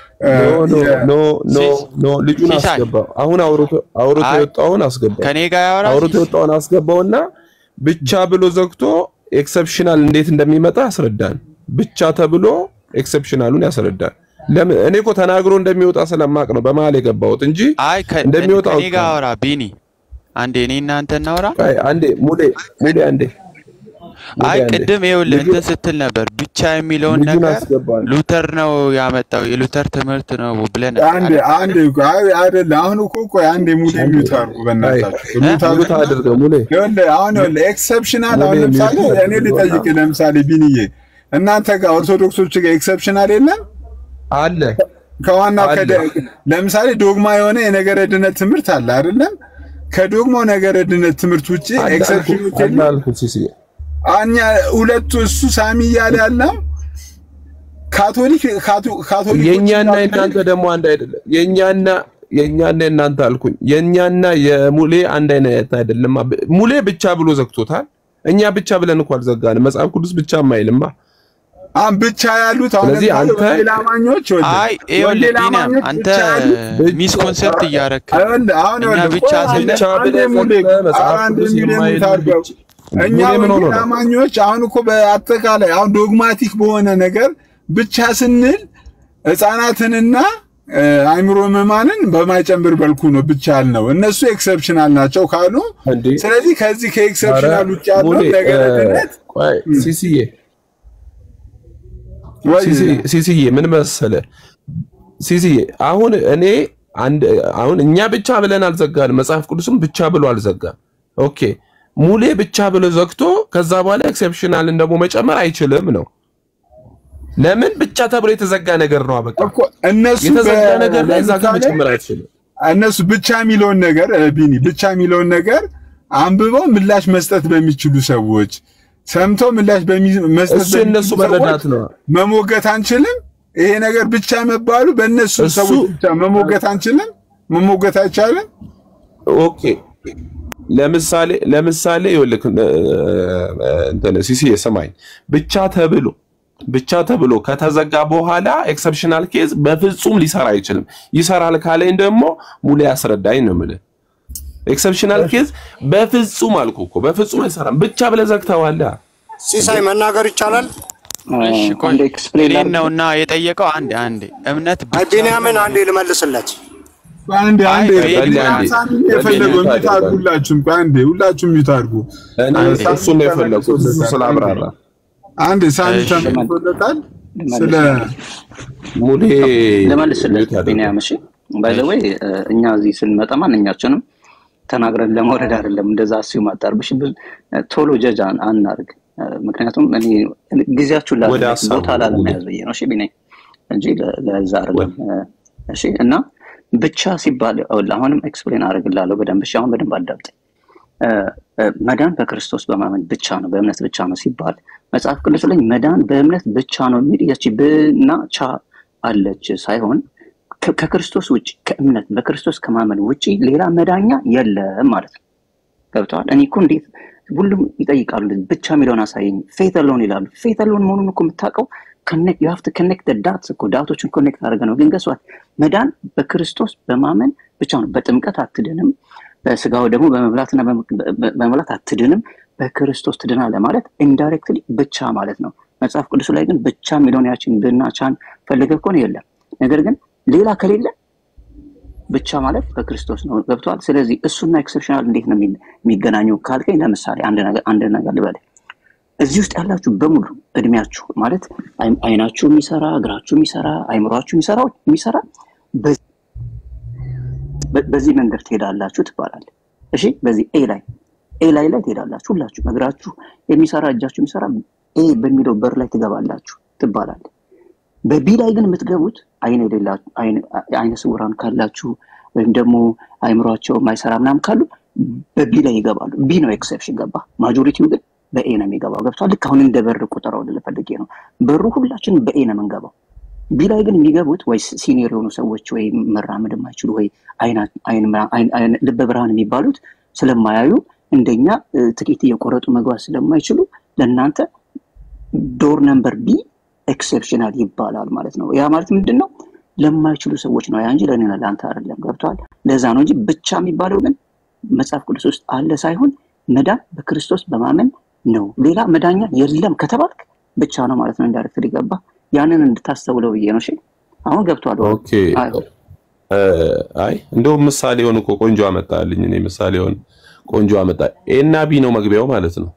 ኖ ኖ ኖ ልጁን አስገባው። አሁን አውርቶ አውርቶ የወጣውን አስገባው። ከኔ ጋር ያወራ አውርቶ የወጣውን አስገባውና ብቻ ብሎ ዘግቶ ኤክሰፕሽናል እንዴት እንደሚመጣ ያስረዳን። ብቻ ተብሎ ኤክሰፕሽናሉን ያስረዳን። ለምን እኔ እኮ ተናግሮ እንደሚወጣ ስለማቅ ነው በመሀል የገባሁት እንጂ አይ እንደሚወጣ ከኔ ጋር አወራ ቢኒ አንዴ እኔ እናንተ እናውራ። አይ አንዴ ሙሌ ሙሌ አንዴ አይ ቅድም ይኸውልህ እንትን ስትል ነበር ብቻ የሚለውን ነገር ሉተር ነው ያመጣው የሉተር ትምህርት ነው ብለን አንዴ አንዴ አይ አይደለ አሁን እኮ ቆይ አንዴ ሙሌ ሚውት አድርጉ በእናታችሁ ሚውት አድርገው ሙሌ ይኸውልህ አሁን ይኸውልህ ኤክሰፕሽናል አሁን ለምሳሌ እኔ ልጠይቅ ለምሳሌ ቢንዬ እናንተ ጋር ኦርቶዶክሶች ጋር ኤክሰፕሽናል የለም አለ ከዋናው ከደ ለምሳሌ ዶግማ የሆነ የነገረ ድነት ትምህርት አለ አይደለም ከዶግማው ነገረ ድነት ትምህርት ውጪ ኤክሰፕሽኖች የለም አኛ ሁለቱ እሱ ሳሚ እያለ ያለው ካቶሊክ ካቶሊክ የኛና የእናንተ ደግሞ አንድ አይደለም። የኛና የኛና የእናንተ አልኩኝ። የኛና የሙሌ አንድ አይነት አይደለም። ሙሌ ብቻ ብሎ ዘግቶታል። እኛ ብቻ ብለን እኮ አልዘጋንም። መጽሐፍ ቅዱስ ብቻ አይልማ። አሁን ብቻ ያሉት አሁን ስለዚህ አንተ ወንጌል አማኞች አይ ይኸውልህ ቢኒያም አንተ ሚስ ኮንሰፕት እያረክ አሁን እኛ ብቻ ስንል ብቻ ብለህ ዘግተህ መጽሐፍ ቅዱስ የማይል እኛ ወንጌል አማኞች አሁን እኮ በአጠቃላይ አሁን ዶግማቲክ በሆነ ነገር ብቻ ስንል ህፃናትንና አይምሮ ህሙማንን በማይጨምር መልኩ ነው ብቻ ያልነው። እነሱ ኤክሰፕሽናል ናቸው ካሉ፣ ስለዚህ ከዚህ ከኤክሰፕሽናል ውጭ ያለው ነገር ድነት ሲሲዬ ሲሲዬ ምን መሰለ ሲሲዬ አሁን እኔ አንድ አሁን እኛ ብቻ ብለን አልዘጋንም። መጽሐፍ ቅዱስም ብቻ ብሎ አልዘጋም። ኦኬ ሙሌ ብቻ ብሎ ዘግቶ ከዛ በኋላ ኤክሴፕሽናልን ደግሞ መጨመር አይችልም ነው። ለምን ብቻ ተብሎ የተዘጋ ነገር ነው። በቃ እነሱ የተዘጋ በ- ነገር ላይ እዛ ጋር ለምሳሌ መጨመር አይችልም። እነሱ ብቻ የሚለውን ነገር እ፣ ቢኒ ብቻ የሚለውን ነገር አንብበው ምላሽ መስጠት በሚችሉ ሰዎች ሰምተው ምላሽ በሚ- መስጠት እሱ የእነሱ በሚችሉ ሰዎች መረዳት ነው። መሞገት አንችልም። ይሄ ነገር ብቻ መባሉ በእነሱ እሱ- ሰዎች ብቻ መሞገት አንችልም። መሞገት አይቻልም። ኦኬ ለምሳሌ ለምሳሌ ይኸውልህ እ፣ እ፣ እንትን ሲሲ የሰማኝ ብቻ ተብሎ ብቻ ተብሎ ከተዘጋ በኋላ ኤክሰፕሽናል ኬዝ በፍጹም ሊሰራ አይችልም። ይሰራል ካለኝ ደግሞ ሙሉ ያስረዳኝ ነው የምልህ። ኤክሰፕሽናል ኬዝ በፍጹም አልኩ እኮ በፍጹም አይሰራም። ብቻ ብለህ ዘግተዋል። ሲሳይ መናገር ይቻላል? እሺ ቆይ እኔን ነውና የጠየቀው አንድ አንድ እምነት አይ ቢንያምን አንዴ ልመልስለት። አንዴ አይ አንዴ ቆይ በል አንዴ፣ ሳሚ በል የፈለገው ሚውት ሚት አድርጉ። ሁላችሁም ቆይ አንዴ ሁላችሁም ሚት አድርጉ። እኔ ሳሚ እሱን ነው የፈለኩት እሱ ስላብራራ አንዴ ሳሚ እሺ። ተመልሶለታል። ስለ ሙሌ ልመልስለት ቢኒያም። እሺ ባይ ዘ ወይ እኛ እዚህ ስንመጣ ማንኛችንም ተናግረን ለመውረድ አይደለም። እንደዛ ሲዩ ማጣርብሽ ቶሎ ጀጅ አን- አናርግ። እ፣ ምክንያቱም እኔ ጊዜያችሁን ላ ወደ ሀሳቡ ቦታ ላለመያዝ ብዬ ነው። እሺ ቢኒ እንጂ ለ- ለዛ አይደለም። እ፣ እሺ እና ብቻ ሲባል ይኸውልህ፣ አሁንም ኤክስፕሌን አደርግልሃለሁ በደንብ እሺ። አሁን በደንብ አዳምጠኝ። እ፣ እ፣ መዳን በክርስቶስ በማመን ብቻ ነው፣ በእምነት ብቻ ነው ሲባል መጽሐፍ ቅዱስ ላይ መዳን በእምነት ብቻ ነው የሚል ያቺ ብና ቻ አለች ሳይሆን ከ- ከክርስቶስ ውጭ ከእምነት በክርስቶስ ከማመን ውጭ ሌላ መዳኛ የለም ማለት ነው። ገብተዋል። እኔ እኮ እንዴት ሁሉም ይጠይቃሉ፣ እንደዚህ ብቻ የሚለውን አሳየኝ፣ ፌት አሎን ይላሉ። ፌት አሎን መሆኑን እኮ የምታውቀው ዩ ሃቭ ቱ ኮኔክት ዳትስ እኮ ዳቶችን ኮኔክት አድርገህ ነው። ግን ገሷል መዳን በክርስቶስ በማመን ብቻ ነው። በጥምቀት አትድንም፣ በስጋው ደግሞ በመብላትና በመ- በ- በመብላት አትድንም፣ በክርስቶስ ትድናለህ ማለት ኢንዳይሬክትሊ ብቻ ማለት ነው። መጽሐፍ ቅዱስ ላይ ግን ብቻ የሚለውን ያችን ብና ቻን ፈልገህ ከሆነ የለም። ነገር ግን ሌላ ከሌለ ብቻ ማለት በክርስቶስ ነው። ገብተዋል። ስለዚህ እሱና ኤክሰፕሽናል እንዴት ነው የሚ- የሚገናኙ ካልከኝ፣ ለምሳሌ አንድ ነገር አንድ ነገር ልበልህ። እዚህ ውስጥ ያላችሁ በሙሉ እድሜያችሁ ማለት አይ- አይናችሁ የሚሰራ እግራችሁ የሚሰራ አይምሯችሁ የሚሰራ የሚሰራ በ- በ- በዚህ መንገድ ትሄዳላችሁ ትባላል። እሺ፣ በዚህ ኤ ላይ ኤ ላይ ላይ ትሄዳላችሁ ሁላችሁ። እግራችሁ የሚሰራ እጃችሁ የሚሰራ ኤ በሚለው በር ላይ ትገባላችሁ ትባላል። በቢ ላይ ግን የምትገቡት አይን የሌላችሁ አይን- አይነ ስውራን ካላችሁ ወይም ደግሞ አይምሯቸው የማይሰራ ምናምን ካሉ በቢ ላይ ይገባሉ። ቢ ነው ኤክሰፕሽን ገባ። ማጆሪቲው ግን በኤ ነው የሚገባው። ገብቷል። ልክ አሁን እንደ በር ቁጠረው ልልህ ፈልጌ ነው። በሩ ሁላችንም በኤ ነው የምንገባው። ቢ ላይ ግን የሚገቡት ወይ ሲኒየር የሆኑ ሰዎች ወይ መራመድ የማይችሉ ወይ አይና- አይን ምና- አይን- አይን- ልበ ብርሃን የሚባሉት ስለማያዩ እንደኛ እ፣ ትኬት እየቆረጡ መግባት ስለማይችሉ ለእናንተ ዶር ነምበር ቢ ኤክሴፕሽናል ይባላል ማለት ነው። ያ ማለት ምንድን ነው? ለማይችሉ ሰዎች ነው ያ እንጂ ለእኔ ለአንተ አይደለም። ገብተዋል። ለዛ ነው እንጂ ብቻ የሚባለው ግን መጽሐፍ ቅዱስ ውስጥ አለ ሳይሆን መዳን በክርስቶስ በማመን ነው። ሌላ መዳኛ የለም ከተባልክ ብቻ ነው ማለት ነው። እንዳይሬክት ሊገባ ያንን እንድታስተውለው ብዬ ነው። እሺ አሁን ገብቷል። ኦኬ እ፣ አይ እንደውም ምሳሌ ሆን እኮ ቆንጆ አመጣልኝ። እኔ ምሳሌ ሆን ቆንጆ አመጣ። ኤ እና ቢ ነው መግቢያው ማለት ነው።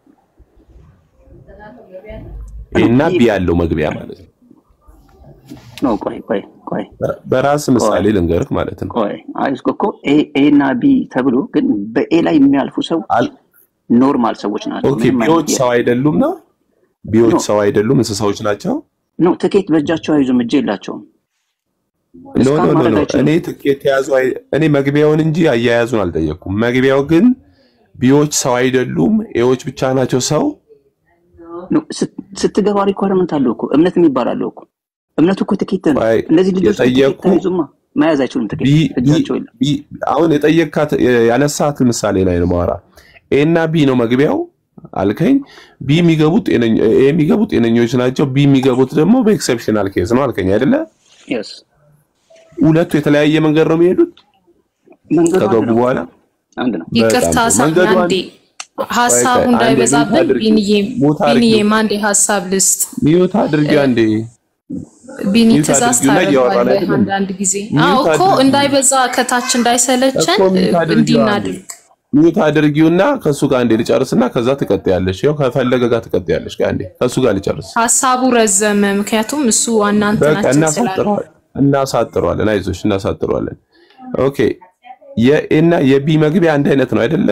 ኤ እና ቢ ያለው መግቢያ ማለት ነው። ኖ ቆይ ቆይ ቆይ በራስ ምሳሌ ልንገርህ ማለት ነው። ቆይ አይ እስኮ እኮ ኤ ኤ እና ቢ ተብሎ ግን በኤ ላይ የሚያልፉ ሰው ኖርማል ሰዎች ናቸው። ኦኬ ምንም ቢዎች አይነት ሰው አይደሉም ነው? ቢዎች ኖ። ሰው አይደሉም፣ እንስሳዎች ናቸው። ኖ ትኬት በእጃቸው አይዙም፣ እጅ የላቸውም። ኖ እስካን ኖ ኖ ማድረግ ኖ አይችሉም። እኔ ትኬት የያዙ አይ- እኔ መግቢያውን እንጂ አያያዙን አልጠየቅኩም። መግቢያው ግን ቢዎች ሰው አይደሉም፣ ኤዎች ብቻ ናቸው ሰው። ኖ፣ ስት- ስትገባ ሪኳርመንት አለው እኮ እምነት የሚባል አለው እኮ እምነቱ እኮ ትኬት ነው። እነዚህ ልጆች ትኬት የጠየቅኩ አይዙማ፣ መያዝ አይችሉም ትኬት ቢ- ቢ- እጃቸው የለም። ቢ- አሁን የጠየቅካት ያነሳት ምሳሌ ላይ ነው ማወራ። ኤ እና ቢ ነው መግቢያው አልከኝ። ቢ የሚገቡት ጤነኞ- ኤ የሚገቡት ጤነኞች ናቸው። ቢ የሚገቡት ደግሞ በኤክሰፕሽናል ኬዝ ነው አልከኝ አይደለ? የስ ሁለቱ የተለያየ መንገድ ነው የሚሄዱት መንገዱ አንድ ከገቡ ነው። በኋላ አንድ ነው። ይቅርታ በጣም ጥሩ። ሳሚ መንገዱ አንዴ አንድ- ሀሳቡ ቆይ ቆይ፣ አንዴ እንዳይበዛብን ሚውት አድርጊ። ቢንዬ ሚውት አድርጊው። ቢንዬም አንዴ ሀሳብ ልስጥ። ሚዩት አድርጊው አንዴ። ቢኒ ሚውት ትእዛዝ አድርጊውና እያወራን ታደርጋለህ አይደለም? አንዳንድ ጊዜ። ሚውት አዎ እኮ አድርጊው። እንዳይበዛ ከታች እንዳይሰለቸን እኮ ሚውት አድርጊው እንዲህ አንዴ። እናድርግ። ሚዩት አድርጊውና ከሱ ጋር አንዴ ልጨርስና ከዛ ትቀጥያለሽ። ያው ከፈለገ ጋር ትቀጥያለሽ። ጋር አንዴ ከሱ ጋር ልጨርስ። ሀሳቡ ረዘመ፣ ምክንያቱም እሱ ዋና በቃ እንትናችን ስላለ እናሳጥረዋለን እናሳጥረዋለን። አይዞሽ እናሳጥረዋለን። ኦኬ የኤና የቢ መግቢያ አንድ አይነት ነው አይደለ?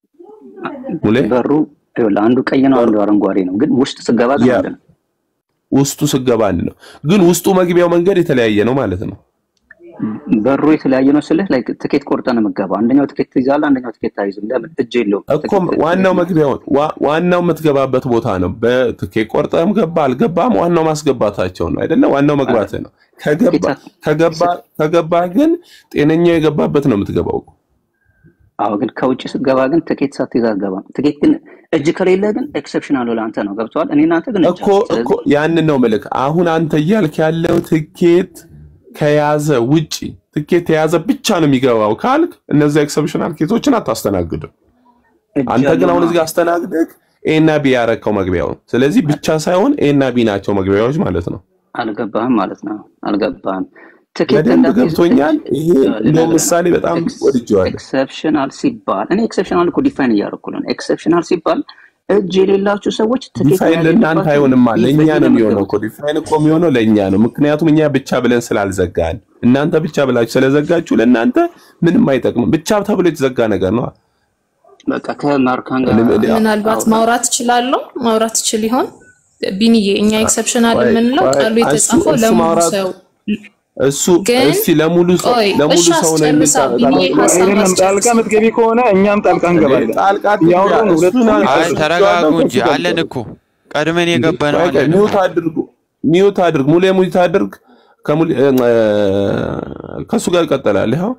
ሙሌ በሩ ይኸውልህ፣ አንዱ ቀይ ነው፣ አንዱ አረንጓዴ ነው። ግን ውስጥ ስገባ ግን ያ አንድ ነው። ውስጡ ስገባ አንድ ነው። ግን ውስጡ መግቢያው መንገድ የተለያየ ነው ማለት ነው። በሩ የተለያየ ነው ስልህ ላይ ትኬት ቆርጠህ ነው የምትገባው። አንደኛው ትኬት ትይዛለህ፣ አንደኛው ትኬት አይዝም። ለምን እጅ የለውም እኮ ዋናው መግቢያው ዋ- ዋናው የምትገባበት ቦታ ነው። በትኬት ቆርጠህም ገባ አልገባም ዋናው ማስገባታቸው ነው አይደለ? ዋናው መግባት ነው። ከገባ ከገባ ከገባ ግን ጤነኛው የገባበት ነው የምትገባው። አዎ ግን ከውጭ ስትገባ ግን ትኬት ሳትይዝ አትገባም። ትኬት ግን እጅ ከሌለ ግን ኤክሰፕሽናል ለአንተ ነው። ገብተዋል። እኔ እናንተ ግን እጅ እኮ እኮ ያንን ነው ምልክ። አሁን አንተ እያልክ ያለው ትኬት ከያዘ ውጪ ትኬት የያዘ ብቻ ነው የሚገባው ካልክ እነዚያ ኤክሰፕሽናል ኬቶችን አታስተናግድም። አንተ ግን አሁን እዚህ ጋር አስተናግደህ ኤ እና ቢ ያረከው መግቢያውን። ስለዚህ ብቻ ሳይሆን ኤ እና ቢ ናቸው መግቢያዎች ማለት ነው። አልገባህም ማለት ነው። አልገባህም። ትኬት በደንብ እንዳትይዝ ገብቶኛል። ይሄ እንደው ምሳሌ በጣም ወድጄዋለሁ። ኤክሰፕሽናል ሲባል እኔ ኤክሰፕሽናል እኮ ዲፋይን እያደረኩ ነው። ኤክሰፕሽናል ሲባል እጅ የሌላችሁ ሰዎች ትኬት ዲፋይን መያዝ ለእናንተ የለባችሁም። አይሆንማ፣ ለእኛ በዚህ ነው ነው የሚሆነው እኮ። ዲፋይን እኮ የሚሆነው ለእኛ ነው። ምክንያቱም እኛ ብቻ ብለን ስላልዘጋን፣ እናንተ ብቻ ብላችሁ ስለዘጋችሁ ለእናንተ ምንም አይጠቅምም። ብቻ ተብሎ የተዘጋ ነገር ነው። በቃ ከማርካን ጋር ምናልባት ማውራት እችላለሁ ማውራት እችል ይሆን ቢንዬ? እኛ ኤክሰፕሽናል ቆይ፣ የምንለው ቆይ፣ ቃሉ እሱ- የተጻፈው እሱ ለሙሉ ማውራት- ሰው እሱ ግን እስቲ ለሙሉ ሰው ቆይ ለሙሉ እሺ ሰው ነው አስጨርሳ የሚጣ- ቢንዬ ሀሳብ አይደለም ጣልቃ የምትገቢ ከሆነ እኛም ጣልቃ እንገባለን። ጣልቃ እያወሩ ነው ሁለቱም አይ ተረጋጉ እንጂ አለን እኮ ቀድመን የገባነው ቆይ፣ ቆይ፣ አለን ሚውት አድርጉ፣ ሚውት አድርግ፣ ሙሌ ሚውት አድርግ። ከሙሌ እ፣ ከእሱ ጋር ይቀጥላል። ይኸው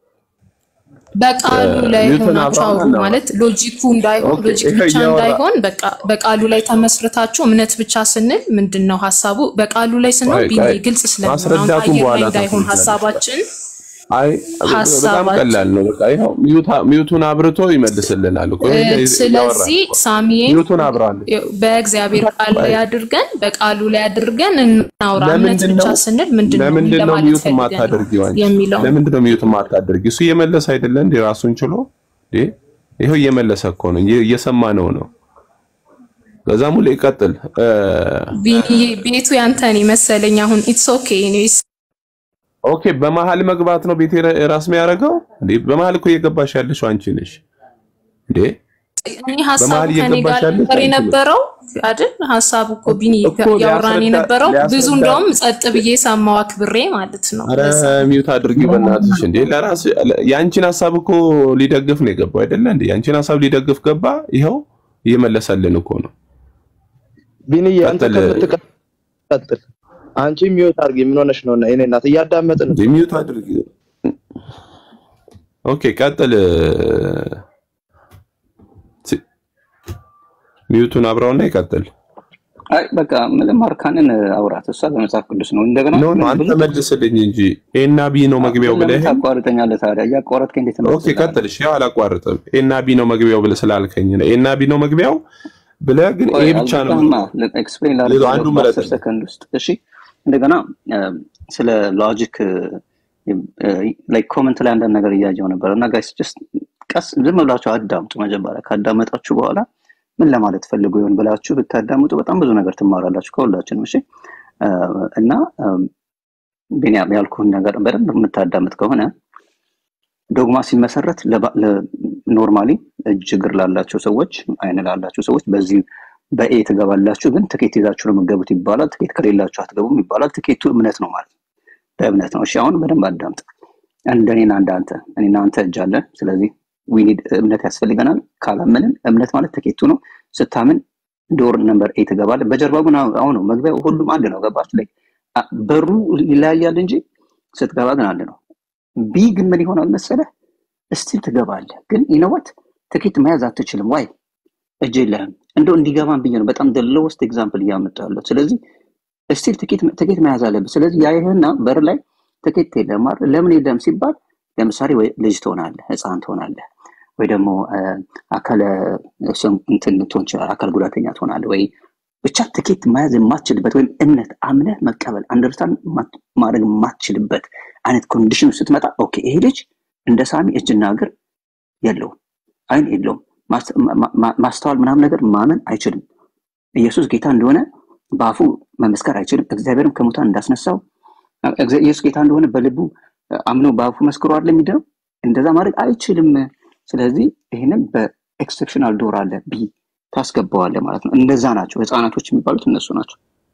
በቃሉ ላይ ኒውተን ሆናችሁ አብርሃም አውሩ አለ። ማለት ሎጂኩ እንዳይሆን ኦኬ፣ ሎጂክ ይሄ ብቻ እያወራ- እንዳይሆን በቃ በቃሉ ላይ ተመስርታችሁ እምነት ብቻ ስንል ምንድን ነው ሀሳቡ? በቃሉ ላይ ስንል ቆይ፣ ቢኒ ቆይ፣ ግልጽ ስለሚሆን አሁን ማስረዳቱን አየር በኋላ ላይ እንዳይሆን ታስረዳለህ። ሀሳባችን አይ በጣም ሀሳባችን- ቀላል ነው። በቃ ይኸው ሚውታ- ሚውቱን አብርቶ ይመልስልናል እኮ እ፣ ይሄ እያወራ ስለዚህ ሳሚዬ ሚውቱን አብራለሁ። በእግዚአብሔር ቃል ላይ አድርገን በቃሉ ላይ አድርገን እናውራ። እምነት ለምንድን ብቻ ነው ስንል ምንድን ነው ለምንድን ነው ለማለት ሚውት ፈልገን ነው የማታደርጊው አንቺ? የሚለው ለምንድን ነው ሚውት የማታደርጊው? እሱ እየመለሰ አይደለ እንዴ? ራሱን ችሎ እንዴ? ይኸው እየመለሰ እኮ ነው፣ እየ- እየሰማነው ነው። ከዛ ሙሌ ይቀጥል። እ፣ ቢኒዬ ቤቱ ያንተን መሰለኝ። አሁን ኢትስ ኦኬ ኒስ ኦኬ በመሀል መግባት ነው ቤቴ ራስ የሚያደርገው እንዴ? በመሀል እኮ እየገባሽ ያለሽው አንቺ ነሽ እንዴ? እኔ ሀሳቡ በመሀል ከኔ እየገባሽ ጋር ያለሽ ነበር አንቺ ነሽ። የነበረው አይደል? ሀሳቡ እኮ ቢኒ እኮ ያወራን ሊያስረዳ- የነበረው ብዙ ሊያስረዳ- እንደውም ጸጥ ብዬ ሰማው አክብሬ ማለት ነው። አረ ሚውት አድርጊ በእናትሽ እንዴ! ለራስ የአንቺን ሀሳብ እኮ ሊደግፍ ነው የገባው አይደለ እንዴ? የአንቺን ሀሳብ ሊደግፍ ገባ። ይኸው እየመለሰልን እኮ ነው። ቢንዬ አንተ ቀጥል። ከምትቀጥል አንቺ ሚውት አድርጊ። ምን ሆነሽ ነው? እኔ እናት እያዳመጥን እንዴ ሚውት አድርጊ። ኦኬ ቀጥል። ሲ- ሚውቱን አብራውና ይቀጥል። አይ በቃ ምንም ማርካንን አውራት። እሷ በመጽሐፍ ቅዱስ ነው። እንደገና ኖ ኖ አንተ ብዙ መልስልኝ እንጂ ኤና ቢ ነው መግቢያው ለምን ብለህ ታቋርጠኛለህ ታዲያ? እያቋረጥከኝ እንዴት ነው? ኦኬ ቀጥል። እሺ ያው አላቋርጥም። ኤና ቢ ነው መግቢያው ብለህ ስላልከኝ ነው። ኤና ቢ ነው መግቢያው ብለህ ግን ኤ ብቻ ነው ኤክስፕሌን ሌላው አንዱ ምረጥ። በአስር ሰከንድ ውስጥ እሺ። እንደገና እ፣ ስለ ሎጂክ ላይ ኮመንት ላይ አንዳንድ ነገር እያየው ነበር እና ጋይስ ጀስት ቀስ ዝም ብላችሁ አዳምጡ። መጀመሪያ ካዳመጣችሁ በኋላ ምን ለማለት ፈልጎ ይሆን ብላችሁ ብታዳምጡ በጣም ብዙ ነገር ትማራላችሁ ከሁላችንም። እሺ እ፣ እና እም፣ ቢኒያም ያልኩህን ነገር በደንብ የምታዳምጥ ከሆነ ዶግማ ሲመሰረት ኖርማሊ እጅ እግር ላላቸው ሰዎች አይን ላላቸው ሰዎች በዚህ በኤ ትገባላችሁ፣ ግን ትኬት ይዛችሁ ነው የምትገቡት ይባላል። ትኬት ከሌላችሁ አትገቡም ይባላል። ትኬቱ እምነት ነው ማለት ነው። በእምነት ነው። እሺ አሁን በደንብ አዳምጥ። እንደኔና እንዳንተ እኔና አንተ እጅ አለን። ስለዚህ ዊኒድ እምነት ያስፈልገናል። ካላመንን እምነት ማለት ትኬቱ ነው። ስታምን ዶር ነምበር ኤ ትገባለህ። በጀርባ ግን አሁን ነው መግቢያው ሁሉም አንድ ነው። ገባችሁ? ላይ በሩ ይለያያል እንጂ ስትገባ ግን አንድ ነው። ቢ ግን ምን ይሆናል መሰለህ? እስቲል ትገባለህ፣ ግን ይነወት ትኬት መያዝ አትችልም። ዋይ እጅ የለህም። እንደው እንዲገባን ብዬ ነው በጣም ደለወስት ኤግዛምፕል እያመጣለሁ። ስለዚህ እስቲል ትኬት መያዝ አለብህ። ስለዚህ ያይህና በር ላይ ትኬት የለም አይደል? ለምን የለም ሲባል ለምሳሌ ወይ ልጅ ትሆናለህ፣ ህፃን ትሆናለህ፣ ወይ ደግሞ አካለ እንትን ልትሆን ይችላል፣ አካል ጉዳተኛ ትሆናለህ፣ ወይ ብቻ ትኬት መያዝ የማትችልበት ወይም እምነት አምነህ መቀበል አንደርስታንድ ማድረግ የማትችልበት አይነት ኮንዲሽን ስትመጣ ኦኬ ይሄ ልጅ እንደ ሳሚ እጅና እግር የለውም፣ አይን የለውም፣ ማስተዋል ምናምን ነገር ማመን አይችልም። ኢየሱስ ጌታ እንደሆነ በአፉ መመስከር አይችልም። እግዚአብሔርም ከሙታን እንዳስነሳው ኢየሱስ ጌታ እንደሆነ በልቡ አምኖ በአፉ መስክሮ አይደል የሚድነው? እንደዛ ማድረግ አይችልም። ስለዚህ ይህንን በኤክሴፕሽናል ዶር አለ ቢ ታስገባዋለህ ማለት ነው። እንደዛ ናቸው ህፃናቶች የሚባሉት እነሱ ናቸው።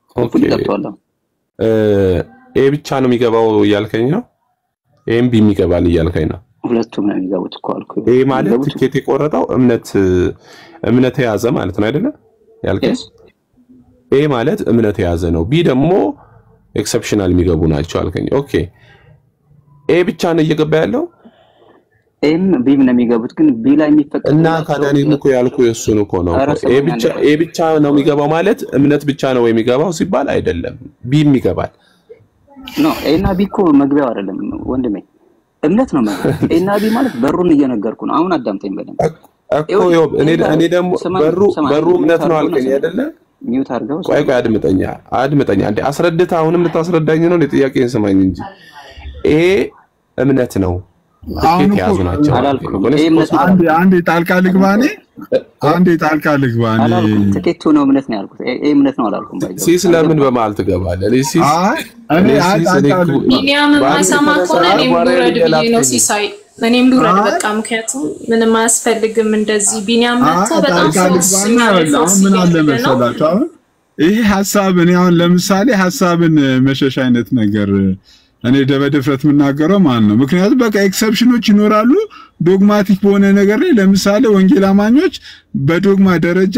ሆፕፉሊ ገብቷል። ኤ ብቻ ነው የሚገባው እያልከኝ ነው? ኤም ቢ የሚገባል እያልከኝ ነው? ሁለቱም ነው የሚገቡት እኮ አልኩ። ኤ ማለት ትኬት የቆረጠው እምነት እምነት የያዘ ማለት ነው አይደለ? ያልከኝ ኤ ማለት እምነት የያዘ ነው። ቢ ደግሞ ኤክሰፕሽናል የሚገቡ ናቸው አልከኝ። ኦኬ ኤ ብቻ ነው እየገባ ያለው ኤም ቢም ነው የሚገቡት፣ ግን ቢ ላይ የሚፈቀድ እና ታዲያ እኔም እኮ ያልኩ የእሱን እኮ ነው። ኧረ ኤ ብቻ ኤ ብቻ ነው የሚገባው ማለት እምነት ብቻ ነው የሚገባው ሲባል አይደለም፣ ቢም ይገባል። ኖ ኤ እና ቢ እኮ መግቢያው አይደለም ወንድሜ፣ እምነት ነው መግቢያው። ኤ እና ቢ ማለት በሩን እየነገርኩ ነው። አሁን አዳምጠኝ በደንብ እኮ ይኸው እኔ እኔ ደግሞ በሩ በሩ እምነት ነው አልከኝ አይደለ? ሚውት አድርገው ቆይ ቆይ አድምጠኛ አድምጠኛ አንዴ አስረድተህ አሁንም ልታስረዳኝ ነው? ጥያቄን ስማኝ እንጂ ኤ እምነት ነው ትኬት የያዙ ናቸው አንዴ አንዴ ጣልቃ ልግባ እኔ አንዴ ጣልቃ ልግባ እኔ አላልኩም። ትኬቱ ነው እምነት ነው ያልኩት። ኤ ኤ እምነት ነው አላልኩም። ባይዘው ሲስ ለምን በመሀል ትገባለህ? እኔ ሲስ እኔ እኔ ሲስ እኔ እኮ ቢኒያም የማይሰማ ከሆነ እኔም ልውረድ ብዬ ነው ሲሳይ፣ እኔም ልውረድ በቃ። ምክንያቱም ምንም አያስፈልግም እንደዚህ። ቢኒያም መጥቶ በጣም ጣልቃ ፎርስ ልግባና አሁን ምን አለ መሰላችሁ አሁን ይሄ ሀሳብ እኔ አሁን ለምሳሌ ሀሳብን መሸሽ አይነት ነገር እኔ በድፍረት የምናገረው ማን ነው? ምክንያቱም በቃ ኤክሰፕሽኖች ይኖራሉ ዶግማቲክ በሆነ ነገር ላይ ለምሳሌ ወንጌል አማኞች በዶግማ ደረጃ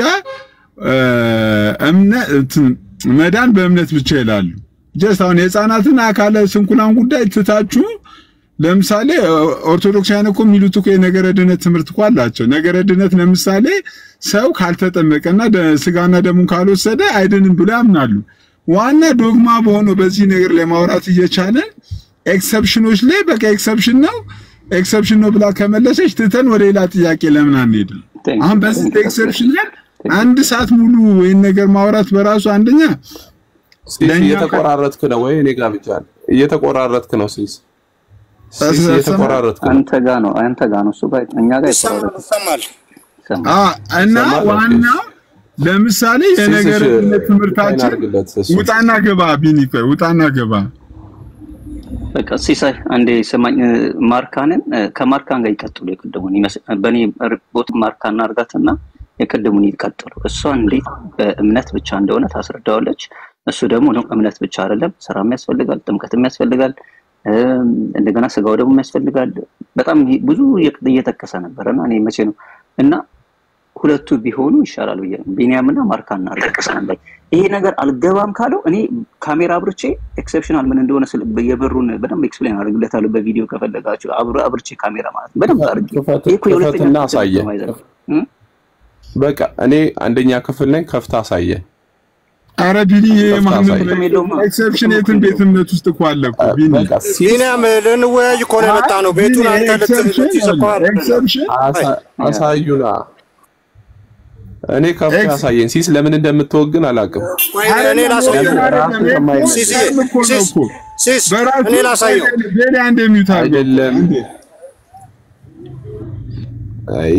እምነት መዳን በእምነት ብቻ ይላሉ። ጀስት አሁን የህፃናትን አካለ ስንኩላን ጉዳይ ትታችሁ ለምሳሌ ኦርቶዶክሳውያን እኮ የሚሉት እኮ የነገረ ድነት ትምህርት እኮ አላቸው። ነገረ ድነት ለምሳሌ ሰው ካልተጠመቀና ስጋና ደሙን ካልወሰደ አይድንም ብሎ ያምናሉ። ዋና ዶግማ በሆነው በዚህ ነገር ላይ ማውራት እየቻለን ኤክሰፕሽኖች ላይ በቃ ኤክሰፕሽን ነው ኤክሰፕሽን ነው ብላ ከመለሰች ትተን ወደ ሌላ ጥያቄ ለምን አንሄድም? አሁን በዚህ ኤክሰፕሽን ላይ አንድ ሰዓት ሙሉ ወይን ነገር ማውራት በራሱ አንደኛ እየተቆራረጥክ ነው ወይ? እኔ ጋር ብቻ እየተቆራረጥክ ነው ሲስ ሲስ እየተቆራረጥክ ነው። አንተ ጋር ነው አንተ ጋር ነው እሱ ጋር እኛ ጋር ይቆራረጥ ይሰማል። እና ዋናው ለምሳሌ የነገር ትምህርታችን ውጣና ገባ ቢኒ ቆይ ውጣና ገባ በቃ ሲሳይ አንዴ ሰማኝ። ማርካንን ከማርካን ጋር ይቀጥሉ። የቅድሙን በእኔ ቦት ማርካን አርጋትና የቅድሙን ይቀጥሉ። እሷ እንዴት በእምነት ብቻ እንደሆነ ታስረዳዋለች። እሱ ደግሞ ነው እምነት ብቻ አይደለም፣ ስራም ያስፈልጋል፣ ጥምቀትም ያስፈልጋል፣ እንደገና ስጋው ደግሞ ያስፈልጋል። በጣም ብዙ እየጠቀሰ ነበር እና እኔ መቼ ነው እና ሁለቱ ቢሆኑ ይሻላል ብዬ ነው። ቢኒያምና ማርካን እናርቀቅስ ነበር። ይሄ ነገር አልገባም ካለው እኔ ካሜራ አብርቼ ኤክሰፕሽናል ምን እንደሆነ የበሩን በደንብ ኤክስፕሌን አድርግለታለሁ በቪዲዮ ከፈለጋችሁ አብሮ አብርቼ ካሜራ ማለት በደንብ አድርጌ ይሄ እኮ የሁለተኛ ክፈትና አሳየን። በቃ እኔ አንደኛ ክፍል ነኝ፣ ከፍታ አሳየን። አረ ቢኒ ይሄ ማንም ኤክሰፕሽን የትን ቤት እምነት ውስጥ እኮ አለ እኮ ቢኒ ቢኒያም ልንወያይ እኮ ነው የመጣ ነው። ቤቱን አንተ ልትይዝ እኮ ኤክሰፕሽን አሳዩና እኔ ከፍ ያሳየን። ሲስ ለምን እንደምትወግን አላውቅም። እኔ ላሳየው። ሲስ ሲስ እኔ ላሳየው። ሌላ አንድ የሚዩት አይደለም። አይ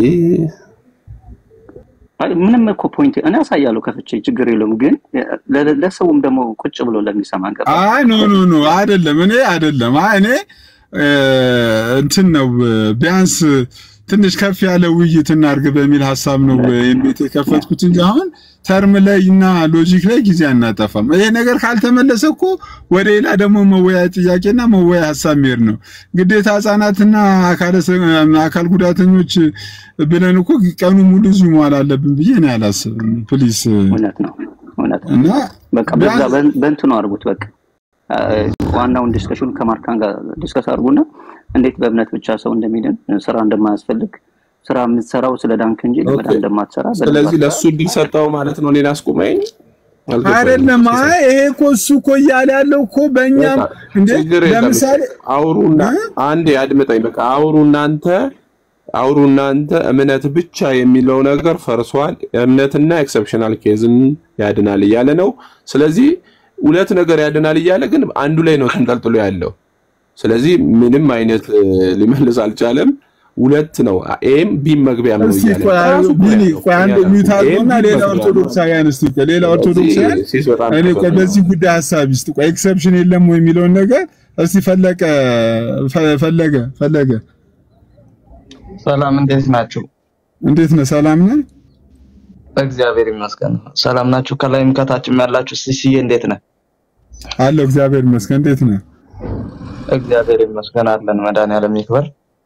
አይ ምንም እኮ ፖይንት እኔ አሳያለሁ ከፍቼ ችግር የለውም። ግን ለሰውም ደግሞ ቁጭ ብሎ ለሚሰማ ገባ። አይ ኖ ኖ ኖ አይደለም። እኔ አይደለም። አይ እኔ እንትን ነው ቢያንስ ትንሽ ከፍ ያለ ውይይት እናድርግ በሚል ሀሳብ ነው ይህን ቤት የከፈትኩት እንጂ አሁን ተርም ላይ እና ሎጂክ ላይ ጊዜ አናጠፋም። ይሄ ነገር ካልተመለሰ እኮ ወደ ሌላ ደግሞ መወያያ ጥያቄና መወያያ ሀሳብ መሄድ ነው ግዴታ። ህጻናትና አካል ጉዳተኞች ብለን እኮ ቀኑ ሙሉ እዚሁ መዋል አለብን ብዬ እኔ አላስብም። ፕሊስ እውነት ነው እውነት ነው። በቃ በዛ በእንትኑ አድርጉት በቃ ዋናውን ዲስከሽን ከማርካን ጋር ዲስከስ አድርጉና እንዴት በእምነት ብቻ ሰው እንደሚድን ስራ እንደማያስፈልግ ስራ የምትሰራው ስለ ዳንክ እንጂ ለመዳን እንደማትሰራ ስለዚህ ለእሱ እድል ሰጠው ማለት ነው። እኔን አስቁመኝ አይደለም። አይ ይሄ እኮ እሱ እኮ እያለ ያለው እኮ በእኛም እንዴ ለምሳሌ አውሩና አንዴ አድምጠኝ። በቃ አውሩ እናንተ አውሩ እናንተ እምነት ብቻ የሚለው ነገር ፈርሷል። እምነትና ኤክሰፕሽናል ኬዝን ያድናል እያለ ነው። ስለዚህ ሁለት ነገር ያድናል እያለ ግን አንዱ ላይ ነው ተንጠልጥሎ ያለው። ስለዚህ ምንም አይነት ሊመልስ አልቻለም። ሁለት ነው ኤም ቢም መግቢያ ነው እያለ ቢኒ ቆይ አንድ ሚዩት አድርጎና ሌላ ኦርቶዶክሳውያን እስቲ ቆይ ሌላ ኦርቶዶክሳውያን እኔ ቆይ በዚህ ጉዳይ ሀሳብ ይስጥ ቆይ ኤክሰፕሽን የለም ወይ የሚለውን ነገር እስቲ ፈለቀ ፈለገ ፈለገ ሰላም እንዴት ናችሁ? እንዴት ነህ? ሰላም ነህ? እግዚአብሔር ይመስገን። ሰላም ናችሁ? ከላይም ከታችም ያላችሁ ሲሲዬ እንዴት ነህ? አለሁ እግዚአብሔር ይመስገን። እንዴት ነህ? እግዚአብሔር ይመስገን አለን። መድኃኒዓለም ይክበር።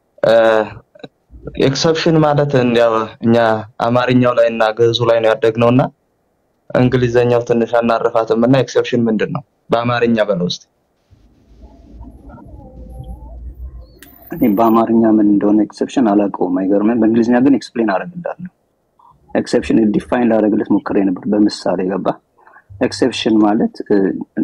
ኤክሰፕሽን ማለት እንዲያው እኛ አማርኛው ላይ እና ግዕዙ ላይ ነው ያደግነው እና እንግሊዘኛው ትንሽ አናርፋትም እና ኤክሰፕሽን ምንድን ነው በአማርኛ በለው እስኪ። እኔ በአማርኛ ምን እንደሆነ ኤክሰፕሽን አላውቀውም፣ አይገርምም። በእንግሊዝኛ ግን ኤክስፕሌን አደርግልሃለሁ። ኤክሰፕሽን ዲፋይን ላደርግለት ሞክሬ ነበር በምሳሌ ገባ። ኤክሰፕሽን ማለት እ፣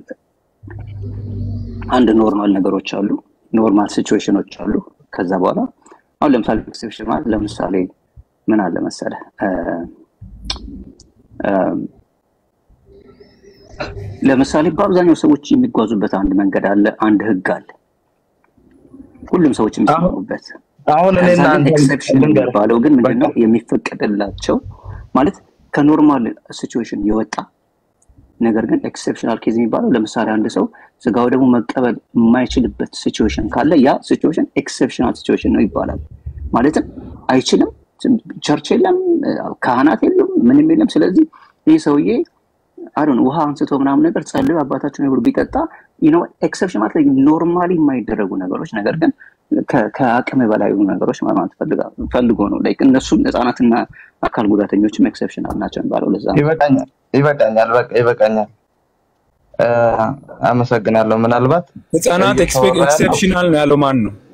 አንድ ኖርማል ነገሮች አሉ፣ ኖርማል ሲቹዌሽኖች አሉ። ከዛ በኋላ አሁን ለምሳሌ ኤክሰፕሽን ማለት ለምሳሌ ምን አለ መሰለህ እ፣ እ፣ ለምሳሌ በአብዛኛው ሰዎች የሚጓዙበት አንድ መንገድ አለ፣ አንድ ህግ አለ፣ ሁሉም ሰዎች የሚስማሙበት። አሁን እኔ ከዛ እና ግን አንተ ኤክሰፕሽን ልንገርህ፣ የሚባለው ግን ምንድነው የሚፈቀድላቸው ማለት ከኖርማል ሲቹዌሽን የወጣ ነገር ግን ኤክሰፕሽናል ኬዝ የሚባለው ለምሳሌ አንድ ሰው ስጋው ደግሞ መቀበል የማይችልበት ሲቹዌሽን ካለ ያ ሲቹዌሽን ኤክሰፕሽናል ሲቹዌሽን ነው ይባላል። ማለትም አይችልም፣ ቸርች የለም፣ ካህናት የሉም፣ ምንም የለም። ስለዚህ ይህ ሰውዬ አሁን ውሃ አንስቶ ምናምን ነገር ጸልዮ አባታችን ብሎ ቢጠጣ ነው ኤክሰፕሽን ማለት ኖርማሊ የማይደረጉ ነገሮች ነገር ግን ከ- ከአቅም በላይ የሆኑ ነገሮች ማለት ፈልጋ- ፈልጎ ነው ላይክ እነሱም ህጻናትና አካል ጉዳተኞችም ኤክሰፕሽናል ናቸው የሚባለው ለዛ ነው። ይበቃኛል፣ ይበቃኛል፣ በቃ ይበቃኛል። እ፣ አመሰግናለሁ። ምናልባት ህጻናት እየተወራ ያለው ኤክሴፕሽናል ነው ያለው ማን ነው?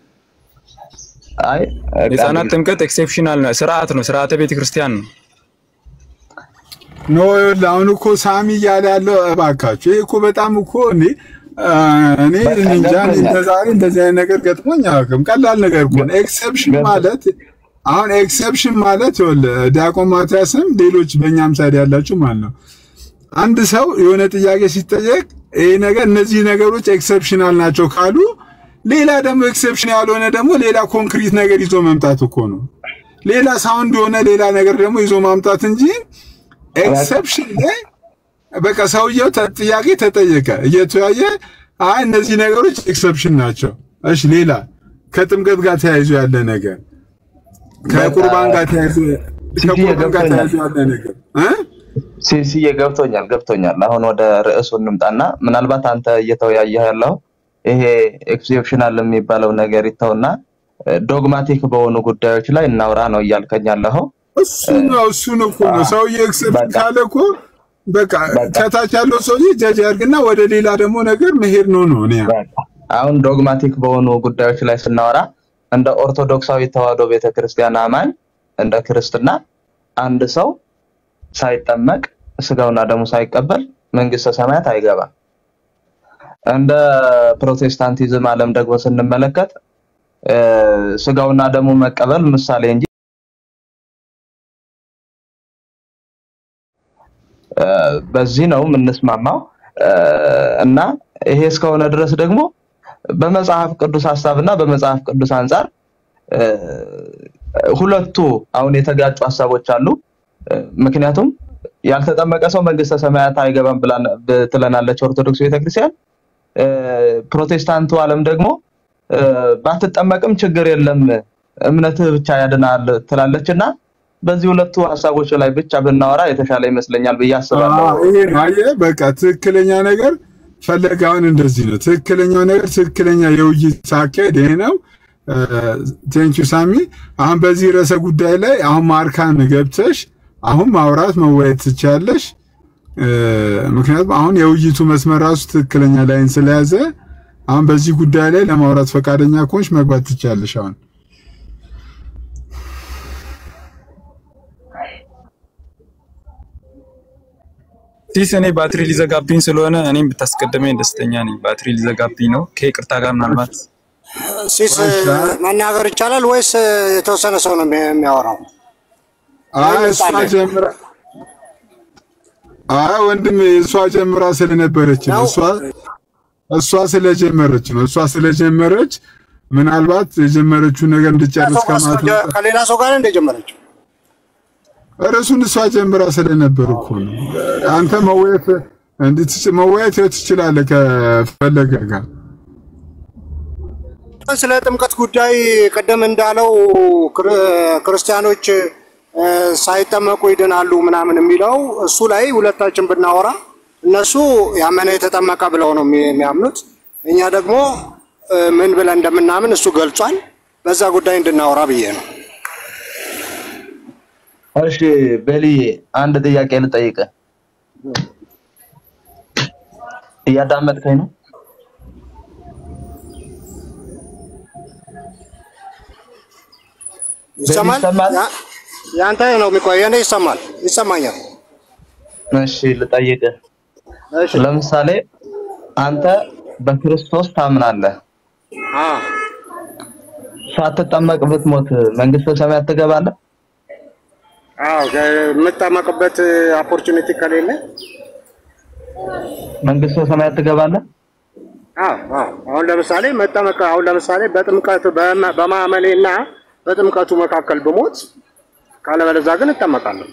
አይ የህጻናት ጥምቀት ኤክሴፕሽናል ነው፣ ስርዓት ነው፣ ስርዓተ ቤተክርስቲያን ነው። ኖ ይኸውልህ፣ አሁን እኮ ሳሚ እያለ ያለው እባካችሁ፣ ይሄ እኮ በጣም እኮ እኔ አ፣ እኔ እኔ እንጃ እኔ እንደ ዛሬ እንደዚህ አይነት ነገር ገጥሞኝ አያውቅም። ቀላል ነገር እኮ ነው። ኤክሰፕሽን ማለት አሁን ኤክሰፕሽን ማለት ይኸውልህ፣ ዲያቆን ማትያስም ሌሎች በእኛም ሳይድ ያላችሁ ማለት ነው አንድ ሰው የሆነ ጥያቄ ሲጠየቅ ይሄ ነገር እነዚህ ነገሮች ኤክሰፕሽናል ናቸው ካሉ ሌላ ደግሞ ኤክሰፕሽን ያልሆነ ደግሞ ሌላ ኮንክሪት ነገር ይዞ መምጣት እኮ ነው። ሌላ ሳውንድ የሆነ ሌላ ነገር ደግሞ ይዞ ማምጣት እንጂ ኤክሰፕሽን ላይ በቃ ሰውየው ተ- ጥያቄ ተጠየቀ እየተወያየ አይ እነዚህ ነገሮች ኤክሰፕሽን ናቸው። እሺ ሌላ ከጥምቀት ጋር ተያይዞ ያለ ነገር ከቁርባን ጋር ተያይዞ ከቁርባን ጋር ተያይዞ ያለ ነገር እ ሲሲዬ ገብቶኛል ገብቶኛል። አሁን ወደ ርዕሱ እንምጣና ምናልባት አንተ እየተወያየህ ያለው ይሄ ኤክሴፕሽናል የሚባለው ነገር ይተውና ዶግማቲክ በሆኑ ጉዳዮች ላይ እናውራ ነው እያልከኝ ያለኸው። እሱ ነው እሱን እኮ ነው ሰውዬ ኤክሰፕሽን ካለ እኮ በቃ ከታች ያለው ሰውዬ ጀጅ ያድርግና ወደ ሌላ ደግሞ ነገር መሄድ ነው ነው እኔ አሁን ዶግማቲክ በሆኑ ጉዳዮች ላይ ስናወራ እንደ ኦርቶዶክሳዊ ተዋህዶ ቤተክርስቲያን አማኝ እንደ ክርስትና አንድ ሰው ሳይጠመቅ ስጋውና ደሙ ሳይቀበል መንግስተ ሰማያት አይገባም። እንደ ፕሮቴስታንቲዝም ዓለም ደግሞ ስንመለከት እ፣ ስጋውና ደሙ መቀበል ምሳሌ እንጂ እ፣ በዚህ ነው የምንስማማው እ፣ እና ይሄ እስከሆነ ድረስ ደግሞ በመጽሐፍ ቅዱስ ሀሳብና በመጽሐፍ ቅዱስ አንጻር እ፣ ሁለቱ አሁን የተጋጩ ሀሳቦች አሉ። እ፣ ምክንያቱም ያልተጠመቀ ሰው መንግስተ ሰማያት አይገባም ብላን- ብ- ትለናለች ኦርቶዶክስ ቤተክርስቲያን። እ፣ ፕሮቴስታንቱ ዓለም ደግሞ እ፣ ባትጠመቅም ችግር የለም እምነትህ ብቻ ያድናል ትላለች እና በዚህ ሁለቱ ሀሳቦች ላይ ብቻ ብናወራ የተሻለ ይመስለኛል ብዬ አስባለሁ። አዎ፣ ይሄ ነው አየህ፣ በቃ ትክክለኛ ነገር ፈለጋውን እንደዚህ ነው። ትክክለኛው ነገር ትክክለኛ የውይይት አካሄድ ይሄ ነው። ቴንኪዩ ሳሚ። አሁን በዚህ ርዕሰ ጉዳይ ላይ አሁን ማርካን ገብተሽ አሁን ማውራት መወያየት ትችያለሽ። እ፣ ምክንያቱም አሁን የውይይቱ መስመር ራሱ ትክክለኛ ላይን ስለያዘ አሁን በዚህ ጉዳይ ላይ ለማውራት ፈቃደኛ ከሆንሽ መግባት ትችያለሽ አሁን ሲስ እኔ ባትሪ ሊዘጋብኝ ስለሆነ እኔም ብታስቀድመኝ ደስተኛ ነኝ። ባትሪ ሊዘጋብኝ ነው። ከይቅርታ ጋር ምናልባት ሲስ መናገር ይቻላል ወይስ የተወሰነ ሰው ነው የሚ- የሚያወራው? አይ እሷ ጀምራ አይ ወንድም እሷ ጀምራ ስለነበረች ነው። እሷ እሷ ስለጀመረች ነው። እሷ ስለጀመረች ምናልባት የጀመረችውን ነገር እንድጨርስ ከማለት ነው። ከሌላ ሰው ጋር እንደ ጀመረችው ርዕሱን እሷ ጀምራ ስለነበር እኮ ነው። አንተ መወያየት እንድትች መወያየት ትችላለህ ከፈለገ ጋር ስለ ጥምቀት ጉዳይ ቀደም እንዳለው ክር- ክርስቲያኖች እ፣ ሳይጠመቁ ይድናሉ ምናምን የሚለው እሱ ላይ ሁለታችን ብናወራ እነሱ ያመነ የተጠመቀ ብለው ነው የሚ- የሚያምኑት። እኛ ደግሞ እ፣ ምን ብለን እንደምናምን እሱ ገልጿል። በዛ ጉዳይ እንድናወራ ብዬ ነው። እሺ ቤልዬ አንድ ጥያቄ ልጠይቅህ። እያዳመጥከኝ ነው? ይሰማል? ይሰማል? ያ- ያንተ ነው የሚቆይ፣ የኔ ይሰማል፣ ይሰማኛል። እሺ ልጠይቅህ። ለምሳሌ አንተ በክርስቶስ ታምናለህ፣ አዎ ሳትጠመቅ ብትሞት መንግስተ ሰማያት ትገባለህ? አዎ፣ የምጠመቅበት ኦፖርቹኒቲ ከሌለ መንግስተ ሰማያት ትገባለህ? አዎ አዎ። አሁን ለምሳሌ መጠመቅ አሁን ለምሳሌ በጥምቀት በመ- በማመኔና በጥምቀቱ መካከል ብሞት ካለበለዚያ ግን እጠመቃለሁ።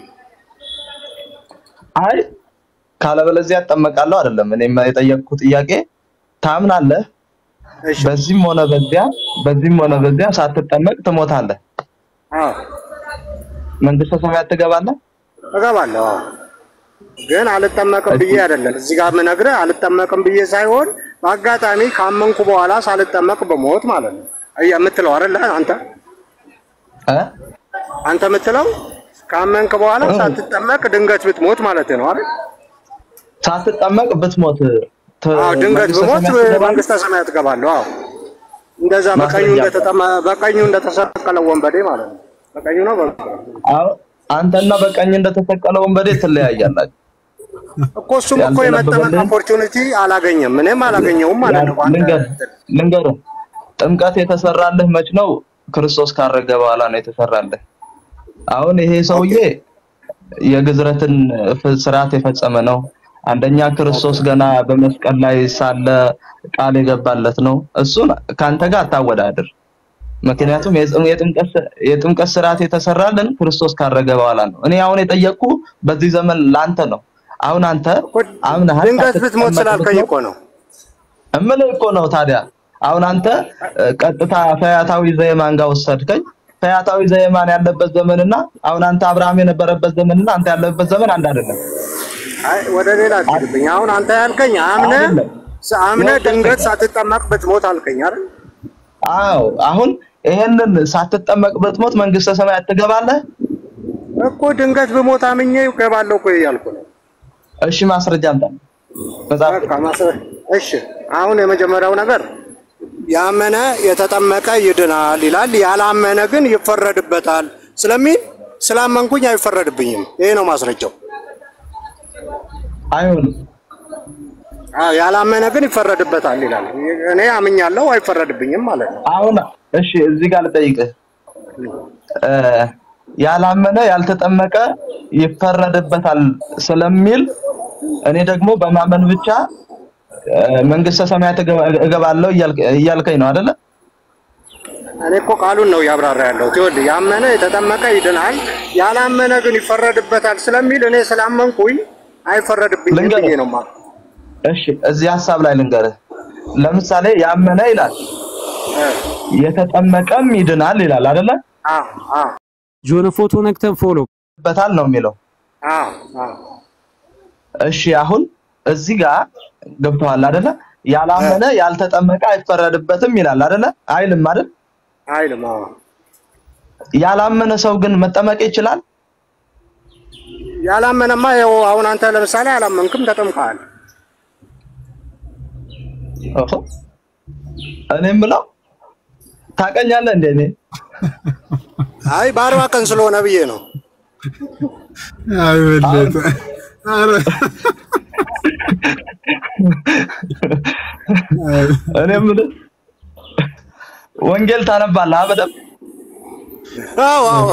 አይ ካለበለዚያ እጠመቃለሁ አይደለም። እኔም የጠየቅኩት ጥያቄ ታምናለህ፣ በዚህም ሆነ በዚያ በዚህም ሆነ በዚያ ሳትጠመቅ ትሞታለህ፣ አዎ መንግስተ ሰማያት ትገባለህ? እገባለሁ። አዎ ግን አልጠመቅም ብዬ አይደለም እዚህ ጋር የምነግርህ አልጠመቅም ብዬ ሳይሆን በአጋጣሚ ካመንኩ በኋላ ሳልጠመቅ በሞት ማለት ነው አየህ የምትለው አይደለ አንተ እ አንተ የምትለው ካመንክ በኋላ ሳትጠመቅ ድንገት ብትሞት ማለት ነው አይደል? ሳትጠመቅ ብትሞት ት- አዎ ድንገት መንግስተ ብሞት ሰማያት ትገባለህ? መንግስተ ሰማያት እገባለሁ። አዎ እንደዛ በቀኙ ማስረጃ እንደተጠመ በቀኙ እንደተሰቀለ ወንበዴ ማለት ነው። በቀኙ ነው በ አዎ አንተና በቀኝ እንደተሰቀለ ወንበዴ ትለያያላችሁ። እኮ እሱም እኮ የመጠመቅ ኦፖርቹኒቲ አላገኘም፣ እኔም አላገኘውም ማለት ነው። በአንተ ልንገርህ ልንገርህ፣ ጥምቀት የተሰራልህ መች ነው? ክርስቶስ ካረገ በኋላ ነው የተሰራልህ። አሁን ይሄ ሰውዬ የግዝረትን ፍ- ስርዓት የፈጸመ ነው። አንደኛ ክርስቶስ ገና በመስቀል ላይ ሳለ ቃል የገባለት ነው። እሱን ከአንተ ጋር አታወዳድር። ምክንያቱም የጽም- የጥምቀት ስ- የጥምቀት ስርዓት የተሰራልን ክርስቶስ ካረገ በኋላ ነው። እኔ አሁን የጠየቅኩ በዚህ ዘመን ለአንተ ነው። አሁን አንተ አምነሃል ድንገት ብትሞት ሳትጠመቅ ስላልከኝ ብትሞት እኮ ነው። እምልህ እኮ ነው ታዲያ አሁን አንተ እ፣ ቀጥታ ፈያታዊ ዘየማን ጋር ወሰድከኝ። ፈያታዊ ዘየማን ያለበት ዘመንና አሁን አንተ አብርሃም የነበረበት ዘመንና አንተ ያለበት ዘመን አንድ አይደለም። አይ ወደ ሌላ አትሄድብኝ። አሁን አንተ ያልከኝ አምነ አምነ ድንገት ሳትጠመቅ ብትሞት አልከኝ አይደል? አዎ አሁን ይሄንን ሳትጠመቅ ብትሞት መንግስተ ሰማያት ትገባለህ? እኮ ድንገት ብሞት አምኜ እገባለሁ እኮ እያልኩ ነው። እሺ ማስረጃ አምጣ። መጽሐፍ በቃ ማስረ- እሺ አሁን የመጀመሪያው ነገር ያመነ የተጠመቀ ይድናል ይላል፣ ያላመነ ግን ይፈረድበታል ስለሚል ስላመንኩኝ አይፈረድብኝም። ይሄ ነው ማስረጃው። አይሆንም። አዎ ያላመነ ግን ይፈረድበታል ይላል። እኔ አምኛለሁ፣ አይፈረድብኝም ማለት ነው። አሁን እሺ እዚህ ጋር ልጠይቅህ እ፣ ያላመነ ያልተጠመቀ ይፈረድበታል ስለሚል እኔ ደግሞ በማመን ብቻ እ፣ መንግስተ ሰማያት እገባ- እገባለሁ እያልክ- እያልከኝ ነው አይደለ? እኔ እኮ ቃሉን ነው እያብራራ ያለው። ይኸውልህ ያመነ የተጠመቀ ይድናል፣ ያላመነ ግን ይፈረድበታል ስለሚል እኔ ስላመንኩኝ አይፈረድብኝም ልንገርህ። ብዬ ነው ማለት እሺ እዚህ ሀሳብ ላይ ልንገርህ። ለምሳሌ ያመነ ይላል የተጠመቀም ይድናል ይላል አይደለ? ጆነ ፎቶ ነክተን ፎሎ በታል ነው የሚለው። እሺ አሁን እዚህ ጋር ገብተዋል አይደለ? ያላመነ ያልተጠመቀ አይፈረድበትም ይላል አይደለ? አይልም አይደል? አይልም። አዎ ያላመነ ሰው ግን መጠመቅ ይችላል? ያላመነማ ያው አሁን አንተ ለምሳሌ አላመንክም፣ ተጠምቀሃል። ኦሆ። እኔ የምለው ታውቀኛለህ እንደ እኔ አይ በአርባ ቀን ስለሆነ ብዬ ነው። አይ በለጠ። ኧረ እኔ የምልህ ወንጌል ታነባለህ አ በደምብ? አዎ አዎ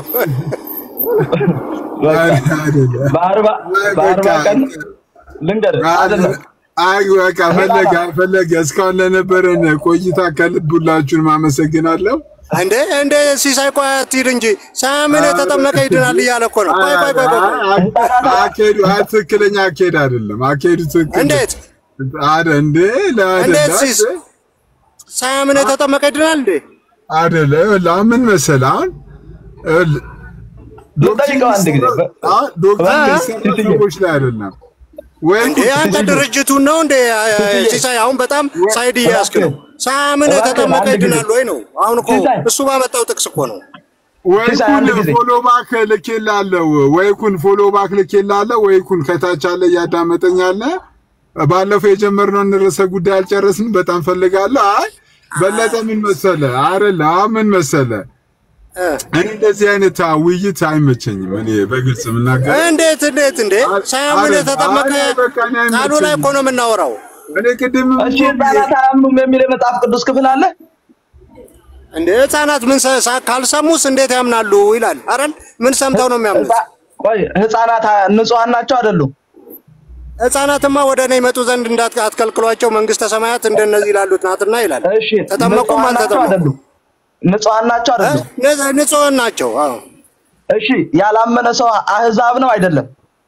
በአርባ በአርባ ቀን ልንገርህ አይደለም አይ በቃ ፈለገ አልፈለገ እስካሁን ለነበረን ቆይታ ከልብ ሁላችሁንም አመሰግናለሁ። እንዴ እንዴ ሲሳይ ቆይ አትሂድ እንጂ ሳያምን የተጠመቀ ይድናል እያለ እኮ ነው። ቆይ ቆይ ቆይ ቆይ አካሄዱ አይ ትክክለኛ አካሄድ አይደለም። አካሄዱ ትክክል እንዴት አደ እንዴ እንዴት ሲስ ሳያምን የተጠመቀ ይድናል እንዴ? አደለ ይኸውልህ፣ አሁን ምን መሰለህ አሁን ይኸውልህ፣ ልጠይቀው አንድ ጊዜ በ- ዶክተር እ? የሚሰራ ሰዎች ላይ አይደለም ወይ እንዴ አንተ ድርጅቱን ነው እንዴ ሲሳይ? አሁን በጣም ሳይድ እያያዝክ ነው። ሳምን እባክህ የተጠመቀ አንድ ጊዜ። ይድናል ወይ ነው? አሁን እኮ ሲሳይ። እሱ ባመጣው ጥቅስ እኮ ነው። ወይኩን ፎሎ ባክ ልኬልሃለሁ፣ ወይኩን ፎሎ ባክ ልኬልሃለሁ፣ ወይኩን ከታች አለ እያዳመጠኝ አለ። ባለፈው የጀመርነውን ርዕሰ ጉዳይ አልጨረስንም። በጣም ፈልጋለሁ። አይ በለጠ ምን መሰለ አይደለ ምን መሰለ እኔ እንደዚህ አይነት አ- ውይይት አይመቸኝም። እኔ በግልጽ የምናገር እንዴት እንዴት እንዴ ሳያምን የተጠመቀ ቃሉ ላይ እኮ ነው የምናወራው። እኔ ቅድም እሺ ህፃናት አያምኑም የሚል የመጽሐፍ ቅዱስ ክፍል አለ። እንዴ ህፃናት ምን ሰ- ሳ- ካልሰሙስ እንዴት ያምናሉ ይላል አይደል? ምን ሰምተው ነው የሚያምኑት? ቆይ ህፃናት አ- ንጹሐን ናቸው አይደሉም? ህፃናትማ ወደ እኔ ይመጡ ዘንድ እንዳት አትከልክሏቸው፣ መንግስተ ሰማያት እንደነዚህ ላሉት ናትና ይላል። እሺ ተጠመቁም ንጹሐን ናቸው አልተጠመቁም አይደሉም? ንጹሐን ናቸው አይደሉም? ን- ንጹሐን ናቸው። አዎ እሺ ያላመነ ሰው አህዛብ ነው አይደለም?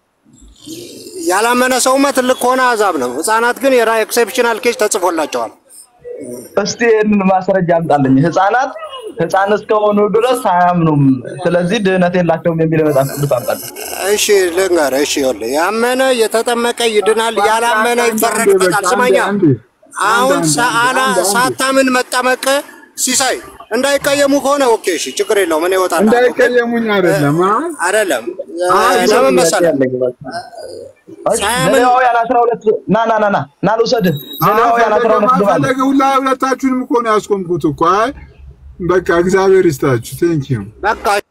ያላመነ ሰውማ ትልቅ ከሆነ አዛብ ነው። ህፃናት ግን የራ ኤክሴፕሽናል ኬስ ተጽፎላቸዋል። እስቲ ይህንን ማስረጃ አምጣልኝ። ህፃናት ህፃን እስከሆኑ ድረስ አያምኑም፣ ስለዚህ ድህነት የላቸውም የሚል የመጽሐፍ ቅዱስ አምጣልኝ። እሺ ልንገርህ። እሺ ይኸውልህ ያመነ የተጠመቀ ይድናል፣ ያላመነ ይፈረድበታል። ስማኛ አሁን ሰአላ ሳታምን መጠመቅ ሲሳይ እንዳይቀየሙ ከሆነ ኦኬ፣ እሺ ችግር የለውም። እኔ እወጣለሁ። እንዳይቀየሙኝ አይደለም አ? አይደለም አይ፣ ለምን መሰለህ ዘሌዋውያን አስራ ሁለት ና ና ና ና ና ልውሰድህ። ዘሌዋውያን አስራ ሁለት ግባ ፈለገ ሁላ ሁለታችሁንም እኮ ነው ያስቆምኩት እኮ። አይ በቃ እግዚአብሔር ይስጣችሁ። ቴንክ ዩ በቃ